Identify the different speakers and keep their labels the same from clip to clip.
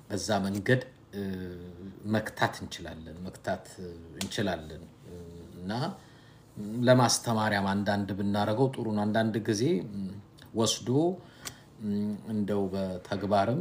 Speaker 1: በዛ መንገድ እ፣ መክታት እንችላለን መክታት እ፣ እንችላለን እ፣ እና ም፣ ለማስተማሪያም አንዳንድ ብናደርገው ጥሩ ነው። አንዳንድ ጊዜ ም፣ ወስዶ ም፣ እንደው በተግባርም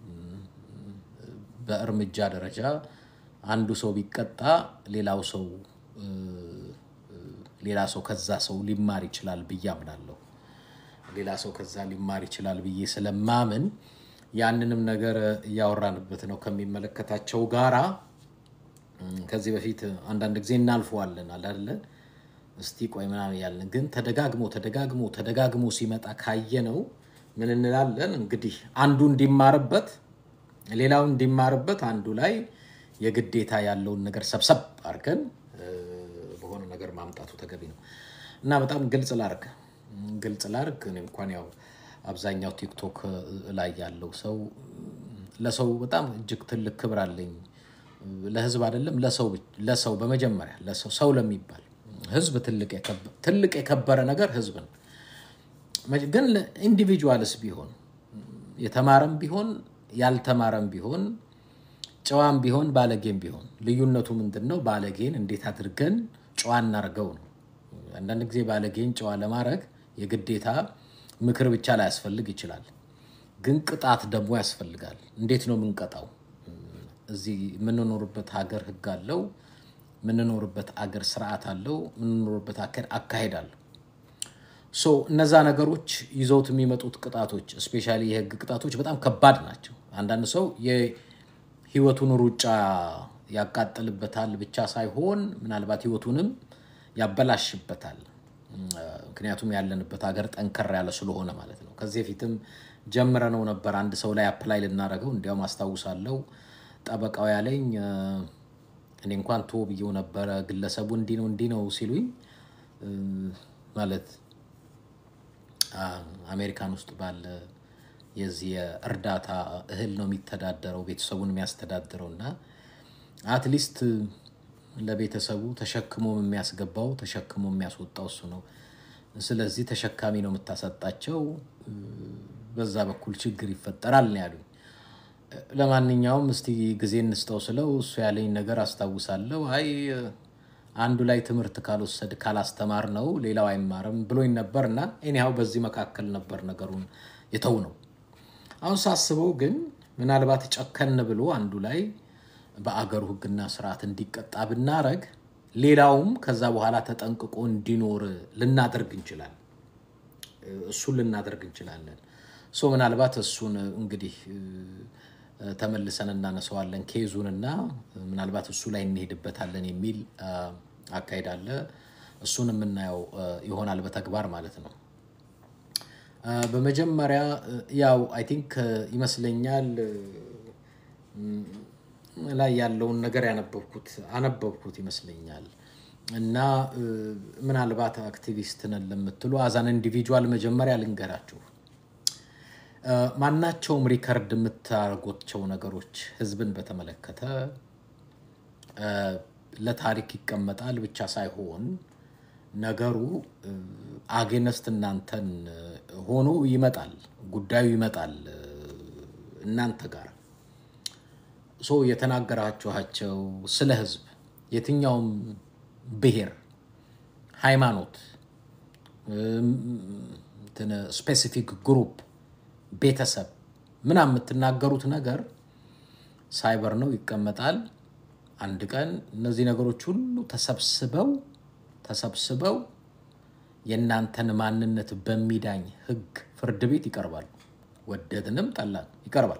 Speaker 1: በእርምጃ ደረጃ አንዱ ሰው ቢቀጣ ሌላው ሰው እ፣ እ፣ ሌላ ሰው ከዛ ሰው ሊማር ይችላል ብዬ አምናለሁ። ሌላ ሰው ከዛ ሊማር ይችላል ብዬ ስለማምን ያንንም ነገር እያወራንበት ነው ከሚመለከታቸው ጋራ እም፣ ከዚህ በፊት አንዳንድ ጊዜ እናልፈዋለን አላለ እስቲ ቆይ ምናምን ያለን ግን ተደጋግሞ ተደጋግሞ ተደጋግሞ ሲመጣ ካየነው ምን እንላለን እንግዲህ አንዱ እንዲማርበት ሌላው እንዲማርበት አንዱ ላይ የግዴታ ያለውን ነገር ሰብሰብ አድርገን እ፣ በሆነ ነገር ማምጣቱ ተገቢ ነው እና በጣም ግልጽ ላርግ ግልጽ ላርግ እኔ እንኳን ያው አብዛኛው ቲክቶክ ላይ ያለው ሰው ለሰው በጣም እጅግ ትልቅ ክብር አለኝ። ለህዝብ አይደለም ለሰው ብቻ- ለሰው በመጀመሪያ ለሰው ሰው ለሚባል ህዝብ ትልቅ የከበ- ትልቅ የከበረ ነገር ህዝብ ነው። መ- ግን ኢንዲቪጁዋልስ ቢሆን የተማረም ቢሆን ያልተማረም ቢሆን ጨዋም ቢሆን ባለጌም ቢሆን ልዩነቱ ምንድን ነው? ባለጌን እንዴት አድርገን ጨዋ እናርገው ነው። አንዳንድ ጊዜ ባለጌን ጨዋ ለማድረግ የግዴታ ምክር ብቻ ላያስፈልግ ይችላል። ግን ቅጣት ደግሞ ያስፈልጋል። እንዴት ነው የምንቀጣው? እዚህ የምንኖርበት ሀገር ህግ አለው። የምንኖርበት አገር ስርዓት አለው። የምንኖርበት አካሄድ አካሄድ አለው። ሶ እነዛ ነገሮች ይዘውት የሚመጡት ቅጣቶች እስፔሻሊ የህግ ቅጣቶች በጣም ከባድ ናቸው። አንዳንድ ሰው የህይወቱን ሩጫ ያቃጥልበታል ብቻ ሳይሆን ምናልባት ህይወቱንም ያበላሽበታል። እም፣ ምክንያቱም ያለንበት ሀገር ጠንከር ያለ ስለሆነ ማለት ነው። ከዚህ በፊትም ጀምረነው ነበር አንድ ሰው ላይ አፕላይ ልናደርገው። እንዲያውም አስታውሳለሁ ጠበቃው ያለኝ እ፣ እኔ እንኳን ቶ ብዬው ነበረ ግለሰቡ እንዲህ ነው እንዲህ ነው ሲሉኝ እ፣ ማለት አ- አሜሪካን ውስጥ ባለ የዚህ የእርዳታ እህል ነው የሚተዳደረው ቤተሰቡን የሚያስተዳድረው እና አትሊስት ለቤተሰቡ ተሸክሞ የሚያስገባው ተሸክሞ የሚያስወጣው እሱ ነው። ስለዚህ ተሸካሚ ነው የምታሰጣቸው፣ እ፣ በዛ በኩል ችግር ይፈጠራል ነው ያሉኝ። ለማንኛውም እስቲ ጊዜ እንስጠው ስለው እሱ ያለኝ ነገር አስታውሳለሁ። አይ አንዱ ላይ ትምህርት ካልወሰድ ካላስተማር ነው ሌላው አይማርም ብሎኝ ነበር እና ኤኒሃው በዚህ መካከል ነበር ነገሩን የተው ነው። አሁን ሳስበው ግን ምናልባት ጨከን ብሎ አንዱ ላይ በአገሩ ሕግና ስርዓት እንዲቀጣ ብናረግ ሌላውም ከዛ በኋላ ተጠንቅቆ እንዲኖር ልናደርግ እንችላለን። እሱን ልናደርግ እንችላለን። ሶ ምናልባት እሱን እንግዲህ እ፣ ተመልሰን እናነሳዋለን ኬዙንና ምናልባት እሱ ላይ እንሄድበታለን የሚል አ፣ አካሄድ አለ። እሱን የምናየው አ፣ ይሆናል በተግባር ማለት ነው። አ፣ በመጀመሪያ እ፣ ያው አይ ቲንክ ይመስለኛል እ፣ ላይ ያለውን ነገር ያነበብኩት አነበብኩት ይመስለኛል እና እ፣ ምናልባት አክቲቪስት ነን ለምትሉ አዛን ኢንዲቪጁዋል መጀመሪያ ልንገራችሁ እ፣ ማናቸውም ሪከርድ የምታደርጓቸው ነገሮች ህዝብን በተመለከተ እ፣ ለታሪክ ይቀመጣል ብቻ ሳይሆን ነገሩ አጌነስት እናንተን እ፣ ሆኖ ይመጣል፣ ጉዳዩ ይመጣል እ፣ እናንተ ጋር ሶ የተናገራችኋቸው ስለ ህዝብ የትኛውም ብሔር፣ ሃይማኖት፣ ስፔሲፊክ ግሩፕ፣ ቤተሰብ ምናምን የምትናገሩት ነገር ሳይበር ነው ይቀመጣል። አንድ ቀን እነዚህ ነገሮች ሁሉ ተሰብስበው ተሰብስበው የእናንተን ማንነት በሚዳኝ ህግ ፍርድ ቤት ይቀርባሉ። ወደድንም ጠላን ይቀርባል።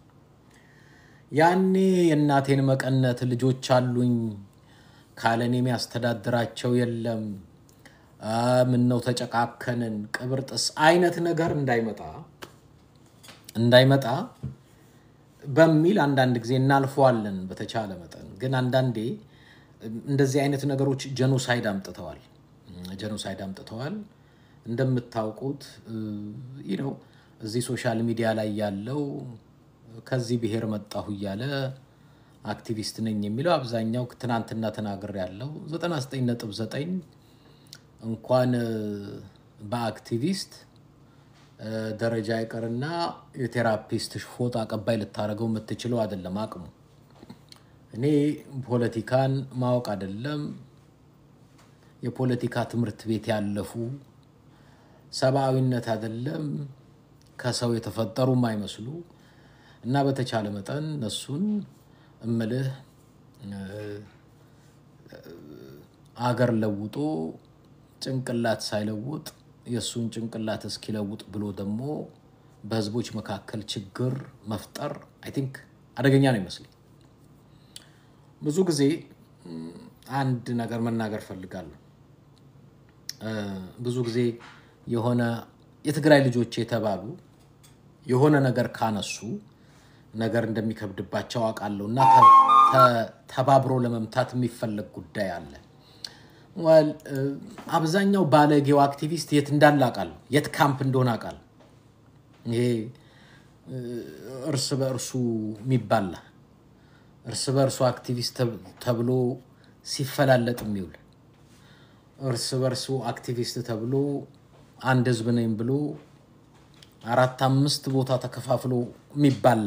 Speaker 1: ያኔ የእናቴን መቀነት ልጆች አሉኝ ካለኔ የሚያስተዳድራቸው የለም አ፣ ምነው ተጨቃከንን ቅብርጥስ አይነት ነገር እንዳይመጣ እንዳይመጣ በሚል አንዳንድ ጊዜ እናልፈዋለን በተቻለ መጠን። ግን አንዳንዴ እንደዚህ አይነት ነገሮች ጀኖሳይድ አምጥተዋል ጀኖሳይድ አምጥተዋል። እንደምታውቁት ይህ ነው እዚህ ሶሻል ሚዲያ ላይ ያለው ከዚህ ብሔር መጣሁ እያለ አክቲቪስት ነኝ የሚለው አብዛኛው ትናንትና ተናግር ያለው 99.9 እንኳን እ፣ በአክቲቪስት ደረጃ ይቅርና የቴራፒስት ፎጣ አቀባይ ልታደርገው የምትችለው አይደለም አቅሙ። እኔ ፖለቲካን ማወቅ አይደለም የፖለቲካ ትምህርት ቤት ያለፉ ሰብአዊነት አይደለም ከሰው የተፈጠሩ የማይመስሉ እና በተቻለ መጠን እነሱን እምልህ አገር ለውጦ ጭንቅላት ሳይለውጥ የእሱን ጭንቅላት እስኪለውጥ ብሎ ደግሞ በህዝቦች መካከል ችግር መፍጠር አይ ቲንክ አደገኛ ነው ይመስለኝ። ብዙ ጊዜ አንድ ነገር መናገር ፈልጋለሁ። ብዙ ጊዜ የሆነ የትግራይ ልጆች የተባሉ የሆነ ነገር ካነሱ ነገር እንደሚከብድባቸው አውቃለሁ እና ተባብሮ ለመምታት የሚፈለግ ጉዳይ አለ። ወል አብዛኛው ባለጌው አክቲቪስት የት እንዳለ አውቃለሁ፣ የት ካምፕ እንደሆነ አውቃለሁ። ይሄ እርስ በእርሱ የሚባላ እርስ በእርሱ አክቲቪስት ተብሎ ሲፈላለጥ የሚውል እርስ በእርሱ አክቲቪስት ተብሎ አንድ ህዝብ ነኝ ብሎ አራት አምስት ቦታ ተከፋፍሎ የሚባላ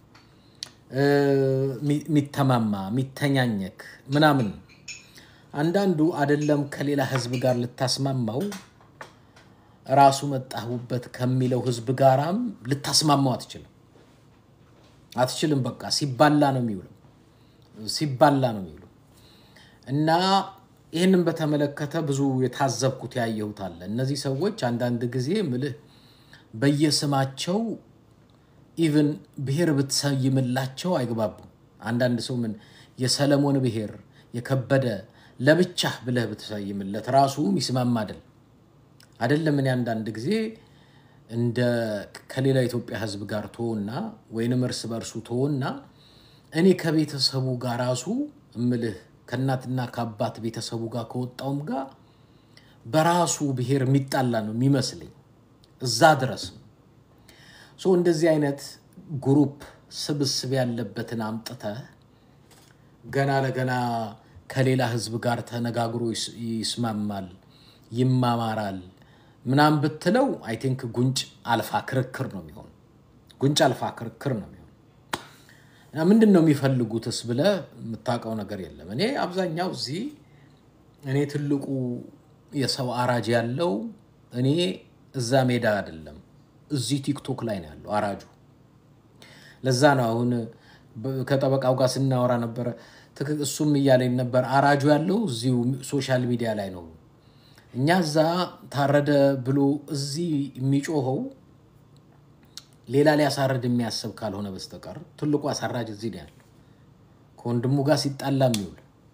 Speaker 1: የሚተማማ የሚተኛኘክ ምናምን አንዳንዱ አደለም ከሌላ ህዝብ ጋር ልታስማማው ራሱ መጣሁበት ከሚለው ህዝብ ጋራም ልታስማማው አትችልም አትችልም። በቃ ሲባላ ነው የሚውለው ሲባላ ነው የሚውለው እና ይህንን በተመለከተ ብዙ የታዘብኩት ያየሁት አለ። እነዚህ ሰዎች አንዳንድ ጊዜ ምልህ በየስማቸው ኢቭን ብሔር ብትሰይምላቸው አይግባቡም። አንዳንድ ሰው ምን የሰለሞን ብሔር የከበደ ለብቻህ ብለህ ብትሰይምለት ራሱ ሚስማማ አይደል አይደለም። እኔ አንዳንድ ጊዜ እንደ ከሌላ ኢትዮጵያ ህዝብ ጋር ትሆና ወይንም እርስ በእርሱ ትሆና እኔ ከቤተሰቡ ጋር ራሱ እምልህ ከእናትና ከአባት ቤተሰቡ ጋር ከወጣውም ጋር በራሱ ብሔር የሚጣላ ነው የሚመስለኝ እዛ ድረስ ነው። ሶ እንደዚህ አይነት ግሩፕ ስብስብ ያለበትን አምጥተህ ገና ለገና ከሌላ ህዝብ ጋር ተነጋግሮ ይስማማል፣ ይማማራል ምናምን ብትለው አይ ቲንክ ጉንጭ አልፋ ክርክር ነው የሚሆን። ጉንጭ አልፋ ክርክር ነው የሚሆን። ምንድን ነው የሚፈልጉትስ ብለህ የምታውቀው ነገር የለም። እኔ አብዛኛው እዚህ እኔ ትልቁ የሰው አራጅ ያለው እኔ እዛ ሜዳ አይደለም እዚህ ቲክቶክ ላይ ነው ያለው አራጁ። ለዛ ነው አሁን ከጠበቃው ጋር ስናወራ ነበረ። እሱም እያለኝ ነበር አራጁ ያለው እዚሁ ሶሻል ሚዲያ ላይ ነው። እኛ እዛ ታረደ ብሎ እዚህ የሚጮኸው ሌላ ሊያሳርድ የሚያስብ ካልሆነ በስተቀር ትልቁ አሳራጅ እዚህ ነው ያለው። ከወንድሙ ጋር ሲጣላ የሚውል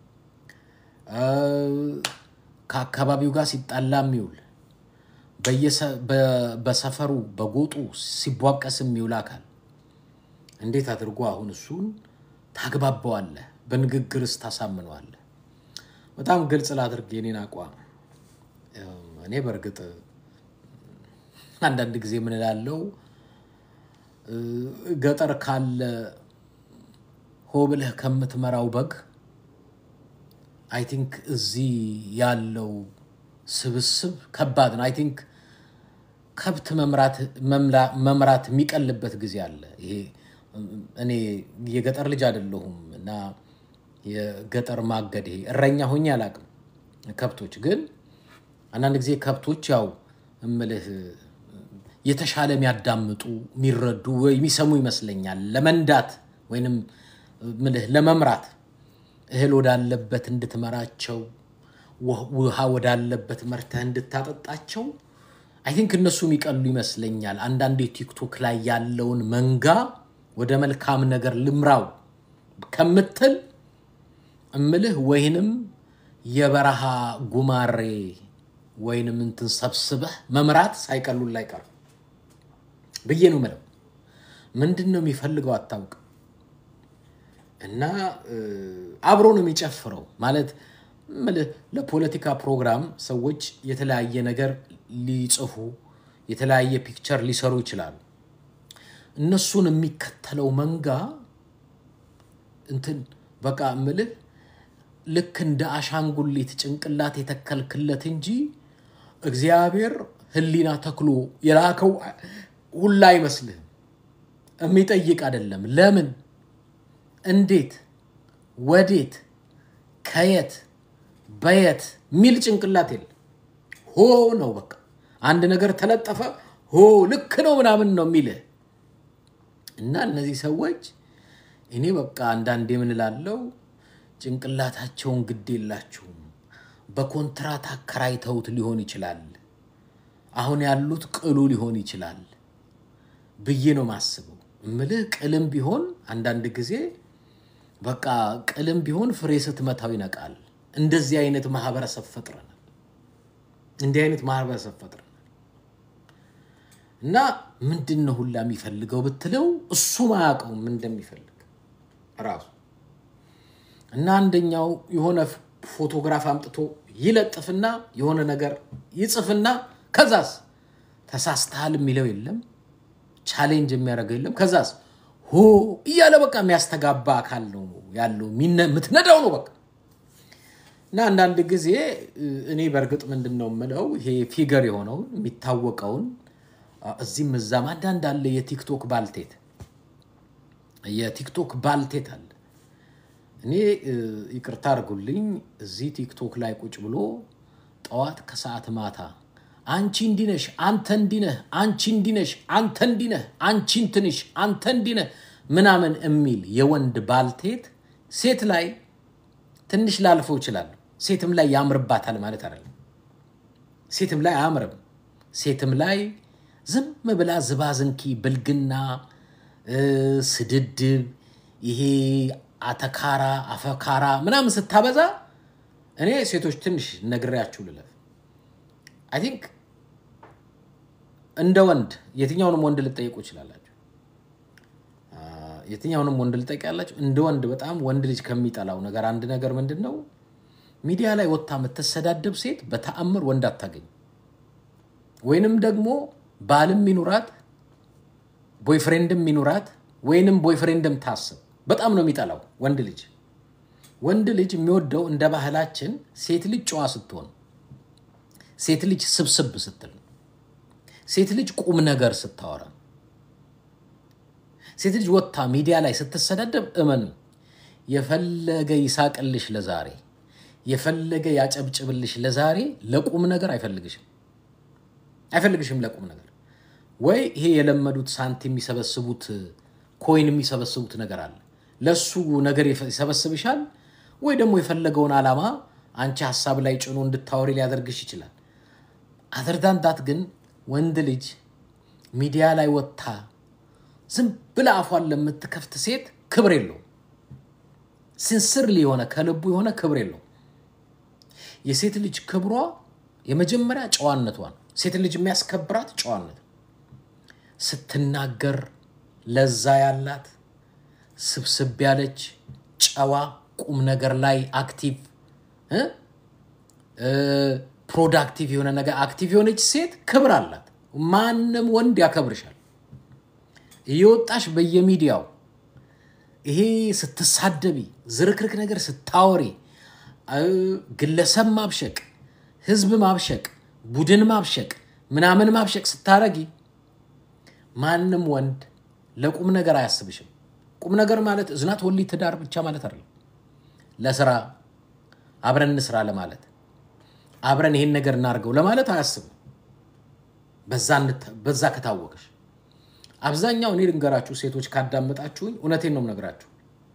Speaker 1: ከአካባቢው ጋር ሲጣላ የሚውል በሰፈሩ በጎጡ ሲቧቀስ የሚውል አካል እንዴት አድርጎ አሁን እሱን ታግባባዋለህ? በንግግርስ ታሳምነዋለህ? በጣም ግልጽ ላድርግ የኔን አቋም። እኔ በእርግጥ አንዳንድ ጊዜ ምን እላለሁ፣ ገጠር ካለ ሆ ብለህ ከምትመራው በግ አይ ቲንክ እዚህ ያለው ስብስብ ከባድ ነው። አይ ቲንክ ከብት መምራት የሚቀልበት ጊዜ አለ። ይሄ እኔ የገጠር ልጅ አይደለሁም እና የገጠር ማገድ ይሄ እረኛ ሆኜ አላውቅም። ከብቶች ግን አንዳንድ ጊዜ ከብቶች ያው እምልህ የተሻለ የሚያዳምጡ የሚረዱ ወይ የሚሰሙ ይመስለኛል። ለመንዳት ወይንም ምልህ ለመምራት እህል ወዳለበት እንድትመራቸው ውሃ ወዳለበት መርተህ እንድታጠጣቸው አይ ቲንክ እነሱ የሚቀሉ ይመስለኛል። አንዳንድ ቲክቶክ ላይ ያለውን መንጋ ወደ መልካም ነገር ልምራው ከምትል እምልህ ወይንም የበረሃ ጉማሬ ወይንም እንትን ሰብስበህ መምራት ሳይቀሉን ላይ ቀር ብዬ ነው ምለው። ምንድን ነው የሚፈልገው አታውቅም። እና አብሮ ነው የሚጨፍረው ማለት ምልህ ለፖለቲካ ፕሮግራም ሰዎች የተለያየ ነገር ሊጽፉ የተለያየ ፒክቸር ሊሰሩ ይችላሉ። እነሱን የሚከተለው መንጋ እንትን በቃ ምልህ ልክ እንደ አሻንጉሊት ጭንቅላት የተከልክለት እንጂ እግዚአብሔር ህሊና ተክሎ የላከው ሁላ አይመስልህም። የሚጠይቅ አይደለም። ለምን፣ እንዴት፣ ወዴት፣ ከየት፣ በየት ሚል ጭንቅላት የለም። ሆ ነው በቃ። አንድ ነገር ተለጠፈ፣ ሆ ልክ ነው ምናምን ነው የሚልህ እና እነዚህ ሰዎች እኔ በቃ አንዳንዴ ምን እላለሁ፣ ጭንቅላታቸውን ግድ የላችሁም። በኮንትራት አከራይተውት ሊሆን ይችላል። አሁን ያሉት ቅሉ ሊሆን ይችላል ብዬ ነው ማስበው። እምልህ ቅልም ቢሆን አንዳንድ ጊዜ በቃ ቅልም ቢሆን ፍሬ ስትመታው ይነቃል። እንደዚህ አይነት ማህበረሰብ ፈጥረናል። እንዲህ አይነት ማህበረሰብ ፈጥረናል እና ምንድን ነው ሁላ የሚፈልገው ብትለው እሱ ማያውቀውም እንደሚፈልግ ራሱ እና አንደኛው የሆነ ፎቶግራፍ አምጥቶ ይለጥፍና የሆነ ነገር ይጽፍና ከዛስ ተሳስተሃል የሚለው የለም፣ ቻሌንጅ የሚያደርገው የለም። ከዛስ ሆ እያለ በቃ የሚያስተጋባ አካል ነው ያለው፣ የምትነዳው ነው በቃ እና አንዳንድ ጊዜ እኔ በእርግጥ ምንድን ነው የምለው ይሄ ፊገር የሆነውን የሚታወቀውን እዚህም እዛም አንዳንድ አለ የቲክቶክ ባልቴት የቲክቶክ ባልቴት አለ። እኔ ይቅርታ አድርጉልኝ እዚህ ቲክቶክ ላይ ቁጭ ብሎ ጠዋት ከሰዓት ማታ አንቺ እንዲነሽ አንተ እንዲነህ አንቺ እንዲነሽ አንተ እንዲነህ አንቺ እንትንሽ አንተ እንዲነህ ምናምን የሚል የወንድ ባልቴት ሴት ላይ ትንሽ ላልፈው ይችላሉ። ሴትም ላይ ያምርባታል ማለት አይደለም። ሴትም ላይ አያምርም። ሴትም ላይ ዝም ብላ ዝባዝንኪ፣ ብልግና፣ ስድድብ፣ ይሄ አተካራ አፈካራ ምናምን ስታበዛ እኔ ሴቶች ትንሽ ነግሬያችሁ ልለፍ። አይ ቲንክ እንደ ወንድ የትኛውንም ወንድ ልጠይቁ ይችላላችሁ። የትኛውንም ወንድ ልጠይቅ ያላችሁ እንደ ወንድ በጣም ወንድ ልጅ ከሚጠላው ነገር አንድ ነገር ምንድን ነው? ሚዲያ ላይ ወጥታ የምትሰዳደብ ሴት በተአምር ወንድ አታገኝ። ወይንም ደግሞ ባልም ይኑራት ቦይፍሬንድም ይኑራት ወይንም ቦይፍሬንድም ታስብ በጣም ነው የሚጠላው ወንድ ልጅ። ወንድ ልጅ የሚወደው እንደ ባህላችን ሴት ልጅ ጨዋ ስትሆን፣ ሴት ልጅ ስብስብ ስትል፣ ሴት ልጅ ቁም ነገር ስታወራ፣ ሴት ልጅ ወጥታ ሚዲያ ላይ ስትሰዳደብ እመኑ የፈለገ ይሳቅልሽ ለዛሬ የፈለገ ያጨብጭብልሽ ለዛሬ ለቁም ነገር አይፈልግሽም አይፈልግሽም ለቁም ነገር ወይ ይሄ የለመዱት ሳንቲም የሚሰበስቡት ኮይን የሚሰበስቡት ነገር አለ ለሱ ነገር ይሰበስብሻል ወይ ደግሞ የፈለገውን ዓላማ አንቺ ሀሳብ ላይ ጭኖ እንድታወሪ ሊያደርግሽ ይችላል አዘርዳንዳት ግን ወንድ ልጅ ሚዲያ ላይ ወጥታ ዝም ብላ አፏን ለምትከፍት ሴት ክብር የለውም ሲንስር የሆነ ከልቡ የሆነ ክብር የለውም የሴት ልጅ ክብሯ የመጀመሪያ ጨዋነቷ ነው ሴት ልጅ የሚያስከብራት ጨዋነት ስትናገር ለዛ ያላት ስብስብ ያለች ጨዋ ቁም ነገር ላይ አክቲቭ ፕሮዳክቲቭ የሆነ ነገር አክቲቭ የሆነች ሴት ክብር አላት ማንም ወንድ ያከብርሻል እየወጣሽ በየሚዲያው ይሄ ስትሳደቢ ዝርክርክ ነገር ስታወሪ ግለሰብ ማብሸቅ ህዝብ ማብሸቅ ቡድን ማብሸቅ ምናምን ማብሸቅ ስታረጊ ማንም ወንድ ለቁም ነገር አያስብሽም ቁም ነገር ማለት እዝናት ወሊ ትዳር ብቻ ማለት አይደለም ለስራ አብረን እንስራ ለማለት አብረን ይሄን ነገር እናድርገው ለማለት አያስብም በዛ ከታወቅሽ አብዛኛው እኔ ልንገራችሁ ሴቶች ካዳመጣችሁኝ እውነቴን ነው የምነግራችሁ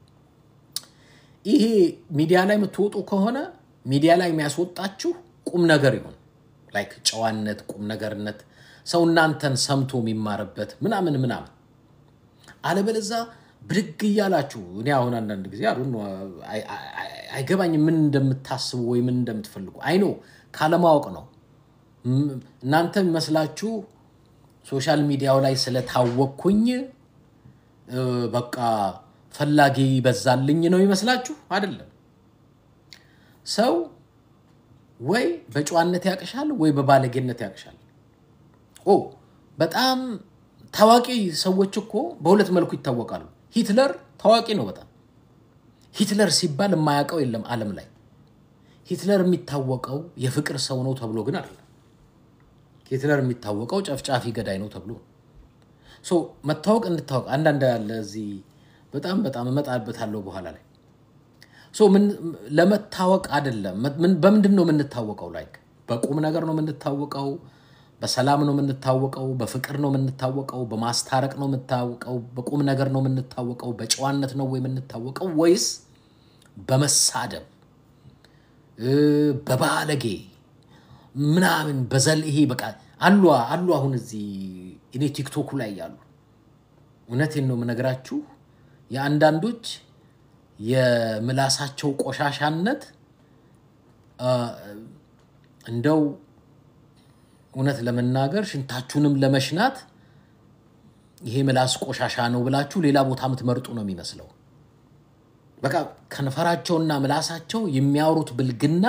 Speaker 1: ይሄ ሚዲያ ላይ የምትወጡ ከሆነ ሚዲያ ላይ የሚያስወጣችሁ ቁም ነገር ይሆን ላይክ ጨዋነት ቁም ነገርነት ሰው እናንተን ሰምቶ የሚማርበት ምናምን ምናምን አለበለዛ ብድግ እያላችሁ እኔ አሁን አንዳንድ ጊዜ አሉ አይገባኝ ምን እንደምታስቡ ወይ ምን እንደምትፈልጉ አይኖ ካለማወቅ ነው እናንተ የሚመስላችሁ ሶሻል ሚዲያው ላይ ስለታወቅኩኝ በቃ ፈላጊ በዛልኝ ነው ይመስላችሁ አይደለም ሰው ወይ በጨዋነት ያቅሻል ወይ በባለጌነት ያቅሻል ኦ በጣም ታዋቂ ሰዎች እኮ በሁለት መልኩ ይታወቃሉ ሂትለር ታዋቂ ነው በጣም ሂትለር ሲባል የማያውቀው የለም አለም ላይ ሂትለር የሚታወቀው የፍቅር ሰው ነው ተብሎ ግን አይደለም ሂትለር የሚታወቀው ጨፍጫፊ ገዳይ ነው ተብሎ ሶ መታወቅ እንድታወቅ አንዳንድ ያለ እዚህ በጣም በጣም እመጣበታለሁ በኋላ ላይ ሶ ምን ለመታወቅ አይደለም። ምን- በምንድን ነው የምንታወቀው? ላይክ በቁም ነገር ነው የምንታወቀው፣ በሰላም ነው የምንታወቀው፣ በፍቅር ነው የምንታወቀው፣ በማስታረቅ ነው የምንታወቀው፣ በቁም ነገር ነው የምንታወቀው፣ በጨዋነት ነው የምንታወቀው ወይስ በመሳደብ እ፣ በባለጌ ምናምን በዘል ይሄ በቃ አሉ አሉ። አሁን እዚህ እኔ ቲክቶኩ ላይ ያሉ እውነቴን ነው የምነግራችሁ የአንዳንዶች የምላሳቸው ቆሻሻነት አ፣ እንደው እውነት ለመናገር ሽንታችሁንም ለመሽናት ይሄ ምላስ ቆሻሻ ነው ብላችሁ ሌላ ቦታ የምትመርጡ ነው የሚመስለው። በቃ ከንፈራቸውና ምላሳቸው የሚያወሩት ብልግና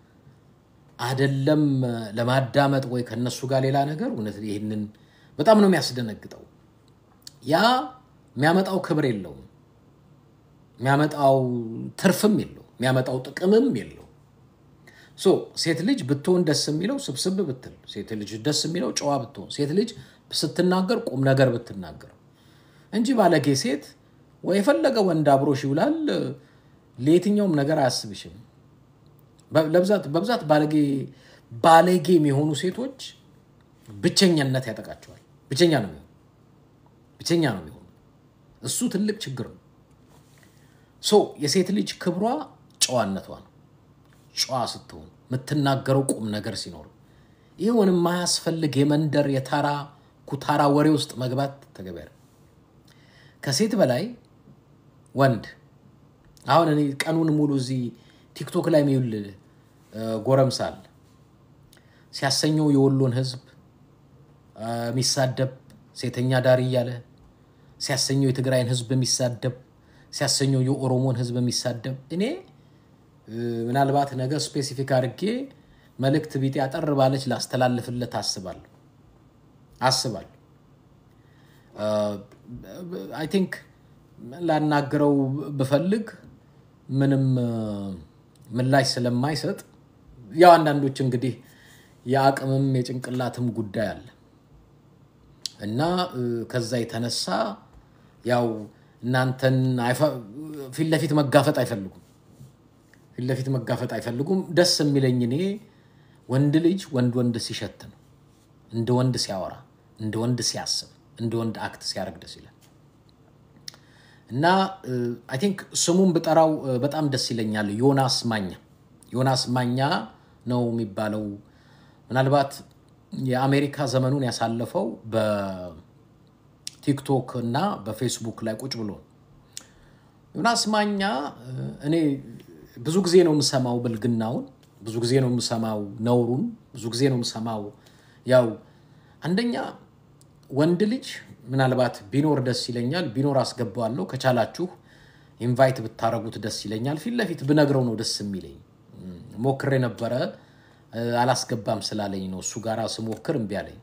Speaker 1: አደለም ለማዳመጥ ወይ ከነሱ ጋር ሌላ ነገር። እውነት ይህንን በጣም ነው የሚያስደነግጠው። ያ የሚያመጣው ክብር የለውም፣ የሚያመጣው ትርፍም የለው፣ የሚያመጣው ጥቅምም የለው። ሶ ሴት ልጅ ብትሆን ደስ የሚለው ስብስብ ብትል፣ ሴት ልጅ ደስ የሚለው ጨዋ ብትሆን፣ ሴት ልጅ ስትናገር ቁም ነገር ብትናገር እንጂ ባለጌ ሴት ወይ የፈለገ ወንድ አብሮሽ ይውላል ለየትኛውም ነገር አያስብሽም። በ- ለብዛት በብዛት ባለጌ ባለጌ የሚሆኑ ሴቶች ብቸኛነት ያጠቃቸዋል። ብቸኛ ነው የሚሆኑ ብቸኛ ነው የሚሆኑ። እሱ ትልቅ ችግር ነው። ሶ የሴት ልጅ ክብሯ ጨዋነቷ ነው። ጨዋ ስትሆን የምትናገረው ቁም ነገር ሲኖር ይኸውን የማያስፈልግ የመንደር የታራ ኩታራ ወሬ ውስጥ መግባት ተገቢ አይደለም። ከሴት በላይ ወንድ አሁን እኔ ቀኑን ሙሉ እዚህ ቲክቶክ ላይ የሚውል እ፣ ጎረምሳል ሲያሰኘው የወሎን ሕዝብ እ፣ የሚሳደብ ሴተኛ ዳሪ እያለ ሲያሰኘው የትግራይን ሕዝብ የሚሳደብ ሲያሰኘው የኦሮሞን ሕዝብ የሚሳደብ እኔ እ፣ ምናልባት ነገ ስፔሲፊክ አድርጌ መልእክት ቢጤ አጠር ባለች ላስተላልፍለት አስባለሁ አስባለሁ አይ ቲንክ ላናግረው ብፈልግ ምንም እ፣ ምላሽ ስለማይሰጥ ያው አንዳንዶች እንግዲህ የአቅምም የጭንቅላትም ጉዳይ አለ እና እ፣ ከዛ የተነሳ ያው እናንተን አይፈ- ፊት ለፊት መጋፈጥ አይፈልጉም። ፊት ለፊት መጋፈጥ አይፈልጉም። ደስ የሚለኝ እኔ ወንድ ልጅ ወንድ ወንድ ሲሸት ነው፣ እንደ ወንድ ሲያወራ፣ እንደ ወንድ ሲያስብ፣ እንደ ወንድ አክት ሲያደርግ ደስ ይላል። እና አይ ቲንክ ስሙን ብጠራው እ፣ በጣም ደስ ይለኛል። ዮናስ ማኛ ዮናስ ማኛ ነው የሚባለው። ምናልባት የአሜሪካ ዘመኑን ያሳለፈው በቲክቶክ እና በፌስቡክ ላይ ቁጭ ብሎ ነው። ዮናስ ማኛ እ፣ እኔ ብዙ ጊዜ ነው የምሰማው ብልግናውን፣ ብዙ ጊዜ ነው የምሰማው ነውሩን፣ ብዙ ጊዜ ነው የምሰማው ያው አንደኛ ወንድ ልጅ ምናልባት ቢኖር ደስ ይለኛል። ቢኖር አስገባዋለሁ። ከቻላችሁ ኢንቫይት ብታረጉት ደስ ይለኛል። ፊት ለፊት ብነግረው ነው ደስ የሚለኝ። እም፣ ሞክሬ ነበረ እ፣ አላስገባም ስላለኝ ነው። እሱ ጋር ስሞክር እምቢ አለኝ፣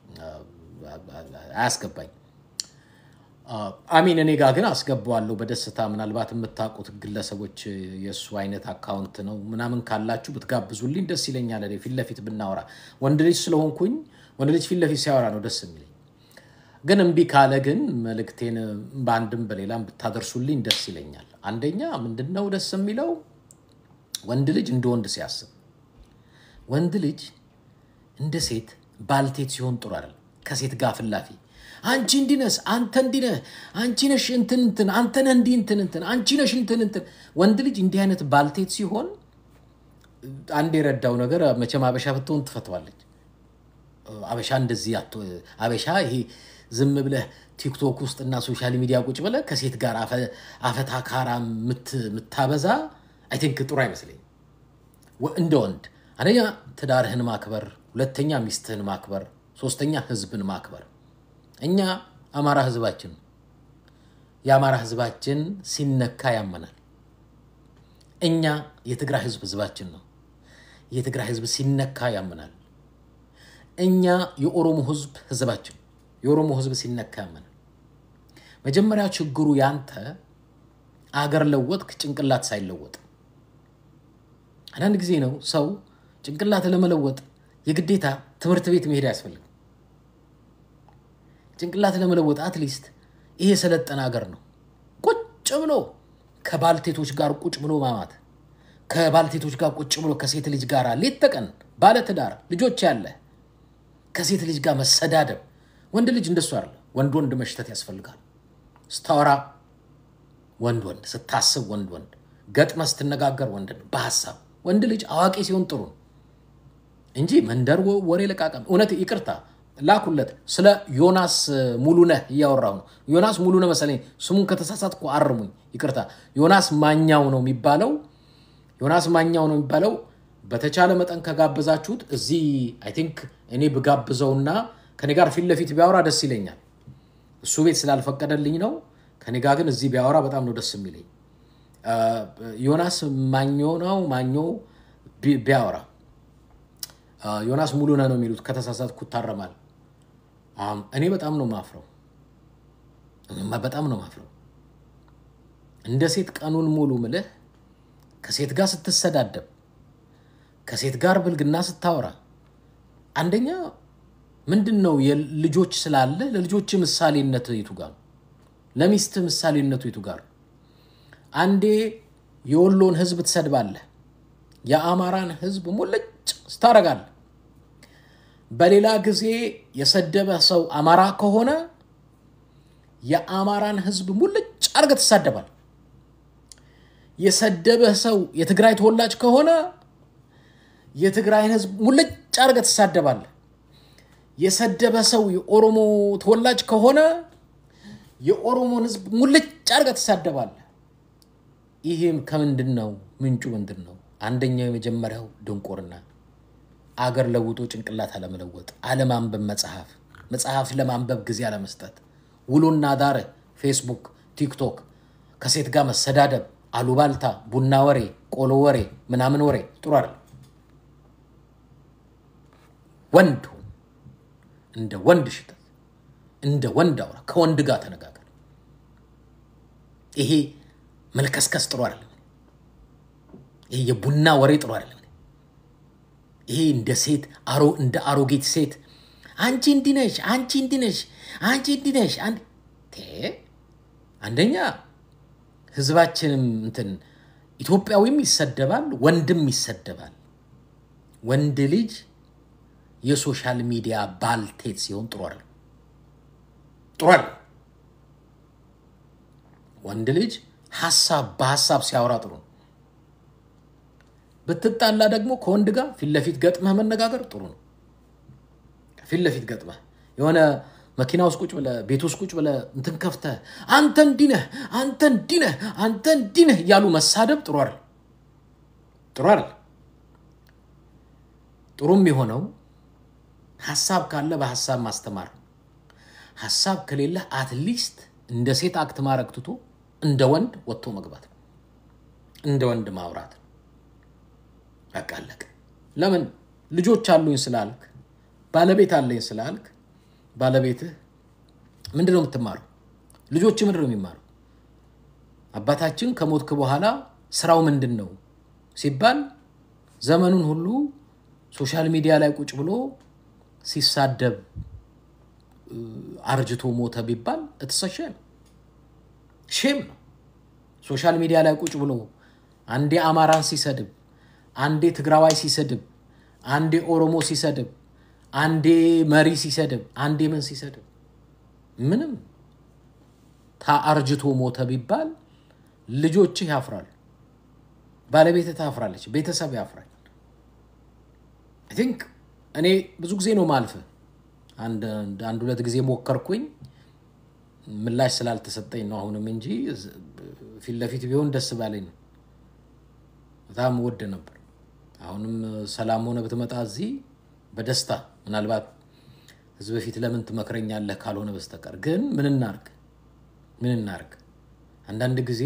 Speaker 1: አያስገባኝ አሚን እኔ ጋር ግን አስገባዋለሁ በደስታ። ምናልባት የምታውቁት ግለሰቦች የእሱ አይነት አካውንት ነው ምናምን ካላችሁ ብትጋብዙልኝ ደስ ይለኛል። እኔ ፊት ለፊት ብናወራ ወንድ ልጅ ስለሆንኩኝ ወንድ ልጅ ፊት ለፊት ሲያወራ ነው ደስ የሚለኝ። ግን እምቢ ካለ ግን መልእክቴን በአንድም በሌላም ብታደርሱልኝ ደስ ይለኛል። አንደኛ ምንድነው ደስ የሚለው ወንድ ልጅ እንደ ወንድ ሲያስብ፣ ወንድ ልጅ እንደ ሴት ባልቴት ሲሆን ጥሩ አይደለም። ከሴት ጋር ፍላፊ አንቺ እንዲህ ነሽ፣ አንተ እንዲህ ነህ፣ አንቺ ነሽ እንትን እንትን፣ አንተ ነህ እንዲህ እንትን እንትን፣ አንቺ ነሽ እንትን እንትን። ወንድ ልጅ እንዲህ አይነት ባልቴት ሲሆን አንድ የረዳው ነገር መቼም አበሻ ብትሆን ትፈተዋለች። አበሻ እንደዚህ አቶ አበሻ ይሄ ዝም ብለህ ቲክቶክ ውስጥ እና ሶሻል ሚዲያ ቁጭ ብለህ ከሴት ጋር አፈ- አፈታካራ ምት- ምታበዛ አይ ቲንክ ጥሩ አይመስለኝም። ወ- እንደ ወንድ አንደኛ ትዳርህን ማክበር፣ ሁለተኛ ሚስትህን ማክበር፣ ሶስተኛ ህዝብን ማክበር። እኛ አማራ ህዝባችን ነው። የአማራ ህዝባችን ሲነካ ያመናል። እኛ የትግራይ ህዝብ ህዝባችን ነው። የትግራይ ህዝብ ሲነካ ያመናል። እኛ የኦሮሞ ህዝብ ህዝባችን የኦሮሞ ህዝብ ሲነካ ያመናል። መጀመሪያ ችግሩ ያንተ አገር ለወጥክ ጭንቅላት ሳይለወጥ። አንዳንድ ጊዜ ነው ሰው ጭንቅላት ለመለወጥ የግዴታ ትምህርት ቤት መሄድ አያስፈልግም። ጭንቅላት ለመለወጥ አትሊስት ይሄ የሰለጠነ ሀገር ነው። ቁጭ ብሎ ከባልቴቶች ጋር ቁጭ ብሎ ማማት፣ ከባልቴቶች ጋር ቁጭ ብሎ ከሴት ልጅ ጋር ሌት ተቀን ባለትዳር ልጆች ያለ ከሴት ልጅ ጋር መሰዳደብ። ወንድ ልጅ እንደሱ አለ። ወንድ ወንድ መሽተት ያስፈልጋል። ስታወራ ወንድ ወንድ፣ ስታስብ ወንድ ወንድ፣ ገጥመ ስትነጋገር ወንድ በሀሳብ ወንድ ልጅ አዋቂ ሲሆን ጥሩ ነው እንጂ መንደር ወሬ ለቃቀም። እውነት ይቅርታ ላኩለት። ስለ ዮናስ ሙሉነህ እያወራሁ ነው። ዮናስ ሙሉነህ መሰለኝ ስሙን ከተሳሳትኩ አርሙኝ፣ ይቅርታ። ዮናስ ማኛው ነው የሚባለው። ዮናስ ማኛው ነው የሚባለው። በተቻለ መጠን ከጋበዛችሁት እዚህ አይ ቲንክ እኔ ብጋብዘውና ከኔ ጋር ፊት ለፊት ቢያወራ ደስ ይለኛል። እሱ ቤት ስላልፈቀደልኝ ነው። ከኔ ጋር ግን እዚህ ቢያወራ በጣም ነው ደስ የሚለኝ። ዮናስ ማኞ ነው ማኞ ቢያወራ ዮናስ ሙሉነህ ነው የሚሉት። ከተሳሳትኩ ታረማል። እኔ በጣም ነው ማፍረው፣ በጣም ነው ማፍረው። እንደ ሴት ቀኑን ሙሉ ምልህ ከሴት ጋር ስትሰዳደብ፣ ከሴት ጋር ብልግና ስታወራ፣ አንደኛ ምንድን ነው ልጆች ስላለ ለልጆች ምሳሌነት የቱ ጋር ነው? ለሚስት ምሳሌነቱ የቱ ጋር ነው? አንዴ የወሎን ህዝብ ትሰድባለህ፣ የአማራን ህዝብ ሙልጭ ስታረጋለህ። በሌላ ጊዜ የሰደበ ሰው አማራ ከሆነ የአማራን ህዝብ ሙልጭ አርገህ ትሳደባል። የሰደበህ ሰው የትግራይ ተወላጅ ከሆነ የትግራይን ህዝብ ሙልጭ አርገህ ትሳደባለህ። የሰደበ ሰው የኦሮሞ ተወላጅ ከሆነ የኦሮሞን ህዝብ ሙልጭ አርገህ ትሳደባለህ። ይህም ከምንድን ነው? ምንጩ ምንድን ነው? አንደኛው የመጀመሪያው ድንቁርና፣ አገር ለውጦ ጭንቅላት አለመለወጥ፣ አለማንበብ፣ መጽሐፍ መጽሐፍ ለማንበብ ጊዜ አለመስጠት፣ ውሎና ዳር ፌስቡክ፣ ቲክቶክ፣ ከሴት ጋር መሰዳደብ፣ አሉባልታ፣ ቡና ወሬ፣ ቆሎ ወሬ፣ ምናምን ወሬ ጥሩ አይደለም። ወንድ ሁን፣ እንደ ወንድ ሽተት፣ እንደ ወንድ አውራ፣ ከወንድ ጋር ተነጋገር። ይሄ መልከስከስ ጥሩ አይደለም። ይሄ የቡና ወሬ ጥሩ አይደለም። ይሄ እንደ ሴት አሮ እንደ አሮጌት ሴት አንቺ እንዲህ ነሽ፣ አንቺ እንዲህ ነሽ፣ አንቺ እንዲህ ነሽ። አንደኛ ህዝባችንም እንትን ኢትዮጵያዊም ይሰደባል፣ ወንድም ይሰደባል። ወንድ ልጅ የሶሻል ሚዲያ ባልቴት ሲሆን ጥሩ አይደለም፣ ጥሩ አይደለም። ወንድ ልጅ ሀሳብ በሀሳብ ሲያወራ ጥሩ ነው። ብትጣላ ደግሞ ከወንድ ጋር ፊት ለፊት ገጥመህ መነጋገር ጥሩ ነው። ፊት ለፊት ገጥመህ የሆነ መኪና ውስጥ ቁጭ ብለህ ቤት ውስጥ ቁጭ ብለህ እንትን ከፍተህ አንተ እንዲህ ነህ፣ አንተ እንዲህ ነህ፣ አንተ እንዲህ ነህ እያሉ መሳደብ ጥሩ አይደል፣ ጥሩ አይደል። ጥሩም የሆነው ሀሳብ ካለ በሀሳብ ማስተማር፣ ሀሳብ ከሌለ አትሊስት እንደ ሴት አክት ማድረግ ትቶ እንደ ወንድ ወጥቶ መግባት ነው፣ እንደ ወንድ ማውራት ነው። በቃ አለቀ። ለምን ልጆች አሉኝ ስላልክ ባለቤት አለኝ ስላልክ ባለቤትህ ምንድን ነው የምትማረው? ልጆች ምንድን ነው የሚማሩ? አባታችን ከሞትክ በኋላ ስራው ምንድን ነው ሲባል ዘመኑን ሁሉ ሶሻል ሚዲያ ላይ ቁጭ ብሎ ሲሳደብ አርጅቶ ሞተ ቢባል እትሰሸም ሼም ነው። ሶሻል ሚዲያ ላይ ቁጭ ብሎ አንዴ አማራን ሲሰድብ፣ አንዴ ትግራዋይ ሲሰድብ፣ አንዴ ኦሮሞ ሲሰድብ አንዴ መሪ ሲሰድብ አንዴ ምን ሲሰድብ ምንም ታአርጅቶ ሞተ ቢባል ልጆችህ ያፍራሉ፣ ባለቤትህ ታፍራለች፣ ቤተሰብ ያፍራል። አይ ቲንክ እኔ ብዙ ጊዜ ነው ማልፍ። አንድ ሁለት ጊዜ ሞከርኩኝ፣ ምላሽ ስላልተሰጠኝ ነው አሁንም እንጂ ፊት ለፊት ቢሆን ደስ ባለኝ ነው። በጣም ወድ ነበር። አሁንም ሰላም ሆነ ብትመጣ እዚህ በደስታ ምናልባት ህዝብ በፊት ለምን ትመክረኛለህ ካልሆነ በስተቀር ግን ምን እናርግ ምን እናርግ? አንዳንድ ጊዜ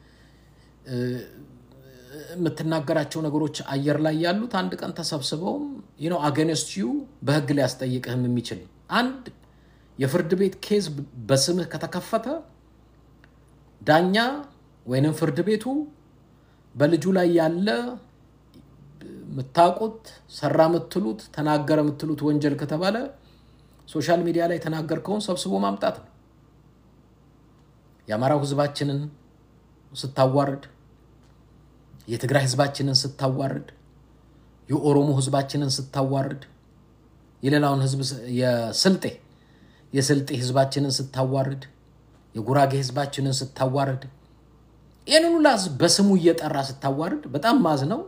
Speaker 1: የምትናገራቸው ነገሮች አየር ላይ ያሉት አንድ ቀን ተሰብስበውም ነው አገነስት ዩ በህግ ሊያስጠይቅህም የሚችል አንድ የፍርድ ቤት ኬዝ በስምህ ከተከፈተ ዳኛ ወይንም ፍርድ ቤቱ በልጁ ላይ ያለ የምታውቁት ሰራ የምትሉት ተናገረ የምትሉት ወንጀል ከተባለ ሶሻል ሚዲያ ላይ የተናገርከውን ሰብስቦ ማምጣት ነው። የአማራው ህዝባችንን ስታዋርድ፣ የትግራይ ህዝባችንን ስታዋርድ፣ የኦሮሞ ህዝባችንን ስታዋርድ፣ የሌላውን ህዝብ የስልጤ የስልጤ ህዝባችንን ስታዋርድ፣ የጉራጌ ህዝባችንን ስታዋርድ፣ ይህንን ሁላ ህዝብ በስሙ እየጠራ ስታዋርድ በጣም ማዝ ነው።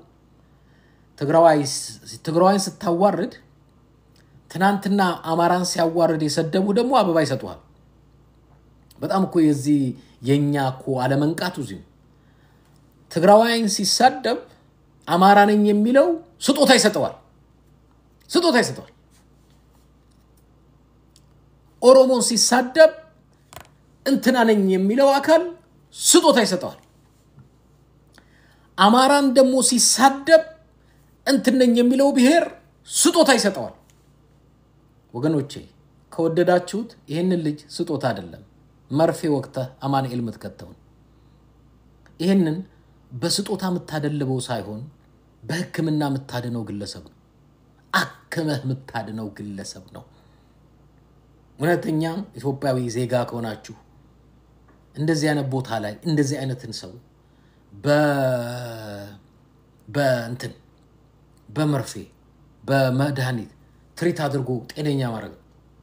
Speaker 1: ትግራዋይን ስታዋርድ ትናንትና አማራን ሲያዋርድ የሰደቡ ደግሞ አበባ ይሰጡሃል። በጣም እኮ የዚህ የእኛ እኮ አለመንቃቱ እዚሁ ትግራዋይን ሲሳደብ አማራ ነኝ የሚለው ስጦታ ይሰጠዋል፣ ስጦታ ይሰጠዋል። ኦሮሞን ሲሳደብ እንትና ነኝ የሚለው አካል ስጦታ ይሰጠዋል። አማራን ደግሞ ሲሳደብ እንትን ነኝ የሚለው ብሔር ስጦታ ይሰጠዋል። ወገኖቼ ከወደዳችሁት ይህንን ልጅ ስጦታ አይደለም መርፌ ወቅተህ አማኑኤል የምትከተውን ይህንን በስጦታ የምታደልበው ሳይሆን በሕክምና የምታድነው ግለሰብ ነው። አክመህ የምታድነው ግለሰብ ነው። እውነተኛ ኢትዮጵያዊ ዜጋ ከሆናችሁ እንደዚህ አይነት ቦታ ላይ እንደዚህ አይነትን ሰው በእንትን በመርፌ በመድኃኒት ትሪት አድርጎ ጤነኛ ማድረግ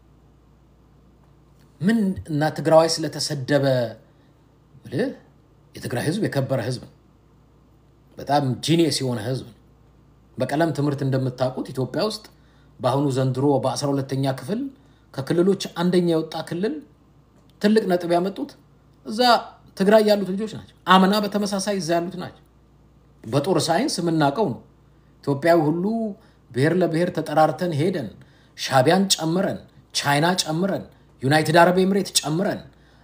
Speaker 1: ምን እና ትግራዋይ ስለተሰደበ ብልህ የትግራይ ህዝብ የከበረ ህዝብ ነው። በጣም ጂኒየስ የሆነ ህዝብ ነው። በቀለም ትምህርት እንደምታውቁት ኢትዮጵያ ውስጥ በአሁኑ ዘንድሮ በአስራ ሁለተኛ ክፍል ከክልሎች አንደኛ የወጣ ክልል ትልቅ ነጥብ ያመጡት እዛ ትግራይ ያሉት ልጆች ናቸው። አምና በተመሳሳይ እዛ ያሉት ናቸው። በጦር ሳይንስ የምናውቀው ነው። ኢትዮጵያዊ ሁሉ ብሔር ለብሔር ተጠራርተን ሄደን ሻቢያን ጨምረን ቻይና ጨምረን ዩናይትድ አረብ ኤምሬት ጨምረን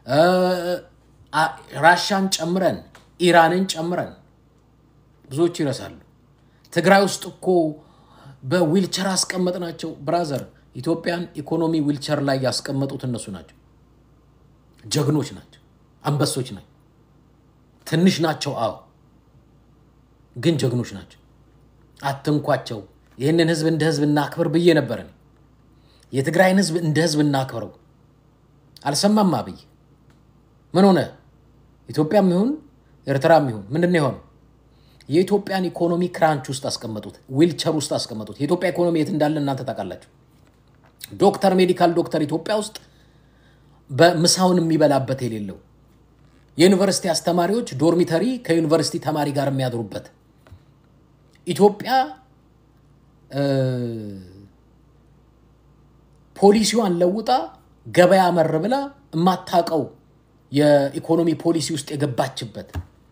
Speaker 1: ራሻን ጨምረን ኢራንን ጨምረን ብዙዎቹ ይረሳሉ። ትግራይ ውስጥ እኮ በዊልቸር አስቀመጥናቸው። ብራዘር ኢትዮጵያን ኢኮኖሚ ዊልቸር ላይ ያስቀመጡት እነሱ ናቸው። ጀግኖች ናቸው። አንበሶች ናቸው። ትንሽ ናቸው፣ አዎ፣ ግን ጀግኖች ናቸው። አትንኳቸው። ይህንን ህዝብ እንደ ህዝብ እናክብር ብዬ ነበር። የትግራይን ህዝብ እንደ ህዝብ እናክብረው። አልሰማም አብይ ምን ሆነ? ኢትዮጵያም ይሁን ኤርትራም ይሁን ምንድን ነው የሆነው? የኢትዮጵያን ኢኮኖሚ ክራንች ውስጥ አስቀመጡት፣ ዊልቸር ውስጥ አስቀመጡት። የኢትዮጵያ ኢኮኖሚ የት እንዳለ እናንተ ታውቃላችሁ። ዶክተር ሜዲካል ዶክተር ኢትዮጵያ ውስጥ በምሳውን የሚበላበት የሌለው የዩኒቨርሲቲ አስተማሪዎች ዶርሚተሪ ከዩኒቨርሲቲ ተማሪ ጋር የሚያድሩበት ኢትዮጵያ ፖሊሲዋን ለውጣ ገበያ መር ብላ የማታውቀው የኢኮኖሚ ፖሊሲ ውስጥ የገባችበት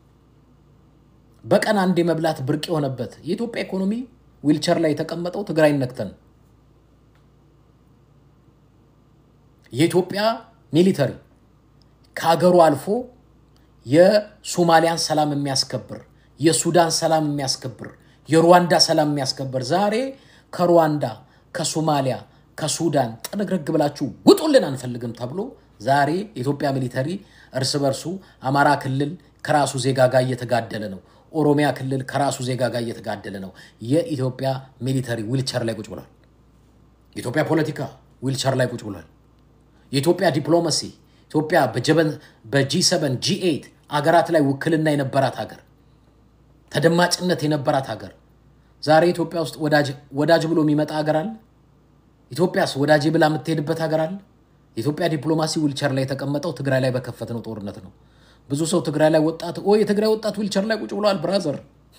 Speaker 1: በቀን አንድ የመብላት ብርቅ የሆነበት የኢትዮጵያ ኢኮኖሚ ዊልቸር ላይ የተቀመጠው ትግራይ ነክተን የኢትዮጵያ ሚሊተሪ ከሀገሩ አልፎ የሶማሊያን ሰላም የሚያስከብር የሱዳን ሰላም የሚያስከብር የሩዋንዳ ሰላም የሚያስከብር ዛሬ ከሩዋንዳ ከሶማሊያ ከሱዳን ጥርግርግ ብላችሁ ውጡልን አንፈልግም ተብሎ ዛሬ የኢትዮጵያ ሚሊተሪ እርስ በርሱ አማራ ክልል ከራሱ ዜጋ ጋር እየተጋደለ ነው። ኦሮሚያ ክልል ከራሱ ዜጋ ጋር እየተጋደለ ነው። የኢትዮጵያ ሚሊተሪ ዊልቸር ላይ ቁጭ ብሏል። የኢትዮጵያ ፖለቲካ ዊልቸር ላይ ቁጭ ብሏል። የኢትዮጵያ ዲፕሎማሲ ኢትዮጵያ በጂ ሰቨን ጂ ኤይት አገራት ላይ ውክልና የነበራት ሀገር ተደማጭነት የነበራት ሀገር ዛሬ ኢትዮጵያ ውስጥ ወዳጅ ብሎ የሚመጣ ሀገር አለ? ኢትዮጵያስ ወዳጅ ብላ የምትሄድበት ሀገር አለ? የኢትዮጵያ ዲፕሎማሲ ዊልቸር ላይ የተቀመጠው ትግራይ ላይ በከፈትነው ጦርነት ነው። ብዙ ሰው ትግራይ ላይ ወጣት ኦ የትግራይ ወጣት ዊልቸር ላይ ቁጭ ብለዋል። ብራዘር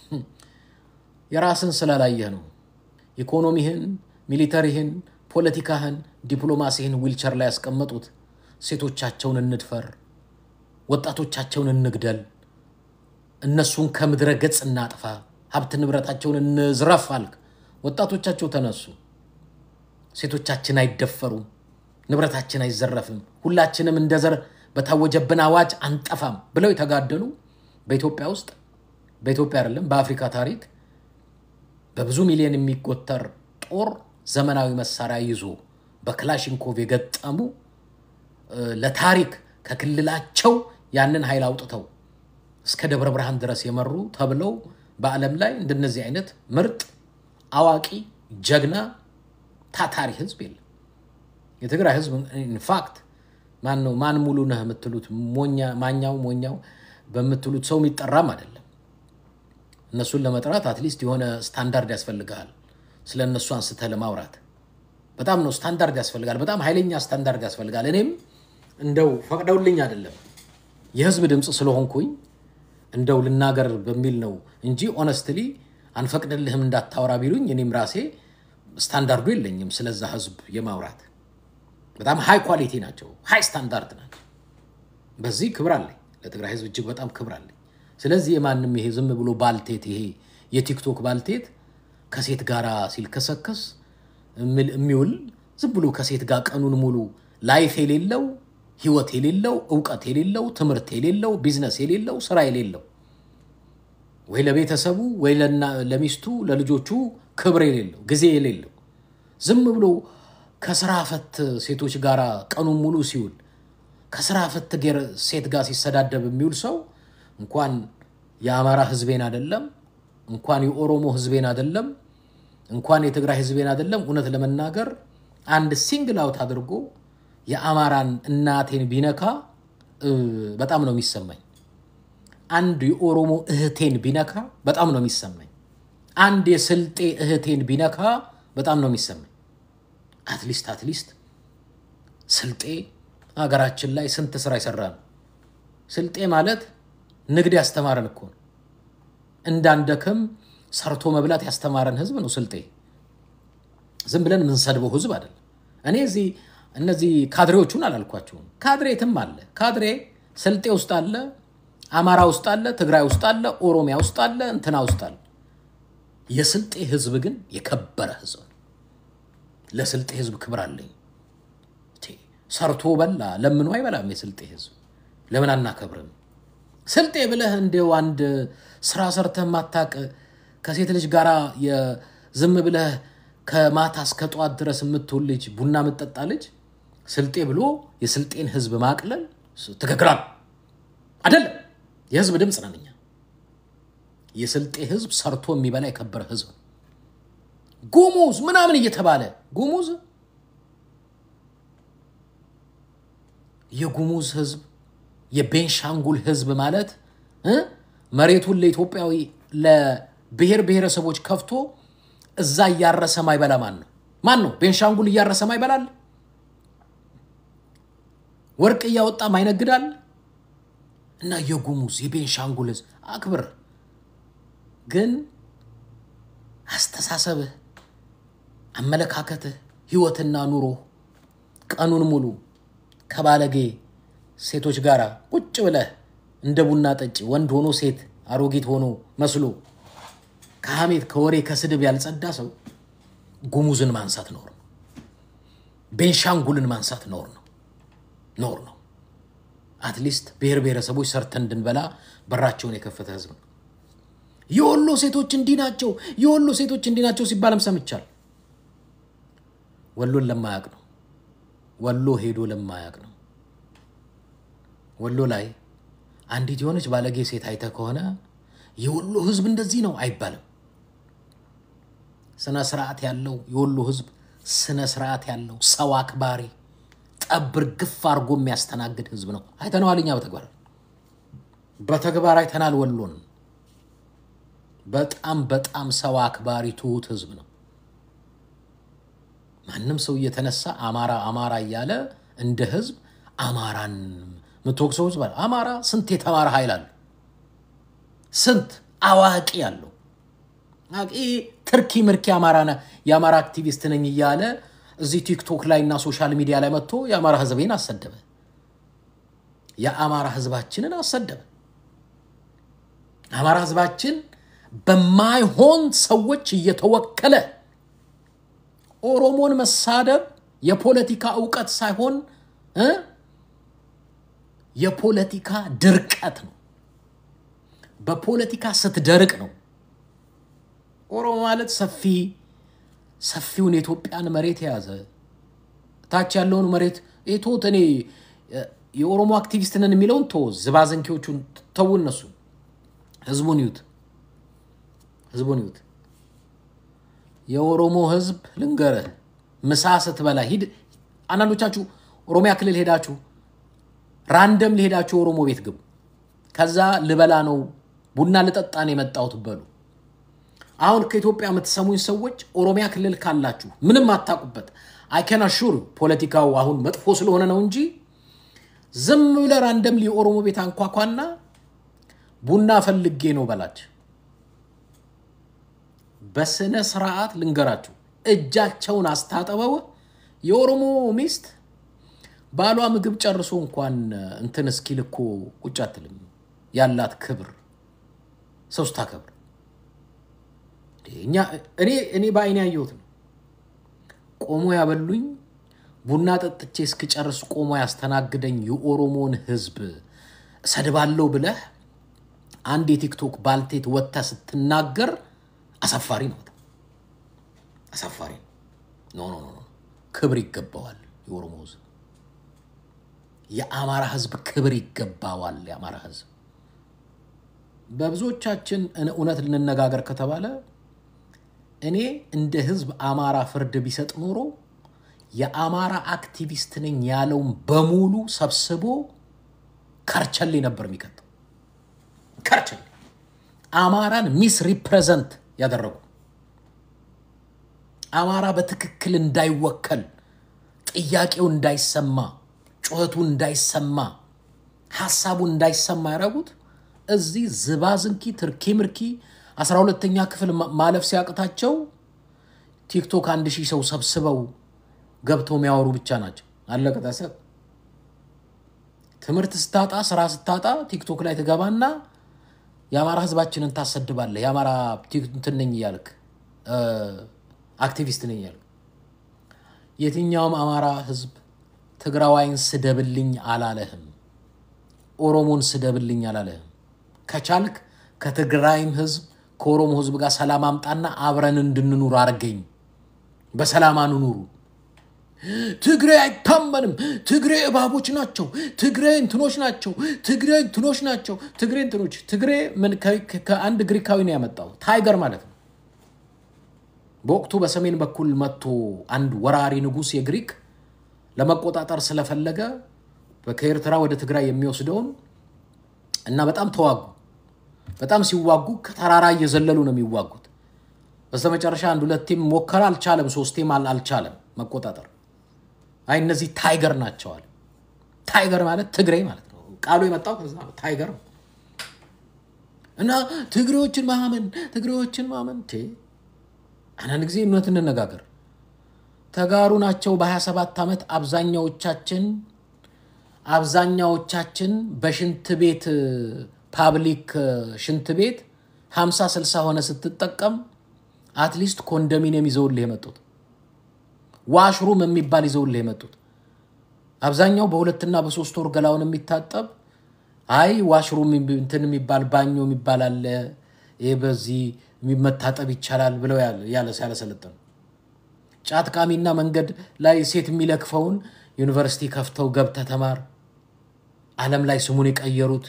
Speaker 1: የራስን ስላላየህ ነው። ኢኮኖሚህን፣ ሚሊተሪህን፣ ፖለቲካህን፣ ዲፕሎማሲህን ዊልቸር ላይ ያስቀመጡት ሴቶቻቸውን እንድፈር፣ ወጣቶቻቸውን እንግደል፣ እነሱን ከምድረ ገጽ እናጥፋ፣ ሀብት ንብረታቸውን እንዝረፍ አልክ። ወጣቶቻቸው ተነሱ። ሴቶቻችን አይደፈሩም፣ ንብረታችን አይዘረፍም፣ ሁላችንም እንደ ዘር በታወጀብን አዋጅ አንጠፋም ብለው የተጋደሉ በኢትዮጵያ ውስጥ በኢትዮጵያ አይደለም በአፍሪካ ታሪክ በብዙ ሚሊዮን የሚቆጠር ጦር ዘመናዊ መሳሪያ ይዞ በክላሽንኮቭ የገጠሙ ለታሪክ ከክልላቸው ያንን ኃይል አውጥተው እስከ ደብረ ብርሃን ድረስ የመሩ ተብለው በዓለም ላይ እንደነዚህ አይነት ምርጥ አዋቂ ጀግና ታታሪ ህዝብ የለም። የትግራይ ህዝብ ኢንፋክት ማን ነው ማን ሙሉ ነህ የምትሉት ሞኛ ማኛው ሞኛው በምትሉት ሰው የሚጠራም አይደለም። እነሱን ለመጥራት አትሊስት የሆነ ስታንዳርድ ያስፈልግሃል። ስለ እነሱ አንስተህ ለማውራት በጣም ነው ስታንዳርድ ያስፈልጋል። በጣም ኃይለኛ ስታንዳርድ ያስፈልጋል። እኔም እንደው ፈቅደውልኝ አይደለም የህዝብ ድምፅ ስለሆንኩኝ እንደው ልናገር በሚል ነው እንጂ ኦነስትሊ አንፈቅድልህም እንዳታወራ ቢሉኝ እኔም ራሴ ስታንዳርዱ የለኝም ስለዛ ህዝብ የማውራት በጣም ሃይ ኳሊቲ ናቸው፣ ሃይ ስታንዳርድ ናቸው። በዚህ ክብር አለኝ፣ ለትግራይ ህዝብ እጅግ በጣም ክብር አለኝ። ስለዚህ የማንም ይሄ ዝም ብሎ ባልቴት ይሄ የቲክቶክ ባልቴት ከሴት ጋር ሲልከሰከስ የሚውል ዝም ብሎ ከሴት ጋር ቀኑን ሙሉ ላይፍ የሌለው ህይወት የሌለው እውቀት የሌለው ትምህርት የሌለው ቢዝነስ የሌለው ስራ የሌለው ወይ ለቤተሰቡ ወይ ለሚስቱ ለልጆቹ ክብር የሌለው ጊዜ የሌለው ዝም ብሎ ከስራ ፈት ሴቶች ጋር ቀኑን ሙሉ ሲውል ከስራ ፈት ሴት ጋር ሲሰዳደብ የሚውል ሰው እንኳን የአማራ ህዝቤን አይደለም እንኳን የኦሮሞ ህዝቤን አይደለም እንኳን የትግራይ ህዝቤን አይደለም እውነት ለመናገር አንድ ሲንግል አውት አድርጎ የአማራን እናቴን ቢነካ በጣም ነው የሚሰማኝ። አንድ የኦሮሞ እህቴን ቢነካ በጣም ነው የሚሰማኝ። አንድ የስልጤ እህቴን ቢነካ በጣም ነው የሚሰማኝ። አትሊስት አትሊስት ስልጤ ሀገራችን ላይ ስንት ስራ የሰራ ነው። ስልጤ ማለት ንግድ ያስተማረን እኮ ነው። እንዳንደክም ሰርቶ መብላት ያስተማረን ህዝብ ነው ስልጤ። ዝም ብለን የምንሰድበው ህዝብ አይደለም። እኔ እዚህ እነዚህ ካድሬዎቹን አላልኳቸውም። ካድሬ የትም አለ። ካድሬ ስልጤ ውስጥ አለ፣ አማራ ውስጥ አለ፣ ትግራይ ውስጥ አለ፣ ኦሮሚያ ውስጥ አለ፣ እንትና ውስጥ አለ። የስልጤ ህዝብ ግን የከበረ ህዝብ ነው። ለስልጤ ህዝብ ክብር አለኝ። ሰርቶ በላ ለምኖ አይበላም። የስልጤ ህዝብ ለምን አናከብርም? ስልጤ ብለህ እንዲው አንድ ስራ ሰርተህ ማታቅ ከሴት ልጅ ጋር ዝም ብለህ ከማታ እስከ ጠዋት ድረስ የምትውል ልጅ ቡና የምትጠጣ ልጅ ስልጤ ብሎ የስልጤን ህዝብ ማቅለል ትክክል አይደለም። የህዝብ ድምፅ ነን እኛ። የስልጤ ህዝብ ሰርቶ የሚበላ የከበረ ህዝብ ነው። ጉሙዝ ምናምን እየተባለ ጉሙዝ የጉሙዝ ህዝብ የቤንሻንጉል ህዝብ ማለት መሬቱን ለኢትዮጵያዊ ለብሔር ብሔረሰቦች ከፍቶ እዛ እያረሰ ማይበላ ማን ነው? ማን ነው? ቤንሻንጉል እያረሰ ማይበላል? ወርቅ እያወጣ ማይነግዳል? እና የጉሙዝ የቤንሻንጉል ህዝብ አክብር። ግን አስተሳሰብህ፣ አመለካከትህ፣ ህይወትና ኑሮ ቀኑን ሙሉ ከባለጌ ሴቶች ጋር ቁጭ ብለህ እንደ ቡና ጠጪ ወንድ ሆኖ ሴት አሮጊት ሆኖ መስሎ ከሐሜት ከወሬ ከስድብ ያልጸዳ ሰው ጉሙዝን ማንሳት ኖር ነው። ቤንሻንጉልን ማንሳት ኖር ነው ኖር ነው። አትሊስት ብሔር ብሔረሰቦች ሰርተን እንድንበላ በራቸውን የከፈተ ህዝብ ነው። የወሎ ሴቶች እንዲህ ናቸው፣ የወሎ ሴቶች እንዲህ ናቸው ሲባልም ሰምቻል። ወሎን ለማያቅ ነው። ወሎ ሄዶ ለማያቅ ነው። ወሎ ላይ አንዲት የሆነች ባለጌ ሴት አይተህ ከሆነ የወሎ ህዝብ እንደዚህ ነው አይባልም። ስነ ስርዓት ያለው የወሎ ህዝብ ስነ ስርዓት ያለው ሰው አክባሪ ጠብር ግፍ አድርጎ የሚያስተናግድ ህዝብ ነው። አይተነዋል። እኛ በተግባር በተግባር አይተናል። ወሎን በጣም በጣም ሰው አክባሪ ትሁት ህዝብ ነው። ማንም ሰው እየተነሳ አማራ አማራ እያለ እንደ ህዝብ አማራን ምትወቅሰው ህዝብ አማራ ስንት የተማረ ኃይል አለው ስንት አዋቂ ያለው ትርኪ ምርኪ አማራ የአማራ አክቲቪስት ነኝ እያለ እዚህ ቲክቶክ ላይ እና ሶሻል ሚዲያ ላይ መጥቶ የአማራ ህዝቤን አሰደበ። የአማራ ህዝባችንን አሰደበ። አማራ ህዝባችን በማይሆን ሰዎች እየተወከለ ኦሮሞን መሳደብ የፖለቲካ እውቀት ሳይሆን የፖለቲካ ድርቀት ነው። በፖለቲካ ስትደርቅ ነው። ኦሮሞ ማለት ሰፊ ሰፊውን የኢትዮጵያን መሬት የያዘ ታች ያለውን መሬት ቶት እኔ የኦሮሞ አክቲቪስት ነን የሚለውን ቶ ዝባዘንኪዎቹን ተዉ፣ እነሱ ህዝቡን ይዩት። ህዝቡን ይዩት። የኦሮሞ ህዝብ ልንገርህ፣ ምሳ ስትበላ ሂድ። አንዳንዶቻችሁ ኦሮሚያ ክልል ሄዳችሁ ራንደም ሊሄዳችሁ ኦሮሞ ቤት ግቡ። ከዛ ልበላ ነው ቡና ልጠጣ ነው የመጣሁት በሉ። አሁን ከኢትዮጵያ የምትሰሙኝ ሰዎች ኦሮሚያ ክልል ካላችሁ ምንም አታውቁበት፣ አይከን አሹር ፖለቲካው አሁን መጥፎ ስለሆነ ነው እንጂ ዝም ብለህ ራንደም የኦሮሞ ቤት አንኳኳና ቡና ፈልጌ ነው በላች። በስነ ስርዓት ልንገራችሁ፣ እጃቸውን አስታጥበው የኦሮሞ ሚስት ባሏ ምግብ ጨርሶ እንኳን እንትን እስኪል እኮ ቁጭ አትልም። ያላት ክብር ሰው ስታከብር እኛ እኔ እኔ በአይኔ ያየሁት ነው። ቆሞ ያበሉኝ ቡና ጠጥቼ እስክጨርስ ቆሞ ያስተናግደኝ የኦሮሞን ህዝብ እሰድባለሁ ብለህ አንድ የቲክቶክ ባልቴት ወጥታ ስትናገር አሳፋሪ ነው። በጣም አሳፋሪ ነው። ኖ ኖ ኖ ክብር ይገባዋል የኦሮሞ ህዝብ። የአማራ ህዝብ ክብር ይገባዋል። የአማራ ህዝብ በብዙዎቻችን እውነት ልንነጋገር ከተባለ እኔ እንደ ህዝብ አማራ ፍርድ ቢሰጥ ኖሮ የአማራ አክቲቪስት ነኝ ያለውን በሙሉ ሰብስቦ ከርቸሌ ነበር የሚቀጠው። ከርቸሌ አማራን ሚስ ሪፕሬዘንት ያደረጉ አማራ በትክክል እንዳይወከል፣ ጥያቄው እንዳይሰማ፣ ጩኸቱ እንዳይሰማ፣ ሀሳቡ እንዳይሰማ ያደረጉት እዚህ ዝባዝንኪ ትርኪ ምርኪ አስራ ሁለተኛ ክፍል ማለፍ ሲያቅታቸው ቲክቶክ አንድ ሺህ ሰው ሰብስበው ገብተው የሚያወሩ ብቻ ናቸው። አለቀ ታሰብ። ትምህርት ስታጣ ስራ ስታጣ ቲክቶክ ላይ ትገባና የአማራ ህዝባችንን ታሰድባለህ። የአማራ እንትን ነኝ እያልክ አክቲቪስት ነኝ እያልክ የትኛውም አማራ ህዝብ ትግራዋይን ስደብልኝ አላለህም። ኦሮሞን ስደብልኝ አላለህም። ከቻልክ ከትግራይም ህዝብ ከኦሮሞ ህዝብ ጋር ሰላም አምጣና አብረን እንድንኑር አርገኝ። በሰላም አንኑሩ። ትግሬ አይታመንም፣ ትግሬ እባቦች ናቸው፣ ትግሬ እንትኖች ናቸው፣ ትግሬ እንትኖች ናቸው፣ ትግሬ እንትኖች። ትግሬ ከአንድ ግሪካዊ ነው ያመጣው፣ ታይገር ማለት ነው። በወቅቱ በሰሜን በኩል መጥቶ አንድ ወራሪ ንጉሥ የግሪክ ለመቆጣጠር ስለፈለገ ከኤርትራ ወደ ትግራይ የሚወስደውን እና በጣም ተዋጉ። በጣም ሲዋጉ ከተራራ እየዘለሉ ነው የሚዋጉት። በስተመጨረሻ አንድ ሁለቴም ሞከረ፣ አልቻለም። ሶስቴም አልቻለም መቆጣጠር። አይ እነዚህ ታይገር ናቸዋል። ታይገር ማለት ትግሬ ማለት ነው። ቃሉ የመጣው ከዛ ታይገር ነው። እና ትግሬዎችን ማመን ትግሬዎችን ማመን አንዳንድ ጊዜ እውነት እንነጋገር፣ ተጋሩ ናቸው። በ27 ዓመት አብዛኛዎቻችን አብዛኛዎቻችን በሽንት ቤት ፓብሊክ ሽንት ቤት 50 60 ሆነ ስትጠቀም አትሊስት ኮንዶሚኒየም ይዘውልህ የመጡት ዋሽሩም የሚባል ይዘውልህ የመጡት አብዛኛው በሁለትና በሶስት ወር ገላውን የሚታጠብ አይ ዋሽሩም እንትን የሚባል ባኞ የሚባል አለ፣ ይህ በዚህ መታጠብ ይቻላል ብለው ያለ ያለሰለጠኑ ጫት ቃሚና መንገድ ላይ ሴት የሚለክፈውን ዩኒቨርሲቲ ከፍተው ገብተህ ተማር ዓለም ላይ ስሙን የቀየሩት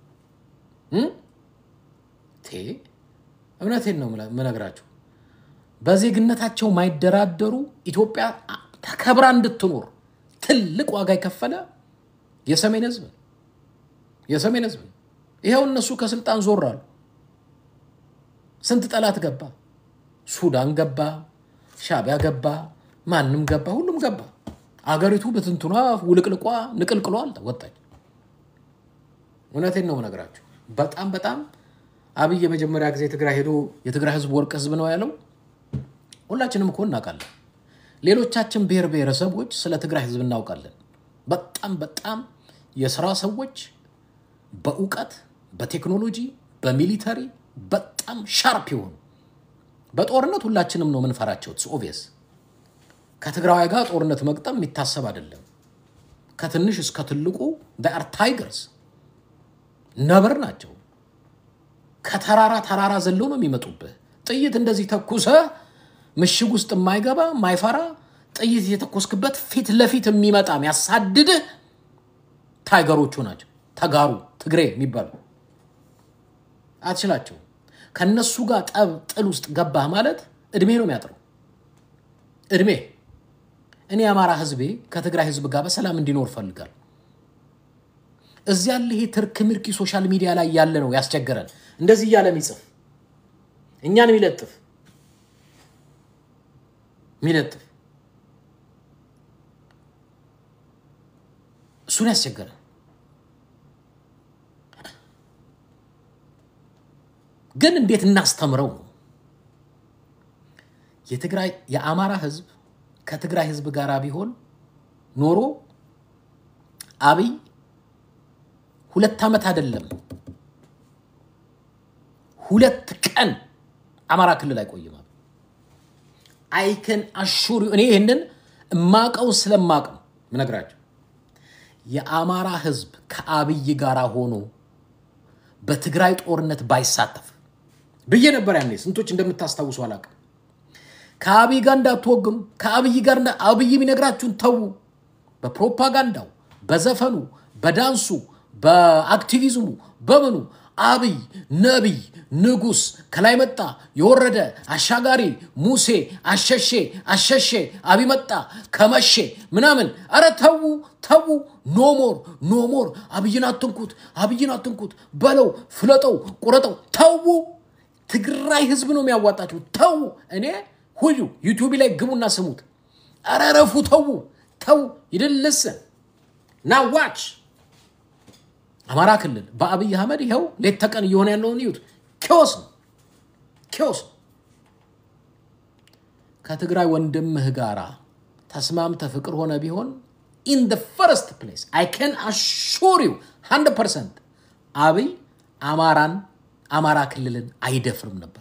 Speaker 1: እውነቴን ነው የምነግራቸው። በዜግነታቸው ማይደራደሩ ኢትዮጵያ ተከብራ እንድትኖር ትልቅ ዋጋ የከፈለ የሰሜን ህዝብ የሰሜን ህዝብ ይኸው እነሱ ከስልጣን ዞር አሉ። ስንት ጠላት ገባ፣ ሱዳን ገባ፣ ሻቢያ ገባ፣ ማንም ገባ፣ ሁሉም ገባ። አገሪቱ በትንትኗ ውልቅልቋ ንቅልቅሏ ወጣች። እውነቴን ነው የምነግራቸው። በጣም በጣም አብይ የመጀመሪያ ጊዜ ትግራይ ሄዶ የትግራይ ህዝብ ወርቅ ህዝብ ነው ያለው ሁላችንም እኮ እናውቃለን። ሌሎቻችን ብሔር ብሔረሰቦች ስለ ትግራይ ህዝብ እናውቃለን። በጣም በጣም የስራ ሰዎች በእውቀት በቴክኖሎጂ በሚሊተሪ በጣም ሻርፕ የሆኑ በጦርነት ሁላችንም ነው የምንፈራቸው። ኦቪየስ ከትግራዋይ ጋር ጦርነት መግጠም የሚታሰብ አይደለም። ከትንሽ እስከ ትልቁ አር ታይገርስ ነብር ናቸው። ከተራራ ተራራ ዘለው ነው የሚመጡብህ። ጥይት እንደዚህ ተኩሰ ምሽግ ውስጥ የማይገባ የማይፈራ ጥይት የተኮስክበት ፊት ለፊት የሚመጣ የሚያሳድድህ ታይገሮቹ ናቸው። ተጋሩ ትግሬ የሚባሉ አትችላቸው። ከነሱ ጋር ጠብ ጥል ውስጥ ገባህ ማለት እድሜ ነው የሚያጥረው። እድሜ እኔ የአማራ ህዝቤ ከትግራይ ህዝብ ጋር በሰላም እንዲኖር ፈልጋል። እዚያ ያለ ይሄ ትርክ ምርኪ ሶሻል ሚዲያ ላይ ያለ ነው ያስቸገረን። እንደዚህ እያለ የሚጽፍ እኛን የሚለጥፍ የሚለጥፍ እሱን ያስቸገረን። ግን እንዴት እናስተምረው ነው የትግራይ የአማራ ህዝብ ከትግራይ ህዝብ ጋር ቢሆን ኖሮ አብይ ሁለት ዓመት አይደለም ሁለት ቀን አማራ ክልል አይቆይም። አይከን አሹር እኔ ይህንን እማቀው ስለማቅ ነው ምነግራቸው። የአማራ ህዝብ ከአብይ ጋር ሆኖ በትግራይ ጦርነት ባይሳተፍ ብዬ ነበር ያኔ። ስንቶች እንደምታስታውሱ አላውቅም። ከአብይ ጋር እንዳትወግኑ፣ ከአብይ ጋር አብይ የሚነግራችሁን ተዉ። በፕሮፓጋንዳው፣ በዘፈኑ፣ በዳንሱ፣ በአክቲቪዝሙ፣ በምኑ አብይ ነቢይ፣ ንጉስ፣ ከላይ መጣ የወረደ አሻጋሪ፣ ሙሴ አሸሼ አሸሼ፣ አብይ መጣ ከመሼ ምናምን። አረ ተዉ ተዉ። ኖሞር ኖሞር። አብይን አትንኩት፣ አብይን አትንኩት በለው፣ ፍለጠው፣ ቁረጠው። ተዉ። ትግራይ ህዝብ ነው የሚያዋጣችሁ። ተዉ። እኔ ሁሉ ዩቲዩብ ላይ ግቡና ስሙት። አረ ረፉ። ተዉ ተዉ። ይድልስ ና ዋች አማራ ክልል በአብይ አህመድ ይኸው ሌት ተቀን እየሆነ ያለውን እዩት። ኪዮስ ነው ኪዮስ ነው። ከትግራይ ወንድምህ ጋራ ተስማምተ ፍቅር ሆነ ቢሆን ኢን ደ ፈርስት ፕሌስ አይ ካን አሹር ዩ ሀንድረድ ፐርሰንት አብይ አማራን አማራ ክልልን አይደፍርም ነበር።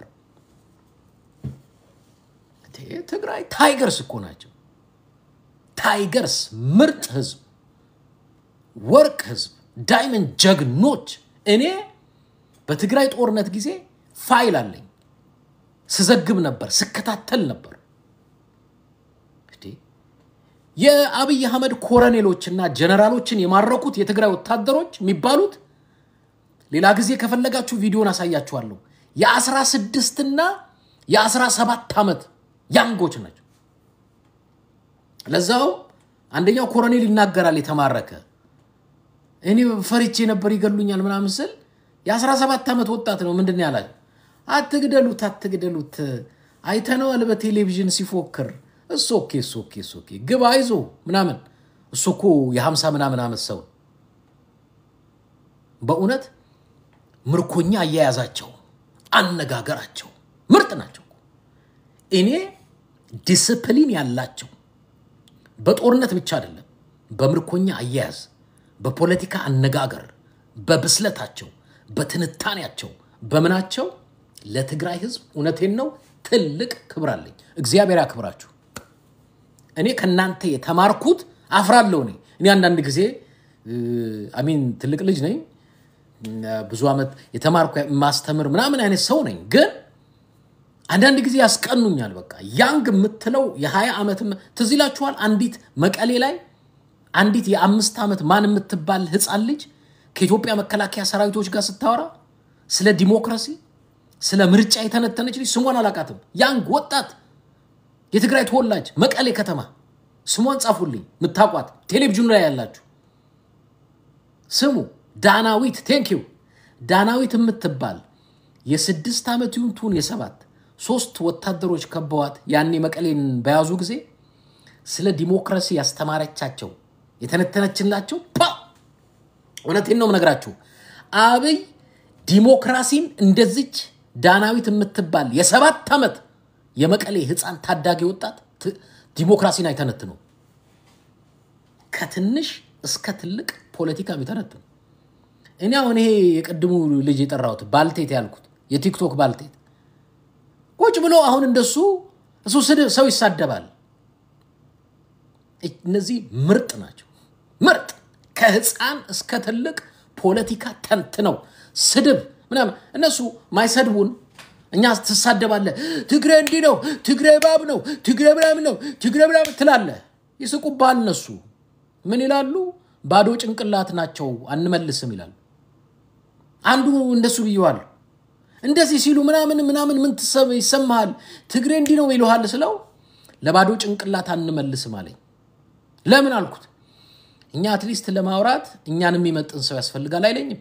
Speaker 1: ትግራይ ታይገርስ እኮ ናቸው። ታይገርስ ምርጥ ህዝብ፣ ወርቅ ህዝብ ዳይመንድ ጀግኖች። እኔ በትግራይ ጦርነት ጊዜ ፋይል አለኝ፣ ስዘግብ ነበር፣ ስከታተል ነበር። የአብይ አህመድ ኮረኔሎችና ጀነራሎችን የማረኩት የትግራይ ወታደሮች የሚባሉት ሌላ ጊዜ ከፈለጋችሁ ቪዲዮን አሳያችኋለሁ። የአስራ ስድስትና የአስራ ሰባት ዓመት ያንጎች ናቸው። ለዛው አንደኛው ኮረኔል ይናገራል የተማረከ እኔ ፈሪቼ ነበር ይገሉኛል ምናምን ስል የአስራ ሰባት ዓመት ወጣት ነው። ምንድን ያላል? አትግደሉት፣ አትግደሉት አይተነዋል በቴሌቪዥን ሲፎክር። እሱ ኦኬ፣ እሱ ኦኬ፣ እሱ ኦኬ፣ ግባ አይዞ ምናምን። እሱ እኮ የሀምሳ ምናምን ዓመት ሰው በእውነት ምርኮኛ አያያዛቸው፣ አነጋገራቸው ምርጥ ናቸው። እኔ ዲስፕሊን ያላቸው በጦርነት ብቻ አይደለም በምርኮኛ አያያዝ በፖለቲካ አነጋገር በብስለታቸው በትንታኔያቸው በምናቸው ለትግራይ ሕዝብ እውነቴን ነው ትልቅ ክብር አለኝ። እግዚአብሔር ያክብራችሁ። እኔ ከእናንተ የተማርኩት አፍራለሁ። እኔ እኔ አንዳንድ ጊዜ አሚን ትልቅ ልጅ ነኝ፣ ብዙ ዓመት የተማርኩ ማስተምር ምናምን አይነት ሰው ነኝ። ግን አንዳንድ ጊዜ ያስቀኑኛል። በቃ ያንግ የምትለው የሀያ ዓመት ትዝ ይላችኋል። አንዲት መቀሌ ላይ አንዲት የአምስት ዓመት ማን የምትባል ህፃን ልጅ ከኢትዮጵያ መከላከያ ሰራዊቶች ጋር ስታወራ ስለ ዲሞክራሲ ስለ ምርጫ የተነተነች ልጅ ስሟን አላቃትም። ያንግ ወጣት የትግራይ ተወላጅ መቀሌ ከተማ ስሟን ጻፉልኝ፣ ምታቋት ቴሌቪዥኑ ላይ ያላችሁ ስሙ። ዳናዊት ቴንኪው ዳናዊት የምትባል የስድስት ዓመት ይሁን ትሁን የሰባት ሶስት ወታደሮች ከበዋት ያኔ መቀሌን በያዙ ጊዜ ስለ ዲሞክራሲ ያስተማረቻቸው የተነተነችላቸው ፓ እውነቴን ነው የምነግራችሁ። አብይ ዲሞክራሲን እንደዚች ዳናዊት የምትባል የሰባት ዓመት የመቀሌ ህፃን ታዳጊ ወጣት ዲሞክራሲን አይተነትነው። ከትንሽ እስከ ትልቅ ፖለቲካ የሚተነትኑ እኔ አሁን ይሄ የቅድሙ ልጅ የጠራሁት ባልቴት ያልኩት የቲክቶክ ባልቴት ቁጭ ብሎ አሁን እንደሱ እሱ ስድብ ሰው ይሳደባል። እነዚህ ምርጥ ናቸው። ምርጥ ከህፃን እስከ ትልቅ ፖለቲካ ተንትነው ስድብ ምናምን እነሱ ማይሰድቡን እኛ ትሳደባለህ። ትግሬ እንዲህ ነው፣ ትግሬ ባብ ነው፣ ትግሬ ምናምን ነው፣ ትግሬ ምናምን ትላለህ። ይስቁብሃል። እነሱ ምን ይላሉ? ባዶ ጭንቅላት ናቸው አንመልስም ይላሉ። አንዱ እንደሱ ብየዋለሁ። እንደዚህ ሲሉ ምናምን ምናምን ምን ትሰብ ይሰማሃል? ትግሬ እንዲህ ነው ይልሃል ስለው ለባዶ ጭንቅላት አንመልስም አለኝ። ለምን አልኩት። እኛ አትሊስት ለማውራት እኛን የሚመጥን ሰው ያስፈልጋል አይለኝም።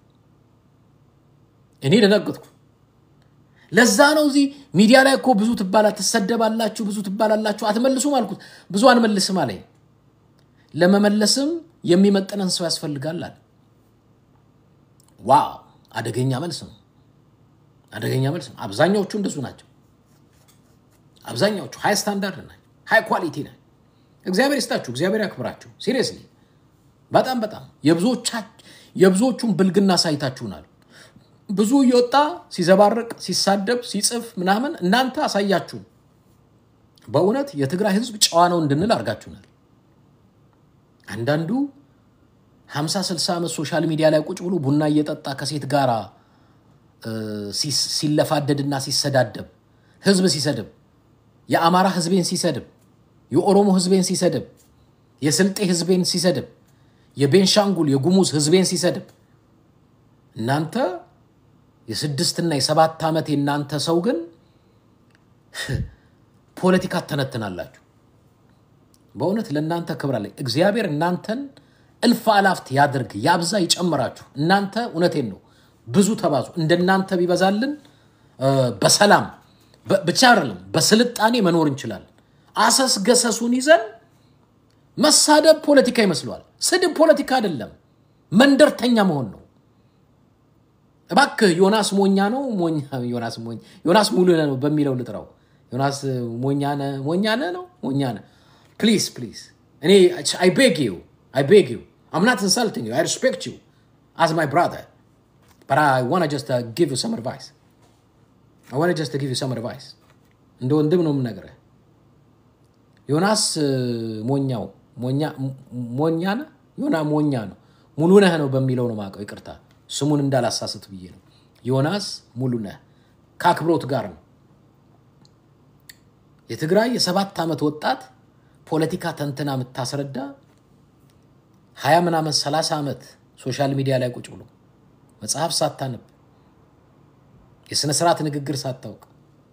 Speaker 1: እኔ ደነገጥኩ። ለዛ ነው እዚህ ሚዲያ ላይ እኮ ብዙ ትባላ ትሰደባላችሁ፣ ብዙ ትባላላችሁ፣ አትመልሱም አልኩት። ብዙ አንመልስም አለኝ። ለመመለስም የሚመጥነን ሰው ያስፈልጋል አለ። ዋው አደገኛ መልስ ነው። አደገኛ መልስ ነው። አብዛኛዎቹ እንደሱ ናቸው። አብዛኛዎቹ ሃይ ስታንዳርድ ናቸው፣ ሃይ ኳሊቲ ናቸው። እግዚአብሔር ይስጣችሁ፣ እግዚአብሔር ያክብራችሁ። ሲሪየስሊ በጣም በጣም የብዙዎቹን ብልግና ሳይታችሁናል። ብዙ እየወጣ ሲዘባርቅ ሲሳደብ ሲጽፍ ምናምን እናንተ አሳያችሁን። በእውነት የትግራይ ሕዝብ ጨዋ ነው እንድንል አድርጋችሁናል። አንዳንዱ 50 60 ዓመት ሶሻል ሚዲያ ላይ ቁጭ ብሎ ቡና እየጠጣ ከሴት ጋር ሲለፋደድና ሲሰዳደብ ህዝብ ሲሰድብ የአማራ ህዝቤን ሲሰድብ የኦሮሞ ህዝቤን ሲሰድብ የስልጤ ህዝቤን ሲሰድብ የቤንሻንጉል የጉሙዝ ህዝቤን ሲሰድብ እናንተ የስድስትና የሰባት ዓመት የእናንተ ሰው ግን ፖለቲካ ተነትናላችሁ። በእውነት ለእናንተ ክብር አለኝ። እግዚአብሔር እናንተን እልፍ አላፍት ያድርግ፣ ያብዛ፣ ይጨምራችሁ። እናንተ እውነቴን ነው ብዙ ተባዙ። እንደናንተ ቢበዛልን በሰላም ብቻ አይደለም በስልጣኔ መኖር እንችላለን። አሰስ ገሰሱን ይዘን መሳደብ ፖለቲካ ይመስለዋል። ስድብ ፖለቲካ አይደለም፣ መንደርተኛ መሆን ነው። እባክህ ዮናስ ሞኛ ነው ዮናስ ሞኝ ዮናስ ሙሉ ነው በሚለው ልጥራው። ዮናስ ሞኛነ ሞኛነ ነው ሞኛነ ፕሊዝ ፕሊዝ እኔ አይ ቤግ ዩ አይ ቤግ ዩ አም ናት ኢንሰልቲንግ ዩ አይ ሪስፔክት ዩ አዝ ማይ ብራዘር በት አይ ዋና ጀስት ጊቭ ዩ ሰም አድቫይስ አይ ዋና ጀስት ጊቭ ዩ ሰም አድቫይስ እንደ ወንድም ነው የምነግርህ። ዮናስ ሞኛው ሞኛ ነህ ዮና ሞኛ ነው ሙሉ ነህ ነው በሚለው ነው የማውቀው። ይቅርታ ስሙን እንዳላሳስት ብዬ ነው። ዮናስ ሙሉ ነህ ከአክብሮት ጋር ነው። የትግራይ የሰባት ዓመት ወጣት ፖለቲካ ተንትና የምታስረዳ ሀያ ምናምን ሰላሳ ዓመት ሶሻል ሚዲያ ላይ ቁጭ ብሎ መጽሐፍ ሳታነብ የሥነ ስርዓት ንግግር ሳታውቅ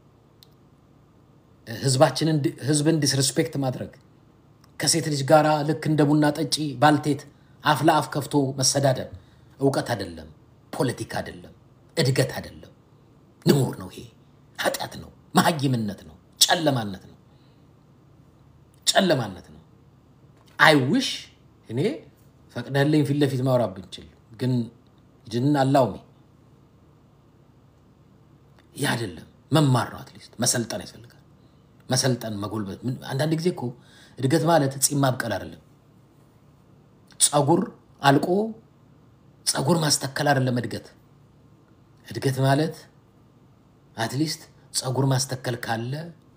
Speaker 1: ህዝብን ዲስሪስፔክት ማድረግ ከሴት ልጅ ጋር ልክ እንደ ቡና ጠጪ ባልቴት አፍ ለአፍ ከፍቶ መሰዳደብ እውቀት አይደለም፣ ፖለቲካ አይደለም፣ እድገት አይደለም፣ ንሙር ነው። ይሄ ኃጢአት ነው፣ መሀይምነት ነው፣ ጨለማነት ነው፣ ጨለማነት ነው። አይውሽ እኔ ፈቅደህልኝ ፊት ለፊት ማውራት ብንችል ግን ጅን አላውሜ ይህ አይደለም። መማር ነው፣ አትሊስት መሰልጠን ያስፈልጋል። መሰልጠን መጎልበት። አንዳንድ ጊዜ እኮ እድገት ማለት ጺም ማብቀል አይደለም። ጸጉር አልቆ ጸጉር ማስተከል አይደለም እድገት። እድገት ማለት አትሊስት ጸጉር ማስተከል ካለ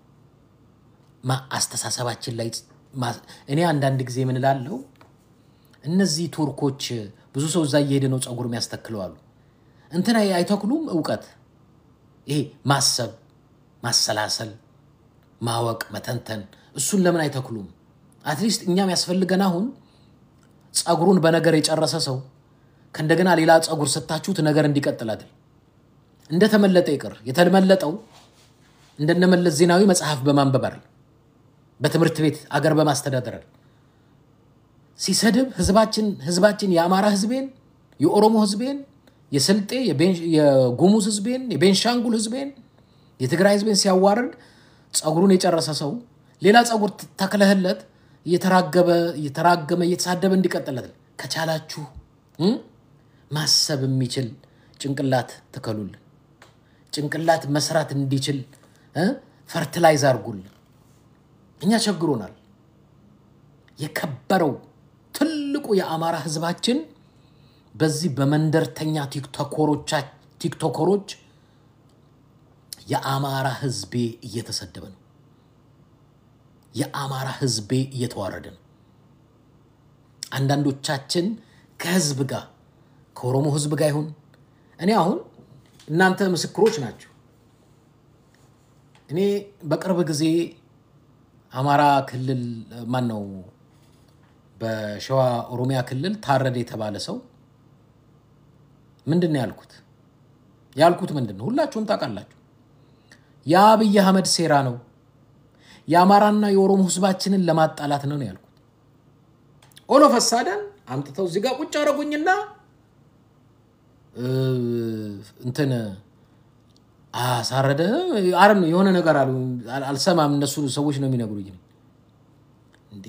Speaker 1: አስተሳሰባችን ላይ እኔ አንዳንድ ጊዜ ምን እላለሁ፣ እነዚህ ቱርኮች ብዙ ሰው እዛ እየሄደ ነው ጸጉር የሚያስተክለዋሉ። እንትን አይተክሉም እውቀት ይሄ ማሰብ፣ ማሰላሰል፣ ማወቅ፣ መተንተን እሱን ለምን አይተክሉም? አትሊስት እኛም ያስፈልገን አሁን ጸጉሩን በነገር የጨረሰ ሰው ከእንደገና ሌላ ጸጉር ስታችሁት ነገር እንዲቀጥል አይደል? እንደተመለጠ ይቅር። የተመለጠው እንደነመለስ ዜናዊ መጽሐፍ በማንበብ አይደል? በትምህርት ቤት አገር በማስተዳደር አይደል? ሲሰድብ ህዝባችን ህዝባችን የአማራ ህዝቤን፣ የኦሮሞ ህዝቤን፣ የስልጤ የጉሙዝ ህዝቤን፣ የቤንሻንጉል ህዝቤን፣ የትግራይ ህዝቤን ሲያዋርድ ጸጉሩን የጨረሰ ሰው ሌላ ጸጉር ተክለህለት እየተራገበ እየተራገመ እየተሳደበ እንዲቀጥለት ከቻላችሁ ማሰብ የሚችል ጭንቅላት ትከሉልን። ጭንቅላት መስራት እንዲችል ፈርትላይዝ አድርጉልን። እኛ ቸግሮናል። የከበረው ትልቁ የአማራ ህዝባችን በዚህ በመንደርተኛ ቲክቶከሮች የአማራ ህዝቤ እየተሰደበ ነው። የአማራ ህዝቤ እየተዋረደ ነው። አንዳንዶቻችን ከህዝብ ጋር ከኦሮሞ ህዝብ ጋር ይሁን እኔ አሁን እናንተ ምስክሮች ናቸው። እኔ በቅርብ ጊዜ አማራ ክልል ማን ነው በሸዋ ኦሮሚያ ክልል ታረደ የተባለ ሰው ምንድን ነው ያልኩት? ያልኩት ምንድን ነው? ሁላችሁም ታውቃላችሁ። የአብይ አህመድ ሴራ ነው። የአማራና የኦሮሞ ህዝባችንን ለማጣላት ነው ነው ያልኩት። ኦሎ ፈሳደን አምጥተው እዚህ ጋር ቁጭ አረጉኝና እንትን አሳረደ አረ የሆነ ነገር አሉ። አልሰማም። እነሱ ሰዎች ነው የሚነግሩኝ። እንዴ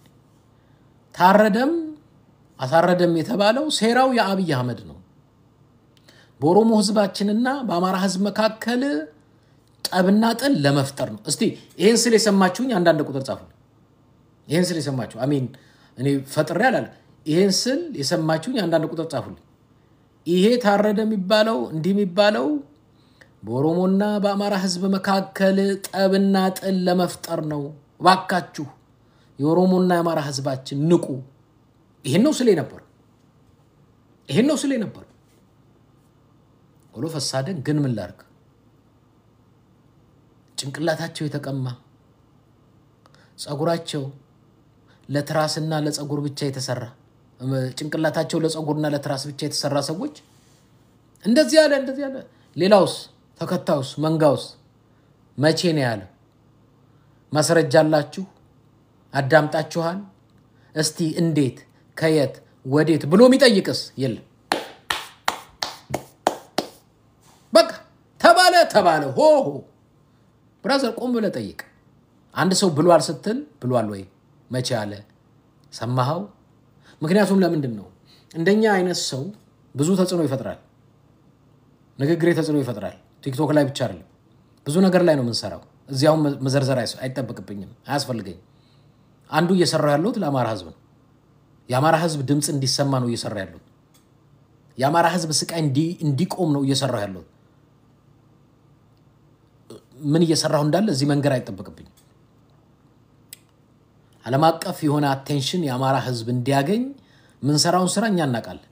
Speaker 1: ታረደም አሳረደም የተባለው ሴራው የአብይ አህመድ ነው። በኦሮሞ ህዝባችንና በአማራ ህዝብ መካከል ጠብና ጥል ለመፍጠር ነው። እስቲ ይህን ስል የሰማችሁኝ አንዳንድ ቁጥር ጻፉ። ይህን ስል የሰማችሁ አሚን እኔ ፈጥሬ አላለ። ይህን ስል የሰማችሁኝ አንዳንድ ቁጥር ጻፉልኝ። ይሄ ታረደ የሚባለው እንዲህ የሚባለው በኦሮሞና በአማራ ህዝብ መካከል ጠብና ጥል ለመፍጠር ነው። እባካችሁ የኦሮሞና የአማራ ህዝባችን ንቁ። ይህን ነው ስል ነበር። ይህን ነው ስል ነበር። ኦሎ ፈሳደን ግን ምን ላርግ? ጭንቅላታቸው የተቀማ ጸጉራቸው ለትራስና ለጸጉር ብቻ የተሰራ ጭንቅላታቸው ለጸጉርና ለትራስ ብቻ የተሰራ ሰዎች እንደዚህ ያለ እንደዚህ ያለ። ሌላውስ ተከታዩስ መንጋውስ መቼ ነው ያለ? ማስረጃ አላችሁ? አዳምጣችኋል? እስቲ እንዴት ከየት ወዴት ብሎ የሚጠይቅስ የለም። በቃ ተባለ ተባለ ሆ ሆ ብራዘር ቆም ብለህ ጠይቅ። አንድ ሰው ብሏል ስትል ብሏል ወይ መቼ አለ ሰማኸው? ምክንያቱም ለምንድን ነው እንደኛ አይነት ሰው ብዙ ተጽዕኖ ይፈጥራል። ንግግሬ ተጽዕኖ ይፈጥራል። ቲክቶክ ላይ ብቻ አይደለም፣ ብዙ ነገር ላይ ነው የምንሰራው። እዚያውም መዘርዘር አይጠበቅብኝም፣ አያስፈልገኝም። አንዱ እየሰራ ያለሁት ለአማራ ህዝብ ነው። የአማራ ህዝብ ድምፅ እንዲሰማ ነው እየሰራ ያለሁት። የአማራ ህዝብ ስቃይ እንዲቆም ነው እየሰራ ያለሁት። ምን እየሰራሁ እንዳለ እዚህ መንገድ አይጠበቅብኝም። ዓለም አቀፍ የሆነ አቴንሽን የአማራ ህዝብ እንዲያገኝ ምንሰራውን ስራ እኛ እናውቃለን።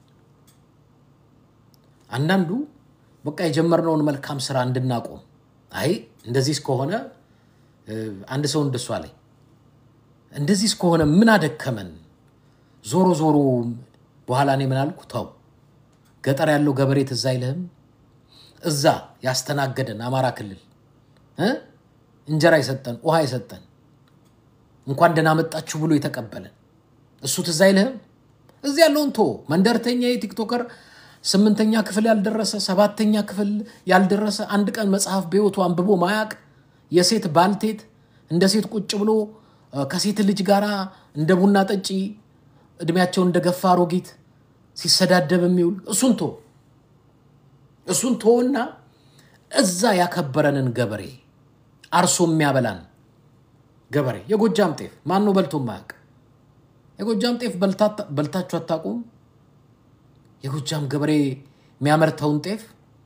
Speaker 1: አንዳንዱ በቃ የጀመርነውን መልካም ስራ እንድናቆም አይ እንደዚህ እስከሆነ አንድ ሰው እንደሷ ላይ እንደዚህ እስከሆነ ምን አደከመን፣ ዞሮ ዞሮ በኋላ እኔ ምን አልኩ፣ ተው ገጠር ያለው ገበሬ ትዝ አይልህም? እዛ ያስተናገደን አማራ ክልል እንጀራ የሰጠን ውሃ የሰጠን እንኳን ደህና መጣችሁ ብሎ የተቀበለን እሱ ትዝ አይልህም? እዚህ ያለውን ቶ መንደርተኛ የቲክቶከር ስምንተኛ ክፍል ያልደረሰ ሰባተኛ ክፍል ያልደረሰ አንድ ቀን መጽሐፍ በሕይወቱ አንብቦ ማያቅ የሴት ባልቴት እንደ ሴት ቁጭ ብሎ ከሴት ልጅ ጋር እንደ ቡና ጠጪ እድሜያቸውን እንደገፋ አሮጊት ሲሰዳደብ የሚውል እሱን ቶ እሱን ቶና እዛ ያከበረንን ገበሬ አርሶ የሚያበላን ገበሬ የጎጃም ጤፍ ማን ነው በልቶ ማያውቅ? የጎጃም ጤፍ በልታችሁ አታውቁም? የጎጃም ገበሬ የሚያመርተውን ጤፍ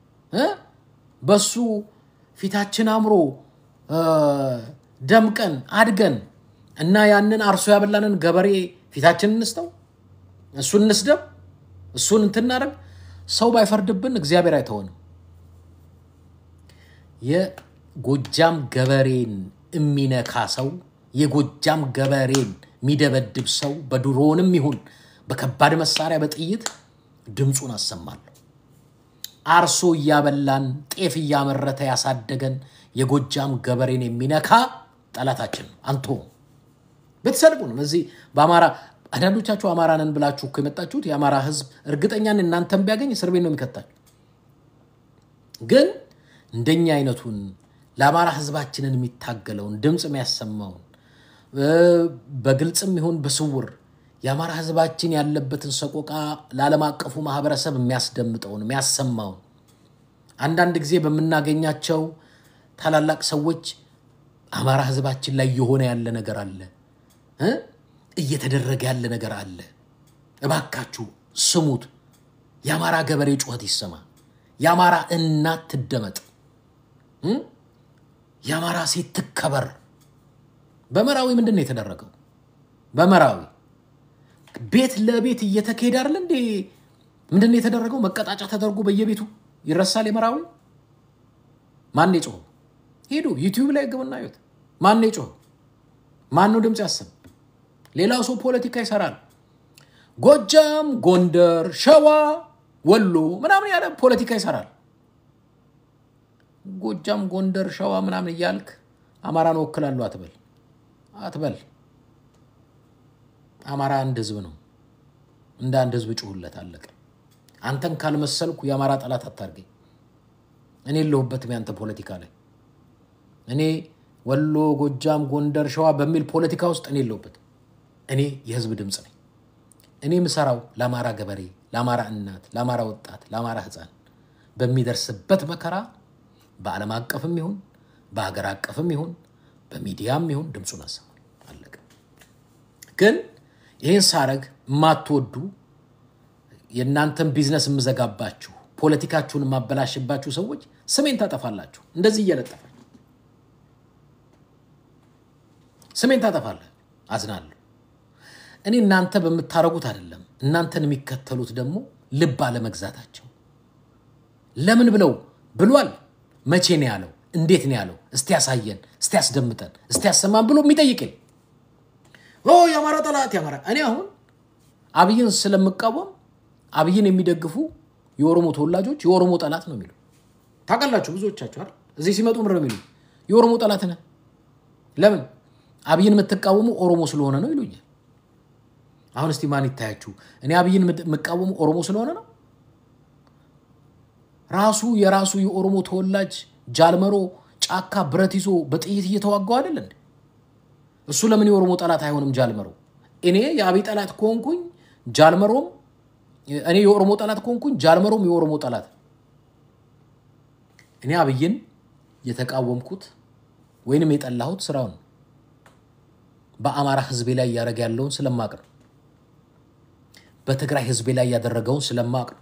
Speaker 1: በሱ ፊታችን አምሮ ደምቀን አድገን እና ያንን አርሶ ያበላንን ገበሬ ፊታችን እንስተው፣ እሱን እንስደብ፣ እሱን እንትናደርግ። ሰው ባይፈርድብን እግዚአብሔር አይተወንም። የጎጃም ገበሬን የሚነካ ሰው የጎጃም ገበሬን የሚደበድብ ሰው በድሮንም ይሁን በከባድ መሳሪያ በጥይት ድምፁን አሰማለሁ። አርሶ እያበላን ጤፍ እያመረተ ያሳደገን የጎጃም ገበሬን የሚነካ ጠላታችን ነው። አንቶ ብትሰድቡንም እዚህ በአማራ አንዳንዶቻችሁ አማራ ነን ብላችሁ እኮ የመጣችሁት የአማራ ሕዝብ እርግጠኛን እናንተን ቢያገኝ እስር ቤት ነው የሚከታል። ግን እንደኛ አይነቱን ለአማራ ሕዝባችንን የሚታገለውን ድምፅ የሚያሰማውን በግልጽም ይሁን በስውር የአማራ ሕዝባችን ያለበትን ሰቆቃ ለዓለም አቀፉ ማህበረሰብ የሚያስደምጠውን የሚያሰማውን አንዳንድ ጊዜ በምናገኛቸው ታላላቅ ሰዎች አማራ ሕዝባችን ላይ የሆነ ያለ ነገር አለ እ እየተደረገ ያለ ነገር አለ። እባካችሁ ስሙት። የአማራ ገበሬ ጩኸት ይሰማ። የአማራ እናት ትደመጥ። የአማራ ሴት ትከበር። በመራዊ ምንድን ነው የተደረገው? በመራዊ ቤት ለቤት እየተካሄደ አይደለ እንዴ? ምንድን ነው የተደረገው? መቀጣጫ ተደርጎ በየቤቱ ይረሳል። የመራዊ ማን የጮኸው? ሄዱ ዩቲዩብ ላይ ግቡና እዩት። ማን የጮኸው? ማን ነው ድምፅ ያሰብ? ሌላው ሰው ፖለቲካ ይሰራል። ጎጃም፣ ጎንደር፣ ሸዋ፣ ወሎ ምናምን ያለ ፖለቲካ ይሰራል። ጎጃም፣ ጎንደር፣ ሸዋ ምናምን እያልክ አማራን እወክላለሁ አትበል አትበል። አማራ አንድ ህዝብ ነው። እንደ አንድ ህዝብ ጩሁለት፣ አለቀ። አንተን ካልመሰልኩ የአማራ ጠላት አታርገኝ። እኔ የለሁበትም ያንተ ፖለቲካ ላይ። እኔ ወሎ፣ ጎጃም፣ ጎንደር፣ ሸዋ በሚል ፖለቲካ ውስጥ እኔ የለሁበትም። እኔ የህዝብ ድምፅ ነኝ። እኔ ምሰራው ለአማራ ገበሬ፣ ለአማራ እናት፣ ለአማራ ወጣት፣ ለአማራ ህፃን በሚደርስበት መከራ በዓለም አቀፍም ይሁን በሀገር አቀፍም ይሁን በሚዲያም ይሁን ድምፁን አሰማል። አለቀ። ግን ይህን ሳረግ የማትወዱ የእናንተን ቢዝነስ የምዘጋባችሁ ፖለቲካችሁን የማበላሽባችሁ ሰዎች ስሜን ታጠፋላችሁ። እንደዚህ እየለጠፋችሁ ስሜን ታጠፋላችሁ። አዝናለሁ። እኔ እናንተ በምታረጉት አይደለም፣ እናንተን የሚከተሉት ደግሞ ልብ አለመግዛታቸው ለምን ብለው ብሏል። መቼ ነው ያለው? እንዴት ነው ያለው? እስቲ ያሳየን፣ እስቲ ያስደምጠን፣ እስቲ ያሰማን ብሎ የሚጠይቅል የአማራ ጠላት የአማራ እኔ አሁን አብይን ስለምቃወም አብይን የሚደግፉ የኦሮሞ ተወላጆች የኦሮሞ ጠላት ነው የሚሉ ታውቃላችሁ። ብዙዎቻችሁ አይደል እዚህ ሲመጡ ምር የሚሉ የኦሮሞ ጠላት ነህ። ለምን አብይን የምትቃወሙ ኦሮሞ ስለሆነ ነው ይሉኛል። አሁን እስቲ ማን ይታያችሁ? እኔ አብይን የምቃወሙ ኦሮሞ ስለሆነ ነው። ራሱ የራሱ የኦሮሞ ተወላጅ ጃልመሮ ጫካ ብረት ይዞ በጥይት እየተዋጋው አይደል እንዴ? እሱ ለምን የኦሮሞ ጠላት አይሆንም? ጃልመሮ እኔ የአብይ ጠላት ከሆንኩኝ ጃልመሮም እኔ የኦሮሞ ጠላት ከሆንኩኝ ጃልመሮም የኦሮሞ ጠላት። እኔ አብይን የተቃወምኩት ወይንም የጠላሁት ስራውን በአማራ ህዝቤ ላይ እያደረገ ያለውን ስለማቅ ነው። በትግራይ ህዝቤ ላይ ያደረገውን ስለማቅ ነው።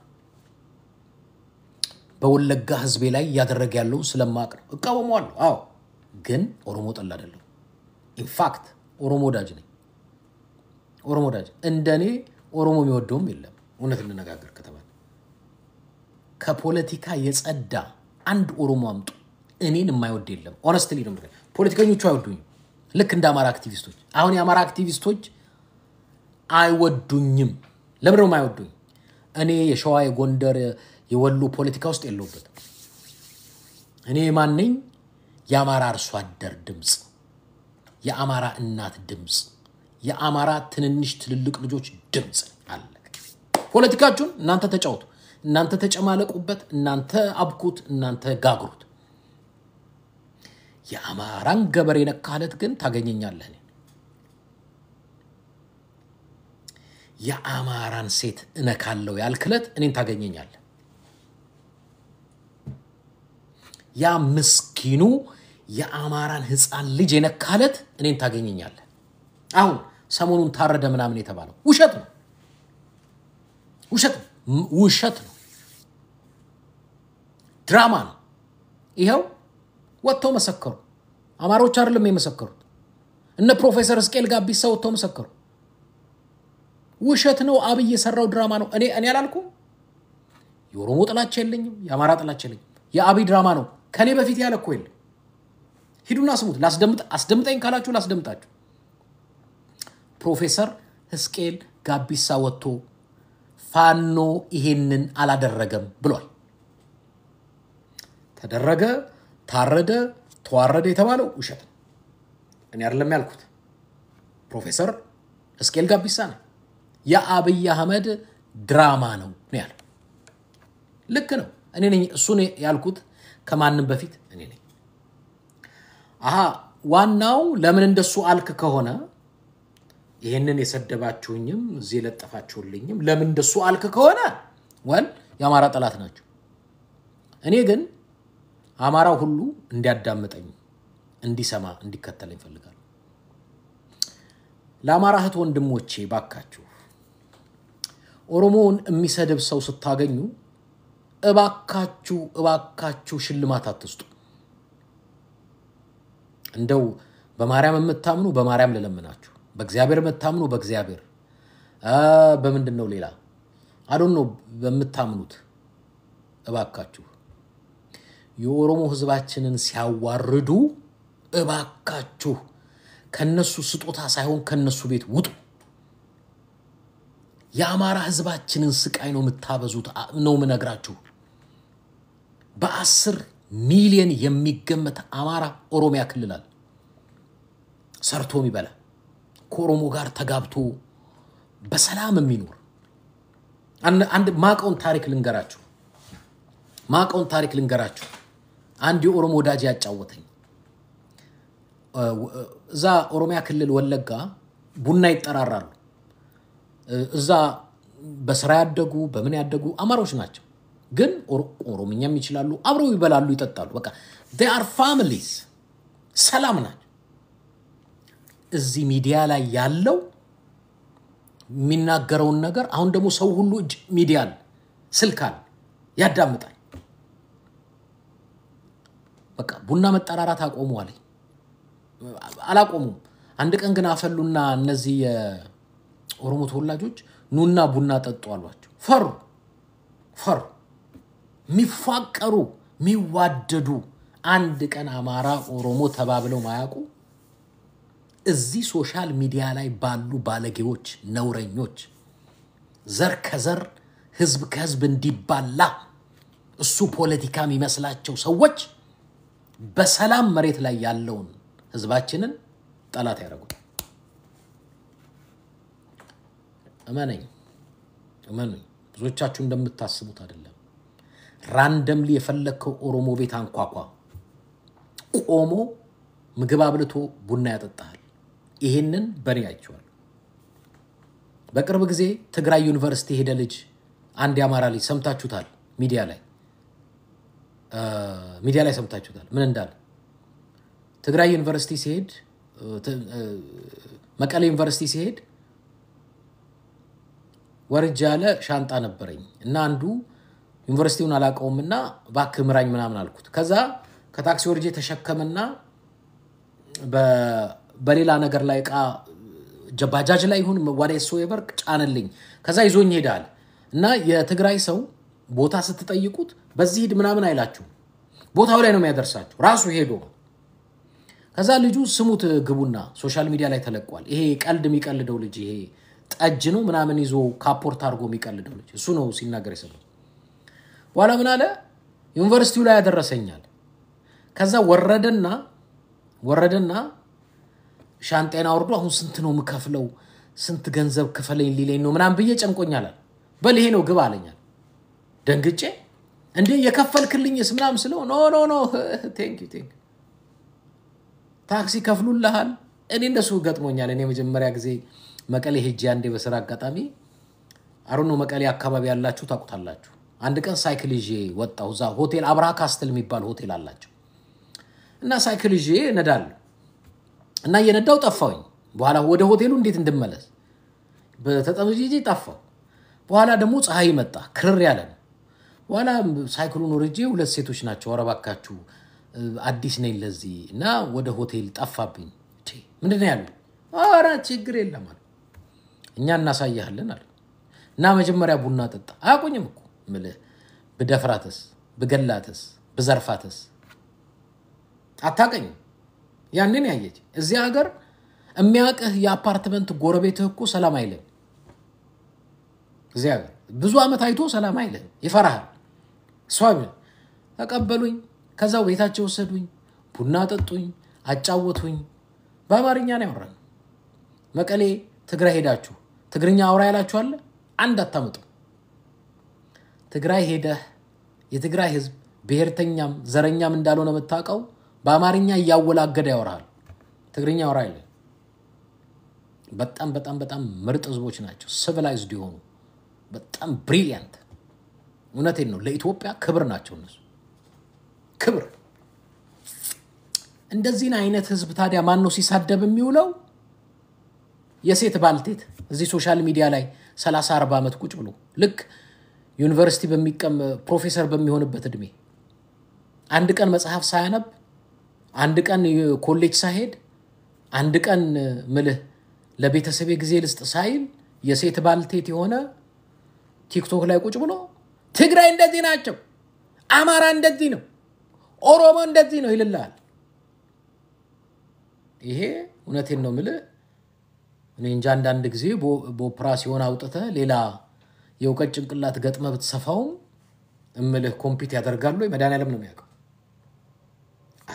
Speaker 1: በወለጋ ህዝቤ ላይ እያደረገ ያለውን ስለማቅ ነው። እቃወመዋለሁ። አዎ፣ ግን ኦሮሞ ጠላ አይደለሁ። ኢንፋክት ኦሮሞ ወዳጅ ነኝ። ኦሮሞ ወዳጅ እንደ እኔ ኦሮሞ የሚወደውም የለም። እውነት እንነጋገር ከተባለ ከፖለቲካ የጸዳ አንድ ኦሮሞ አምጡ። እኔን የማይወድ የለም። ኦነስትሊ ነው። ፖለቲከኞቹ አይወዱኝም። ልክ እንደ አማራ አክቲቪስቶች። አሁን የአማራ አክቲቪስቶች አይወዱኝም። ለምን ነው የማይወዱኝ? እኔ የሸዋ የጎንደር የወሎ ፖለቲካ ውስጥ የለውበትም። እኔ ማነኝ? የአማራ አርሶ አደር ድምፅ፣ የአማራ እናት ድምፅ፣ የአማራ ትንንሽ ትልልቅ ልጆች ድምፅ አለ። ፖለቲካችሁን እናንተ ተጫወቱ፣ እናንተ ተጨማለቁበት፣ እናንተ አብኩት፣ እናንተ ጋግሩት። የአማራን ገበሬ ነካለት ግን ታገኘኛለህ። የአማራን ሴት እነካለው ያልክለት እኔን ታገኘኛለህ። ያ ምስኪኑ የአማራን ሕፃን ልጅ የነካለት እኔን ታገኘኛለህ። አሁን ሰሞኑን ታረደ ምናምን የተባለው ውሸት ነው፣ ውሸት ነው፣ ውሸት ነው፣ ድራማ ነው። ይኸው ወጥተው መሰከሩ። አማሮች አይደለም የመሰከሩት፣ እነ ፕሮፌሰር እስቄል ጋቢሳ ወጥተው መሰከሩ። ውሸት ነው። አብይ የሰራው ድራማ ነው። እኔ እኔ አላልኩም። የኦሮሞ ጥላቻ የለኝም፣ የአማራ ጥላቻ የለኝም። የአብይ ድራማ ነው። ከኔ በፊት ያለ እኮ የለም። ሂዱና ስሙት። ላስደምጥ አስደምጠኝ ካላችሁ ላስደምጣችሁ። ፕሮፌሰር ሕዝቅኤል ጋቢሳ ወጥቶ ፋኖ ይሄንን አላደረገም ብሏል። ተደረገ፣ ታረደ፣ ተዋረደ የተባለው ውሸት ነው። እኔ አይደለም ያልኩት፣ ፕሮፌሰር ሕዝቅኤል ጋቢሳ ነው። የአብይ አህመድ ድራማ ነው ነው ያለው። ልክ ነው። እኔ ነኝ እሱን ያልኩት ከማንም በፊት እኔ ነኝ። አሀ ዋናው ለምን እንደሱ አልክ ከሆነ ይህንን የሰደባችሁኝም እዚህ የለጠፋችሁልኝም ለምን እንደሱ አልክ ከሆነ ወል የአማራ ጠላት ናቸው። እኔ ግን አማራው ሁሉ እንዲያዳምጠኝ፣ እንዲሰማ፣ እንዲከተለኝ ይፈልጋል። ለአማራ እህት ወንድሞቼ ባካችሁ ኦሮሞውን የሚሰድብ ሰው ስታገኙ እባካችሁ እባካችሁ ሽልማት አትስጡ። እንደው በማርያም የምታምኑ በማርያም ልለምናችሁ፣ በእግዚአብሔር የምታምኑ በእግዚአብሔር በምንድን ነው ሌላ አዶን ነው በምታምኑት እባካችሁ የኦሮሞ ሕዝባችንን ሲያዋርዱ እባካችሁ ከነሱ ስጦታ ሳይሆን ከነሱ ቤት ውጡ። የአማራ ሕዝባችንን ስቃይ ነው የምታበዙት ነው ምነግራችሁ። በአስር ሚሊየን የሚገመት አማራ ኦሮሚያ ክልል አለ። ሰርቶ የሚበላ ከኦሮሞ ጋር ተጋብቶ በሰላም የሚኖር አንድ ማቀውን ታሪክ ልንገራችሁ። ማቀውን ታሪክ ልንገራችሁ። አንድ የኦሮሞ ወዳጅ ያጫወተኝ እዛ ኦሮሚያ ክልል ወለጋ ቡና ይጠራራሉ። እዛ በስራ ያደጉ በምን ያደጉ አማሮች ናቸው፣ ግን ኦሮምኛም ይችላሉ። አብረው ይበላሉ፣ ይጠጣሉ። በቃ አር ፋሚሊስ ሰላም ናቸው። እዚህ ሚዲያ ላይ ያለው የሚናገረውን ነገር አሁን ደግሞ ሰው ሁሉ እጅ ሚዲያ አለ፣ ስልክ አለ፣ ያዳምጣል። በቃ ቡና መጠራራት አቆሙ አለኝ። አላቆሙም። አንድ ቀን ግን አፈሉና እነዚህ የኦሮሞ ተወላጆች ኑና ቡና ጠጡ አሏቸው። ፈሩ ፈሩ። የሚፋቀሩ የሚዋደዱ አንድ ቀን አማራ ኦሮሞ ተባብለው ማያውቁ እዚህ ሶሻል ሚዲያ ላይ ባሉ ባለጌዎች፣ ነውረኞች ዘር ከዘር ህዝብ ከህዝብ እንዲባላ እሱ ፖለቲካ የሚመስላቸው ሰዎች በሰላም መሬት ላይ ያለውን ህዝባችንን ጠላት ያደረጉት። እመነኝ እመኑኝ፣ ብዙዎቻችሁ እንደምታስቡት አይደለም። ራንደምሊ የፈለግከው ኦሮሞ ቤት አንኳኳ፣ ቆሞ ምግብ አብልቶ ቡና ያጠጣሃል። ይሄንን በእኔ አይቼዋለሁ። በቅርብ ጊዜ ትግራይ ዩኒቨርሲቲ ሄደ ልጅ አንድ የአማራ ልጅ ሰምታችሁታል። ሚዲያ ላይ ሚዲያ ላይ ሰምታችሁታል ምን እንዳለ ትግራይ ዩኒቨርሲቲ ሲሄድ መቀሌ ዩኒቨርሲቲ ሲሄድ ወርጅ ያለ ሻንጣ ነበረኝ እና አንዱ ዩኒቨርሲቲውን አላውቀውም እና እባክህ ምራኝ ምናምን አልኩት። ከዛ ከታክሲ ወርጄ ተሸከምና በሌላ ነገር ላይ እቃ ባጃጅ ላይ ይሁን ወደ ሶ የበርቅ ጫንልኝ። ከዛ ይዞኝ ሄዳል እና የትግራይ ሰው ቦታ ስትጠይቁት በዚህ ሂድ ምናምን አይላችሁም። ቦታው ላይ ነው የሚያደርሳችሁ ራሱ ሄዶ ከዛ ልጁ ስሙት ግቡና ሶሻል ሚዲያ ላይ ተለቋል። ይሄ ቀልድ የሚቀልደው ልጅ ይሄ ጠጅ ነው ምናምን ይዞ ካፖርት አድርጎ የሚቀልደው ልጅ እሱ ነው ሲናገር የሰማሁት። በኋላ ምን አለ ዩኒቨርሲቲው ላይ ያደረሰኛል። ከዛ ወረደና ወረደና ሻንጤና ወርዶ አሁን ስንት ነው የምከፍለው? ስንት ገንዘብ ክፈለኝ ሊለኝ ነው ምናምን ብዬ ጨንቆኛላል። በል ይሄ ነው ግብ አለኛል። ደንግጬ እንዴ የከፈልክልኝስ ምናምን ስለው ኖ ኖ ኖ ቴንክ ዩ ቴንክ ታክሲ ከፍሉልሃል። እኔ እንደሱ ገጥሞኛል። እኔ የመጀመሪያ ጊዜ መቀሌ ሄጄ አንዴ በስራ አጋጣሚ አሩኖ መቀሌ አካባቢ ያላችሁ ታውቁታላችሁ። አንድ ቀን ሳይክል ይዤ ወጣሁ። እዛ ሆቴል አብርሃ ካስትል የሚባል ሆቴል አላቸው እና ሳይክል ይዤ እነዳለሁ እና እየነዳው ጠፋሁኝ። በኋላ ወደ ሆቴሉ እንዴት እንድመለስ በተጠምጄ ጠፋሁ። በኋላ ደግሞ ፀሐይ መጣ፣ ክርር ያለ ነው። በኋላ ሳይክሉን ወርጄ ሁለት ሴቶች ናቸው፣ ኧረ እባካችሁ አዲስ ነኝ ለዚህ እና ወደ ሆቴል ጠፋብኝ። ምንድን ነው ያሉ? ኧረ ችግር የለም አሉ። እኛ እናሳያለን አሉ። እና መጀመሪያ ቡና ጠጣ። አያውቁኝም እኮ የምልህ ብደፍራትስ፣ ብገላትስ፣ ብዘርፋትስ አታውቀኝም። ያንን ያየች እዚህ ሀገር የሚያውቅህ የአፓርትመንት ጎረቤትህ እኮ ሰላም አይልም። እዚህ ሀገር ብዙ ዓመት አይቶ ሰላም አይልም፣ ይፈራሃል። እሷ ተቀበሉኝ ከዛው ቤታቸው ወሰዱኝ፣ ቡና ጠጡኝ፣ አጫወቱኝ። በአማርኛ ነው ያወራን። መቀሌ ትግራይ ሄዳችሁ ትግርኛ አውራ ያላችኋለ አንድ አታመጡ። ትግራይ ሄደህ የትግራይ ህዝብ ብሔርተኛም ዘረኛም እንዳልሆነ የምታውቀው በአማርኛ እያወላገደ ያወራሃል። ትግርኛ አውራ የለ። በጣም በጣም በጣም ምርጥ ህዝቦች ናቸው። ሲቪላይዝድ የሆኑ በጣም ብሪሊያንት። እውነቴን ነው። ለኢትዮጵያ ክብር ናቸው እነሱ ክብር እንደዚህን አይነት ህዝብ ታዲያ ማን ነው ሲሳደብ የሚውለው? የሴት ባልቴት እዚህ ሶሻል ሚዲያ ላይ 30 40 ዓመት ቁጭ ብሎ ልክ ዩኒቨርሲቲ በሚቀም ፕሮፌሰር በሚሆንበት እድሜ አንድ ቀን መጽሐፍ ሳያነብ አንድ ቀን ኮሌጅ ሳይሄድ አንድ ቀን ምልህ ለቤተሰቤ ጊዜ ልስጥ ሳይል የሴት ባልቴት የሆነ ቲክቶክ ላይ ቁጭ ብሎ ትግራይ እንደዚህ ናቸው፣ አማራ እንደዚህ ነው ኦሮሞ እንደዚህ ነው ይልልሃል። ይሄ እውነቴን ነው የምልህ። እኔ እንጃ አንዳንድ ጊዜ በኦፕራሲዮን አውጥተህ ሌላ የእውቀት ጭንቅላት ገጥመህ ብትሰፋውም እምልህ ኮምፒት ያደርጋሉ ወይ መድኃኒዓለም ነው የሚያውቀው።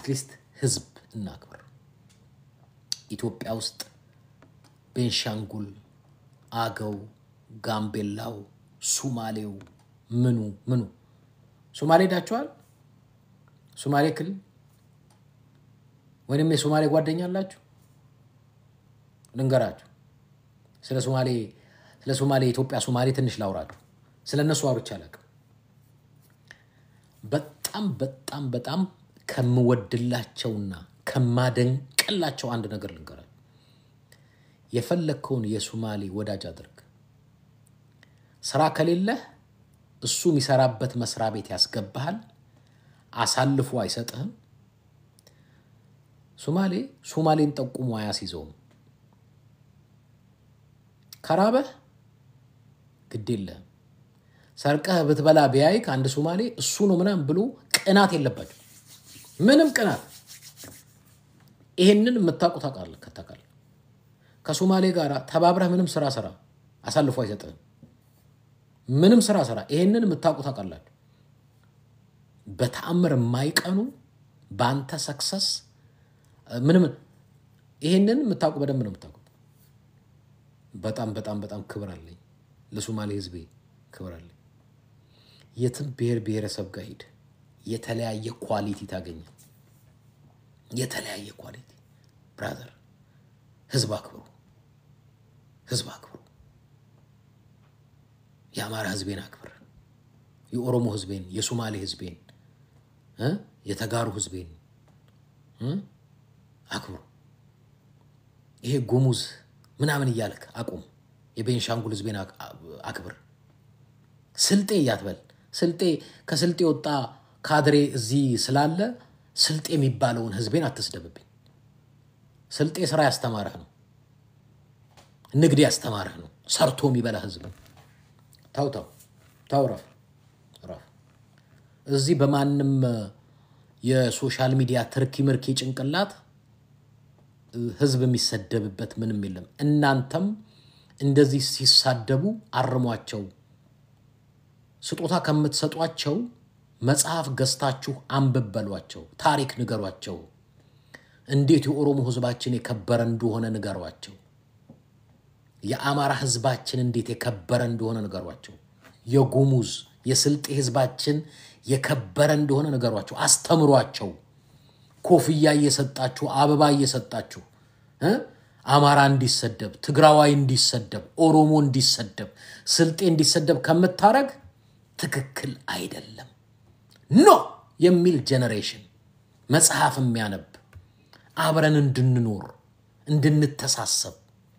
Speaker 1: አትሊስት ህዝብ እናክብር። ኢትዮጵያ ውስጥ ቤንሻንጉል፣ አገው፣ ጋምቤላው፣ ሱማሌው ምኑ ምኑ ሱማሌ ሄዳችኋል? ሱማሌ ክልል ወይም የሶማሌ ጓደኛ አላችሁ? ልንገራችሁ ስለ ሶማሌ ስለ ሶማሌ የኢትዮጵያ ሶማሌ ትንሽ ላውራችሁ። ስለ እነሱ አውርቼ አላውቅም። በጣም በጣም በጣም ከምወድላቸውና ከማደንቅላቸው አንድ ነገር ልንገራችሁ። የፈለግከውን የሶማሌ ወዳጅ አድርግ። ስራ ከሌለህ እሱ የሚሰራበት መስሪያ ቤት ያስገባሃል። አሳልፎ አይሰጥህም። ሶማሌ ሶማሌን ጠቁሞ አያስይዘውም። ከራበህ ግድ የለህም። ሰርቀህ ብትበላ ቢያይክ አንድ ሶማሌ እሱ ነው ምናምን ብሎ ቅናት የለባቸው። ምንም ቅናት። ይሄንን የምታውቁ ታውቃለህ ከታውቃለህ። ከሶማሌ ጋር ተባብረህ ምንም ስራ ስራ፣ አሳልፎ አይሰጥህም። ምንም ስራ ስራ። ይሄንን የምታውቁ ታውቃላችሁ። በተአምር የማይቀኑ በአንተ ሰክሰስ ምንም ይሄንን የምታውቁ በደንብ ነው የምታውቁ። በጣም በጣም በጣም ክብር አለኝ ለሶማሌ ህዝቤ ክብር አለኝ። የትም ብሔር ብሔረሰብ ጋር ሂድ የተለያየ ኳሊቲ ታገኛል። የተለያየ ኳሊቲ ብራዘር፣ ህዝብ አክብሩ፣ ህዝብ አክብሩ። የአማራ ህዝቤን አክብር፣ የኦሮሞ ህዝቤን፣ የሶማሌ ህዝቤን፣ የተጋሩ ህዝቤን አክብሩ። ይሄ ጉሙዝ ምናምን እያልክ አቁም። የቤንሻንጉል ህዝቤን አክብር። ስልጤ እያትበል ስልጤ ከስልጤ ወጣ ካድሬ እዚህ ስላለ ስልጤ የሚባለውን ህዝቤን አትስደብብኝ። ስልጤ ስራ ያስተማረህ ነው፣ ንግድ ያስተማረህ ነው፣ ሰርቶ የሚበላ ህዝብ ነው። ታው ታው ታው ረፍ ረፍ። እዚህ በማንም የሶሻል ሚዲያ ትርኪ ምርኪ ጭንቅላት ህዝብ የሚሰደብበት ምንም የለም። እናንተም እንደዚህ ሲሳደቡ አርሟቸው። ስጦታ ከምትሰጧቸው መጽሐፍ ገዝታችሁ አንብብ በሏቸው። ታሪክ ንገሯቸው። እንዴት የኦሮሞ ህዝባችን የከበረ እንደሆነ ንገሯቸው። የአማራ ህዝባችን እንዴት የከበረ እንደሆነ ንገሯቸው። የጉሙዝ የስልጤ ህዝባችን የከበረ እንደሆነ ንገሯቸው። አስተምሯቸው። ኮፍያ እየሰጣችሁ አበባ እየሰጣችሁ አማራ እንዲሰደብ፣ ትግራዋይ እንዲሰደብ፣ ኦሮሞ እንዲሰደብ፣ ስልጤ እንዲሰደብ ከምታረግ ትክክል አይደለም። ኖ የሚል ጄኔሬሽን መጽሐፍ የሚያነብ አብረን እንድንኖር እንድንተሳሰብ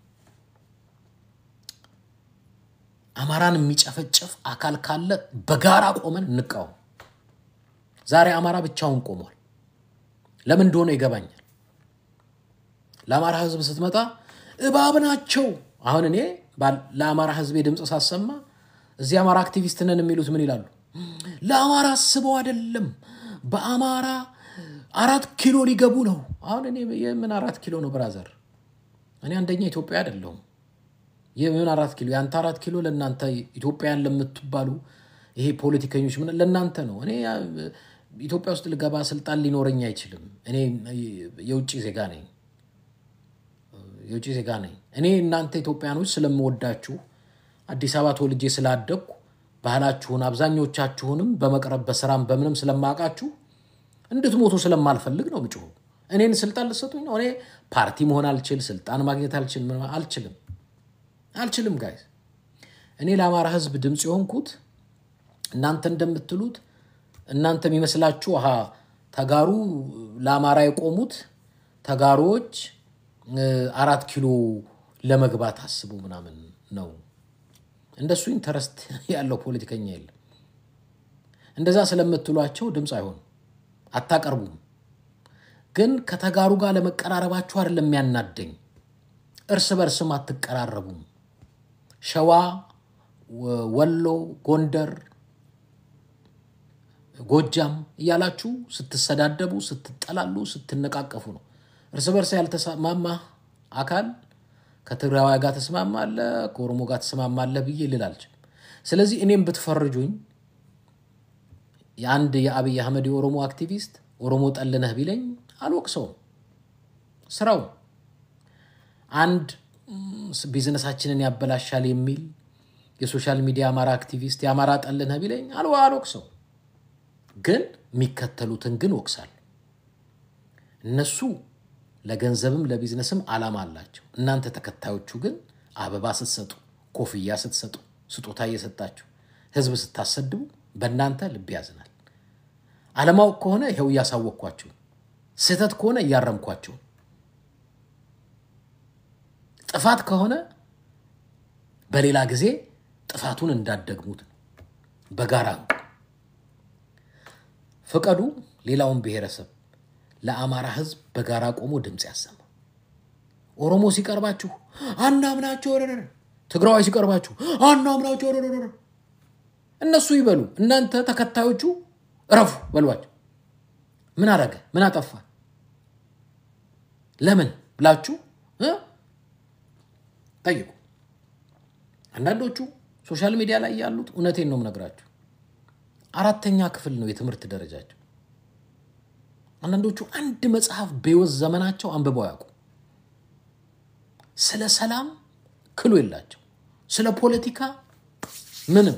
Speaker 1: አማራን የሚጨፈጨፍ አካል ካለ በጋራ ቆመን እንቃወም። ዛሬ አማራ ብቻውን ቆሟል። ለምን እንደሆነ ይገባኛል። ለአማራ ህዝብ ስትመጣ እባብ ናቸው። አሁን እኔ ለአማራ ህዝብ ድምፅ ሳሰማ እዚህ አማራ አክቲቪስት ነን የሚሉት ምን ይላሉ? ለአማራ አስበው አይደለም፣ በአማራ አራት ኪሎ ሊገቡ ነው። አሁን እኔ የምን አራት ኪሎ ነው ብራዘር? እኔ አንደኛ ኢትዮጵያ አይደለሁም። የምን አራት ኪሎ? የአንተ አራት ኪሎ ለእናንተ ኢትዮጵያን ለምትባሉ ይሄ ፖለቲከኞች ምን ለእናንተ ነው። እኔ ኢትዮጵያ ውስጥ ልገባ ስልጣን ሊኖረኝ አይችልም። እኔ የውጭ ዜጋ ነኝ፣ የውጭ ዜጋ ነኝ። እኔ እናንተ ኢትዮጵያኖች ስለምወዳችሁ አዲስ አበባ ተወልጄ ስላደግኩ ባህላችሁን አብዛኞቻችሁንም በመቅረብ በስራም በምንም ስለማውቃችሁ እንድትሞቱ ስለማልፈልግ ነው ምጭሁ። እኔን ስልጣን ልሰጡኝ ነው? እኔ ፓርቲ መሆን አልችል፣ ስልጣን ማግኘት አልችል፣ አልችልም አልችልም ጋይዝ። እኔ ለአማራ ህዝብ ድምፅ የሆንኩት እናንተ እንደምትሉት እናንተ የሚመስላችሁ አሀ ተጋሩ ለአማራ የቆሙት ተጋሮዎች አራት ኪሎ ለመግባት አስቡ ምናምን ነው። እንደሱ ኢንተረስት ያለው ፖለቲከኛ የለም። እንደዛ ስለምትሏቸው ድምፅ አይሆንም፣ አታቀርቡም። ግን ከተጋሩ ጋር ለመቀራረባችሁ አይደለም የሚያናደኝ፣ እርስ በርስም አትቀራረቡም። ሸዋ፣ ወሎ፣ ጎንደር፣ ጎጃም እያላችሁ ስትሰዳደቡ፣ ስትጠላሉ፣ ስትነቃቀፉ ነው። እርስ በርስ ያልተስማማ አካል ከትግራዋይ ጋር ተስማማለህ፣ ከኦሮሞ ጋር ተስማማለህ ብዬ ልል አልችልም። ስለዚህ እኔም ብትፈርጁኝ የአንድ የአብይ አህመድ የኦሮሞ አክቲቪስት ኦሮሞ ጠልነህ ቢለኝ አልወቅሰውም። ስራው አንድ ቢዝነሳችንን ያበላሻል የሚል የሶሻል ሚዲያ አማራ አክቲቪስት የአማራ ጠልነህ ቢለኝ አልወቅሰው፣ ግን የሚከተሉትን ግን ወቅሳለሁ። እነሱ ለገንዘብም ለቢዝነስም ዓላማ አላቸው። እናንተ ተከታዮቹ ግን አበባ ስትሰጡ፣ ኮፍያ ስትሰጡ፣ ስጦታ እየሰጣችሁ ህዝብ ስታሰድቡ በእናንተ ልብ ያዝናል። አለማወቅ ከሆነ ይኸው እያሳወቅኳችሁ፣ ስህተት ከሆነ እያረምኳችሁ፣ ጥፋት ከሆነ በሌላ ጊዜ ጥፋቱን እንዳደግሙት ነው። በጋራ እንቁ፣ ፍቀዱ። ሌላውን ብሔረሰብ ለአማራ ህዝብ በጋራ ቆሞ ድምፅ ያሰማ። ኦሮሞ ሲቀርባችሁ አናምናቸው፣ ትግራዋይ ሲቀርባችሁ አናምናቸው፣ እነሱ ይበሉ፣ እናንተ ተከታዮቹ እረፉ በሏቸው። ምን አረገ? ምን አጠፋ? ለምን ብላችሁ ጠይቁ። አንዳንዶቹ ሶሻል ሚዲያ ላይ ያሉት እውነቴን ነው የምነግራችሁ፣ አራተኛ ክፍል ነው የትምህርት ደረጃቸው። አንዳንዶቹ አንድ መጽሐፍ በሕይወት ዘመናቸው አንብበው ያውቁ። ስለ ሰላም ክሉ የላቸው፣ ስለ ፖለቲካ ምንም፣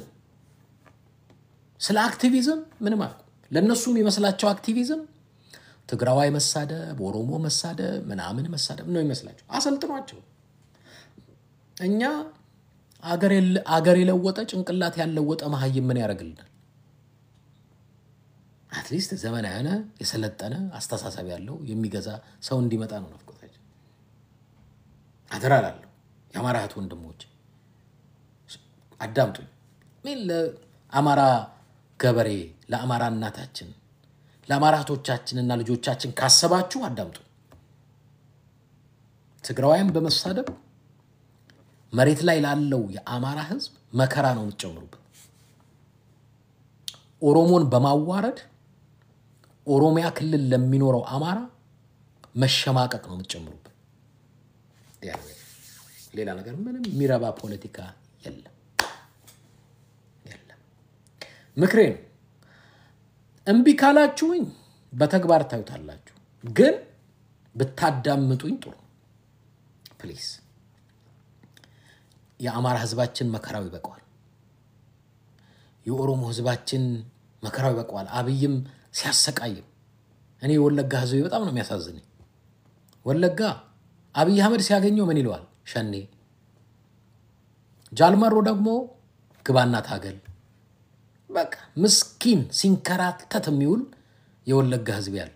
Speaker 1: ስለ አክቲቪዝም ምንም አያውቁ። ለእነሱ የሚመስላቸው አክቲቪዝም ትግራዋይ መሳደብ፣ ኦሮሞ መሳደብ፣ ምናምን መሳደብ ነው ይመስላቸው። አሰልጥኗቸው። እኛ አገር የለወጠ ጭንቅላት ያለወጠ መሀይም ምን ያደርግልናል? አትሊስት ዘመናዊ የሆነ የሰለጠነ አስተሳሰብ ያለው የሚገዛ ሰው እንዲመጣ ነው ናፍቆታችን። አደራ ላለሁ የአማራ እህት ወንድሞች አዳምጡኝ። ምን ለአማራ ገበሬ፣ ለአማራ እናታችን፣ ለአማራ እህቶቻችንና ልጆቻችን ካሰባችሁ አዳምጡ። ትግራዋይም በመሳደብ መሬት ላይ ላለው የአማራ ሕዝብ መከራ ነው የምትጨምሩበት። ኦሮሞን በማዋረድ ኦሮሚያ ክልል ለሚኖረው አማራ መሸማቀቅ ነው የምትጨምሩበት። ሌላ ነገር ምንም የሚረባ ፖለቲካ የለም የለም። ምክሬ ነው። እምቢ ካላችሁኝ በተግባር ታዩታላችሁ፣ ግን ብታዳምጡኝ ጥሩ ፕሊዝ። የአማራ ህዝባችን መከራው ይበቀዋል። የኦሮሞ ህዝባችን መከራው ይበቀዋል። አብይም ሲያሰቃይም እኔ የወለጋ ህዝብ በጣም ነው የሚያሳዝነኝ። ወለጋ አብይ አህመድ ሲያገኘው ምን ይለዋል? ሸኔ። ጃልመሮ ደግሞ ግባና ታገል። በቃ ምስኪን ሲንከራተት የሚውል የወለጋ ህዝብ ያለ።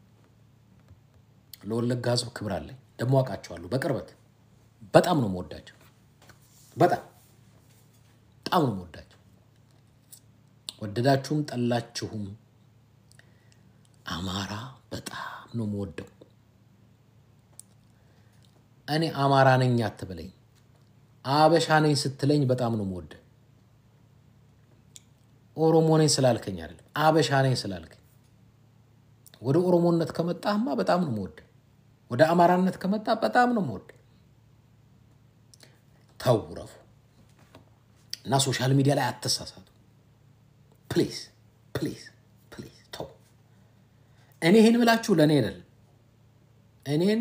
Speaker 1: ለወለጋ ህዝብ ክብር አለኝ። ደግሞ አውቃቸዋለሁ በቅርበት። በጣም ነው የምወዳቸው። በጣም በጣም ነው የምወዳቸው። ወደዳችሁም ጠላችሁም አማራ በጣም ነው የምወደው። እኔ አማራ ነኝ አትበለኝ፣ አበሻ ነኝ ስትለኝ በጣም ነው የምወደ። ኦሮሞ ነኝ ስላልከኝ አይደለም፣ አበሻ ነኝ ስላልከኝ። ወደ ኦሮሞነት ከመጣህማ በጣም ነው የምወደ። ወደ አማራነት ከመጣ በጣም ነው የምወደ። ተው ረፉ እና ሶሻል ሚዲያ ላይ አትሳሳቱ። ፕሊዝ ፕሊዝ ፕሊዝ ተው። እኔ ይህን ብላችሁ ለእኔ አይደለም እኔን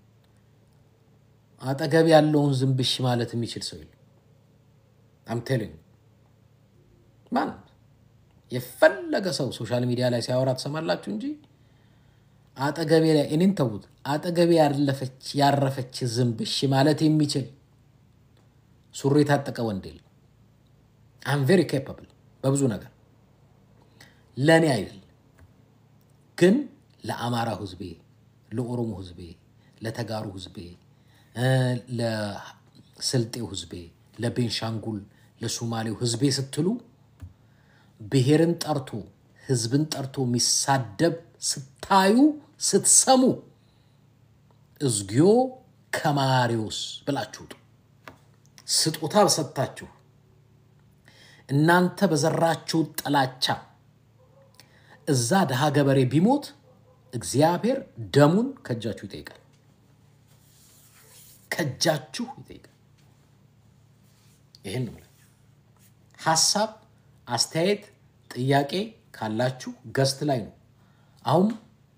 Speaker 1: አጠገብ ያለውን ዝንብሽ ማለት የሚችል ሰው የለም። አምቴልኝ ማን የፈለገ ሰው ሶሻል ሚዲያ ላይ ሲያወራ ትሰማላችሁ እንጂ አጠገቤ ላይ እኔን ተዉት። አጠገቤ ያለፈች ያረፈች ዝንብሽ ማለት የሚችል ሱሪ የታጠቀ ወንድ የለም። አም ቬሪ ኬፓብል በብዙ ነገር ለእኔ አይደል ግን ለአማራ ህዝቤ፣ ለኦሮሞ ህዝቤ፣ ለተጋሩ ህዝቤ፣ ለስልጤው ህዝቤ፣ ለቤንሻንጉል፣ ለሱማሌው ህዝቤ ስትሉ ብሔርን ጠርቶ ህዝብን ጠርቶ የሚሳደብ ስታዩ ስትሰሙ እዝጊዮ ከማሪዎስ ብላችሁ ውጡ። ስጦታ በሰጥታችሁ እናንተ በዘራችሁ ጥላቻ እዛ ድሃ ገበሬ ቢሞት እግዚአብሔር ደሙን ከእጃችሁ ይጠይቃል። ከእጃችሁ ይጠይቃል። ይህን ነው ሀሳብ፣ አስተያየት፣ ጥያቄ ካላችሁ ገስት ላይ ነው። አሁን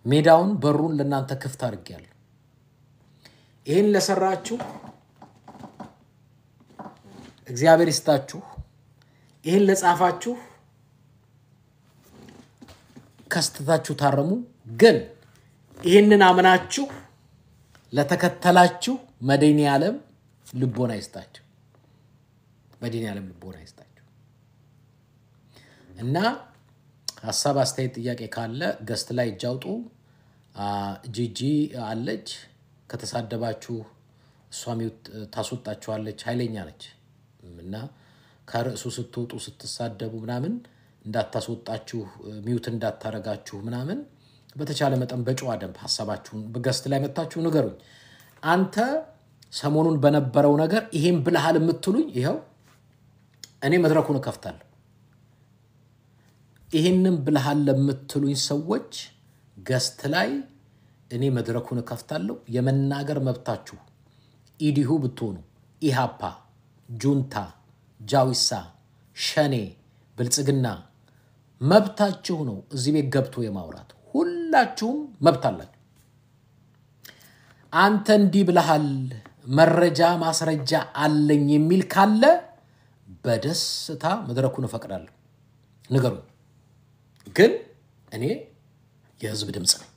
Speaker 1: ሜዳውን በሩን ለእናንተ ክፍት አድርጌያለሁ። ይህን ለሰራችሁ እግዚአብሔር ይስጣችሁ። ይህን ለጻፋችሁ ከስተታችሁ ታረሙ። ግን ይህንን አምናችሁ ለተከተላችሁ መድኃኔ ዓለም ልቦና ይስጣችሁ። መድኃኔ ዓለም ልቦና ይስጣችሁ እና ሀሳብ፣ አስተያየት፣ ጥያቄ ካለ ገስት ላይ እጅ አውጡ። አ፣ ጂጂ አለች። ከተሳደባችሁ እሷ ሚውት ታስወጣችኋለች። ኃይለኛ ነች እና ከርዕሱ ስትወጡ ስትሳደቡ ምናምን እንዳታስወጣችሁ ሚውት እንዳታረጋችሁ ምናምን በተቻለ መጠን በጨዋ ደንብ ሀሳባችሁን በገስት ላይ መታችሁ ንገሩኝ። አንተ ሰሞኑን በነበረው ነገር ይሄን ብልሃል የምትሉኝ ይኸው እኔ መድረኩን እከፍታለሁ። ይህንን ብልሃል ለምትሉኝ ሰዎች ገስት ላይ እኔ መድረኩን እከፍታለሁ። የመናገር መብታችሁ ኢዲሁ ብትሆኑ ኢሃፓ፣ ጁንታ፣ ጃዊሳ፣ ሸኔ፣ ብልጽግና መብታችሁ ነው። እዚህ ቤት ገብቶ የማውራት ሁላችሁም መብት አላችሁ። አንተ እንዲህ ብለሃል፣ መረጃ ማስረጃ አለኝ የሚል ካለ በደስታ መድረኩን እፈቅዳለሁ። ንገሩኝ። ግን እኔ የህዝብ ድምፅ ነኝ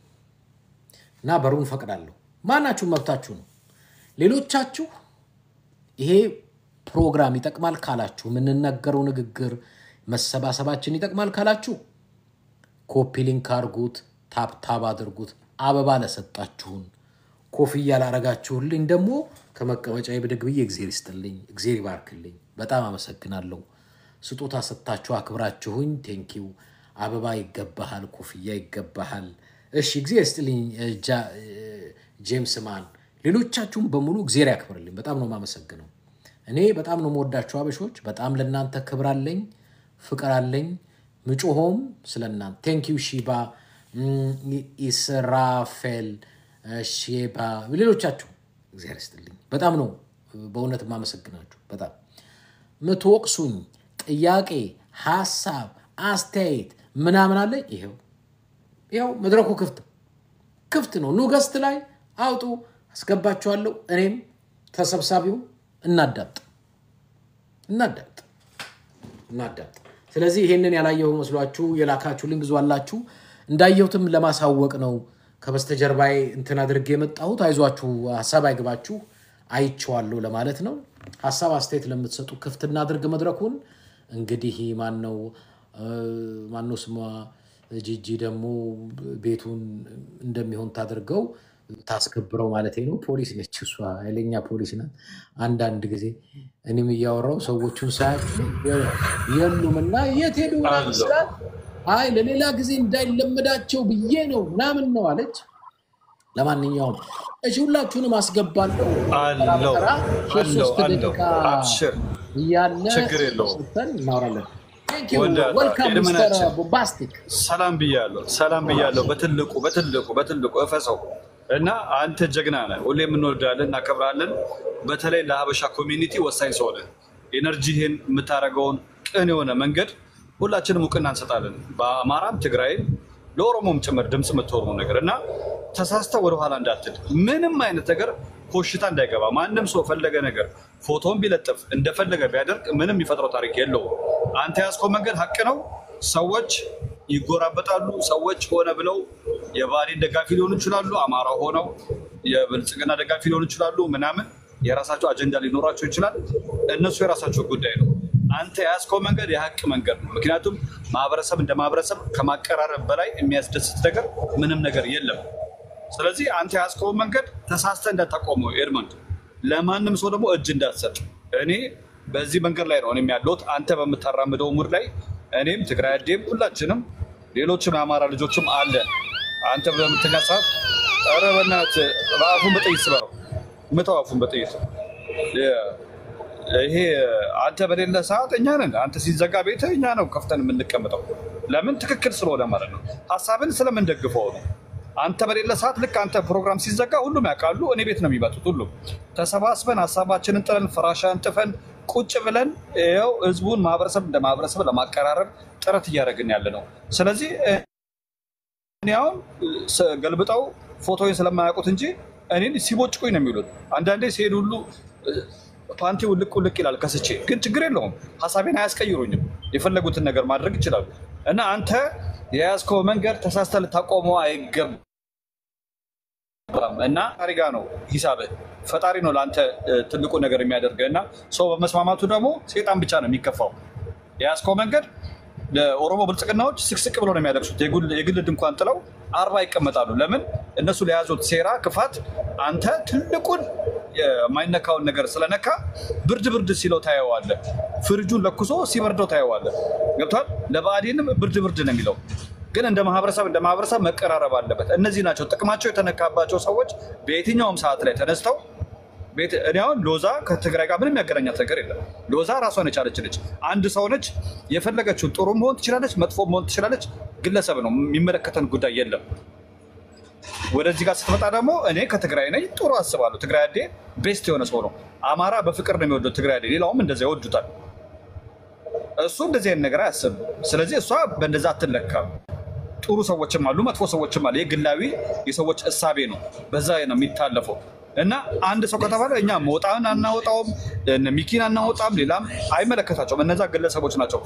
Speaker 1: እና በሩን እፈቅዳለሁ። ማናችሁም መብታችሁ ነው። ሌሎቻችሁ ይሄ ፕሮግራም ይጠቅማል ካላችሁ፣ የምንነገረው ንግግር መሰባሰባችን ይጠቅማል ካላችሁ ኮፒ ሊንክ አድርጉት፣ ታፕታብ አድርጉት። አበባ ለሰጣችሁን ኮፍያ ላረጋችሁልኝ ደግሞ ከመቀመጫ ብድግ ብዬ እግዜር ይስጥልኝ፣ እግዜር ይባርክልኝ። በጣም አመሰግናለሁ። ስጦታ ሰጥታችሁ አክብራችሁኝ፣ ቴንኪው። አበባ ይገባሃል፣ ኮፍያ ይገባሃል። እሺ እግዜር ይስጥልኝ። ጃ- ጄምስ ማን፣ ሌሎቻችሁም በሙሉ እግዜር ያክብርልኝ። በጣም ነው የማመሰግነው። እኔ በጣም ነው የምወዳችሁ አበሾች። በጣም ለእናንተ ክብር አለኝ፣ ፍቅር አለኝ። ምጮሆም ስለ እናንተ ቴንኪው። ሺባ እም፣ ኢስራፌል፣ ሼባ፣ ሌሎቻችሁ እግዚአብሔር ይስጥልኝ። በጣም ነው በእውነት የማመሰግናችሁ። በጣም ምትወቅሱኝ ጥያቄ፣ ሀሳብ፣ አስተያየት ምናምን አለ። ይኸው ይኸው መድረኩ ክፍት ክፍት ነው። ኑ ገስት ላይ አውጡ፣ አስገባችኋለሁ። እኔም ተሰብሳቢው እናዳምጥ እናዳምጥ እናዳምጥ። ስለዚህ ይሄንን ያላየሁ መስሏችሁ የላካችሁልኝ ብዙ አላችሁ። እንዳየሁትም ለማሳወቅ ነው ከበስተጀርባዬ እንትን አድርጌ የመጣሁት። አይዟችሁ፣ ሀሳብ አይግባችሁ፣ አይቼዋለሁ ለማለት ነው። ሀሳብ አስተያየት ለምትሰጡ ክፍት እናድርግ መድረኩን። እንግዲህ ማነው ማነው ስሟ ጂጂ ደግሞ ቤቱን እንደሚሆን ታድርገው ታስከብረው ማለት ነው። ፖሊስ ነች እሷ፣ ኃይለኛ ፖሊስ ናት። አንዳንድ ጊዜ እኔም እያወራው ሰዎቹን ሳያቸው የሉም እና የት ሄዱ ምናምን ስላት አይ ለሌላ ጊዜ እንዳይለመዳቸው ብዬ ነው ምናምን ነው አለች። ለማንኛውም እሺ ሁላችሁንም አስገባለሁ። ተራ
Speaker 2: አለው
Speaker 1: በተራ ሶስት
Speaker 2: አለው
Speaker 1: ሶስት
Speaker 2: አለው
Speaker 1: ደቂቃ
Speaker 2: አብሽር
Speaker 1: እያለ
Speaker 2: ችግር የለውም።
Speaker 1: ሰጥተን እናወራለን።
Speaker 2: ወዳታ
Speaker 1: ወልካም ሚስተር
Speaker 2: የልመናችን
Speaker 1: ቦምባስቲክ
Speaker 2: ሰላም ብያለሁ፣ ሰላም ብያለሁ። በትልቁ በትልቁ በትልቁ እፈሰው እና አንተ ጀግና ነህ። ሁሌ የምንወዳለን እናከብራለን። በተለይ ለሀበሻ ኮሚኒቲ ወሳኝ ሰው ነህ። ኤነርጂህን የምታደርገውን ቅን የሆነ መንገድ ሁላችንም እውቅና እንሰጣለን። በአማራም ትግራይም ለኦሮሞም ጭምር ድምፅ የምትሆኑ ነገር እና ተሳስተህ ወደኋላ እንዳትል ምንም አይነት ነገር ኮሽታ እንዳይገባ ማንም ሰው ፈለገ ነገር ፎቶን ቢለጥፍ እንደፈለገ ቢያደርግ ምንም የሚፈጥረው ታሪክ የለውም። አንተ ያዝከው መንገድ ሀቅ ነው። ሰዎች ይጎራበጣሉ። ሰዎች ሆነ ብለው የባህሌን ደጋፊ ሊሆኑ ይችላሉ። አማራ ሆነው የብልጽግና ደጋፊ ሊሆኑ ይችላሉ። ምናምን የራሳቸው አጀንዳ ሊኖራቸው ይችላል። እነሱ የራሳቸው ጉዳይ ነው። አንተ የያዝከው መንገድ የሀቅ መንገድ ነው። ምክንያቱም ማህበረሰብ እንደ ማህበረሰብ ከማቀራረብ በላይ የሚያስደስት ነገር ምንም ነገር የለም። ስለዚህ አንተ የያዝከውን መንገድ ተሳስተህ እንዳታቆመው ኤድመንድ፣ ለማንም ሰው ደግሞ እጅ እንዳትሰጥ። እኔ በዚህ መንገድ ላይ ነው እኔም ያለሁት። አንተ በምታራምደው ሙድ ላይ እኔም ትግራይ አዴም ሁላችንም ሌሎችም የአማራ ልጆችም አለን። አንተ በምትኛ ሰዓት ኧረ በእናትህ በአፉን በጥይት ስበረው፣ ምታው አፉን በጥይት ይሄ አንተ በሌለ ሰዓት እኛ ነን። አንተ ሲዘጋ ቤት እኛ ነው ከፍተን የምንቀምጠው። ለምን? ትክክል ስለሆነ ማለት ነው። ሀሳብን ስለምንደግፈው ነው። አንተ በሌለ ሰዓት ልክ አንተ ፕሮግራም ሲዘጋ ሁሉም ያውቃሉ። እኔ ቤት ነው የሚመጡት። ሁሉም ተሰባስበን ሀሳባችንን ጥለን ፍራሻ እንጥፈን ቁጭ ብለን ይኸው ህዝቡን ማህበረሰብ እንደ ማህበረሰብ ለማቀራረብ ጥረት እያደረግን ያለ ነው። ስለዚህ እኔ አሁን ስ- ገልብጠው ፎቶዬን ስለማያውቁት እንጂ እኔን ሲቦጭቁኝ ነው የሚሉት። አንዳንዴ ሲሄድ ሁሉ እ፣ ፓንቲ ውልቅ ውልቅ ይላል ከስቼ፣ ግን ችግር የለውም ሀሳቤን አያስቀይሩኝም። የፈለጉትን ነገር ማድረግ ይችላሉ። እና አንተ የያዝከው መንገድ ተሳስተ ልታቆመው አይገባም። እና ፈጣሪ ጋር ነው ሂሳብህ። ፈጣሪ ነው ለአንተ እ፣ ትልቁ ነገር የሚያደርገህ እና ሰው በመስማማቱ ደግሞ ሴጣን ብቻ ነው የሚከፋው። የያዝከው መንገድ ለኦሮሞ ብልጽግናዎች ስቅስቅ ብሎ ነው የሚያለቅሱት። የጉል- የግል ድንኳን ጥለው አርባ ይቀመጣሉ። ለምን? እነሱ ለያዙት ሴራ ክፋት፣ አንተ ትልቁን የማይነካውን ነገር ስለነካ ብርድ ብርድ ሲለው ታየዋለህ። ፍርጁን ለኩሶ ሲበርደው ታየዋለህ። ገብቷል? ለብአዴንም ብርድ ብርድ ነው የሚለው ግን እንደ ማህበረሰብ እንደ ማህበረሰብ መቀራረብ አለበት። እነዚህ ናቸው ጥቅማቸው የተነካባቸው ሰዎች በየትኛውም ሰዓት ላይ ተነስተው ቤት እኔ አሁን ሎዛ ከትግራይ ጋር ምንም ያገናኛት ነገር የለም። ሎዛ ራሷን የቻለች ነች። አንድ ሰው ነች። የፈለገችውን ጥሩ መሆን ትችላለች፣ መጥፎ መሆን ትችላለች። ግለሰብ ነው፣ የሚመለከተን ጉዳይ የለም። ወደዚህ ጋር ስትመጣ ደግሞ እኔ ከትግራይ ነኝ፣ ጥሩ አስባለሁ። ትግራይ አዴ ቤስት የሆነ ሰው ነው። አማራ በፍቅር ነው የሚወደው ትግራይ አዴ፣ ሌላውም እንደዚያ ይወዱታል። እሱ እንደዚህ አይነት ነገር አያስብም። ስለዚህ እሷ በእንደዛ አትለካም። ጥሩ ሰዎችም አሉ፣ መጥፎ ሰዎችም አሉ። ይህ ግላዊ የሰዎች እሳቤ ነው፣ በዛ ነው የሚታለፈው። እና አንድ ሰው ከተባለ እኛ መውጣን አናወጣውም፣ እነ ሚኪን አናወጣም፣ ሌላም አይመለከታቸውም። እነዛ ግለሰቦች ናቸው፣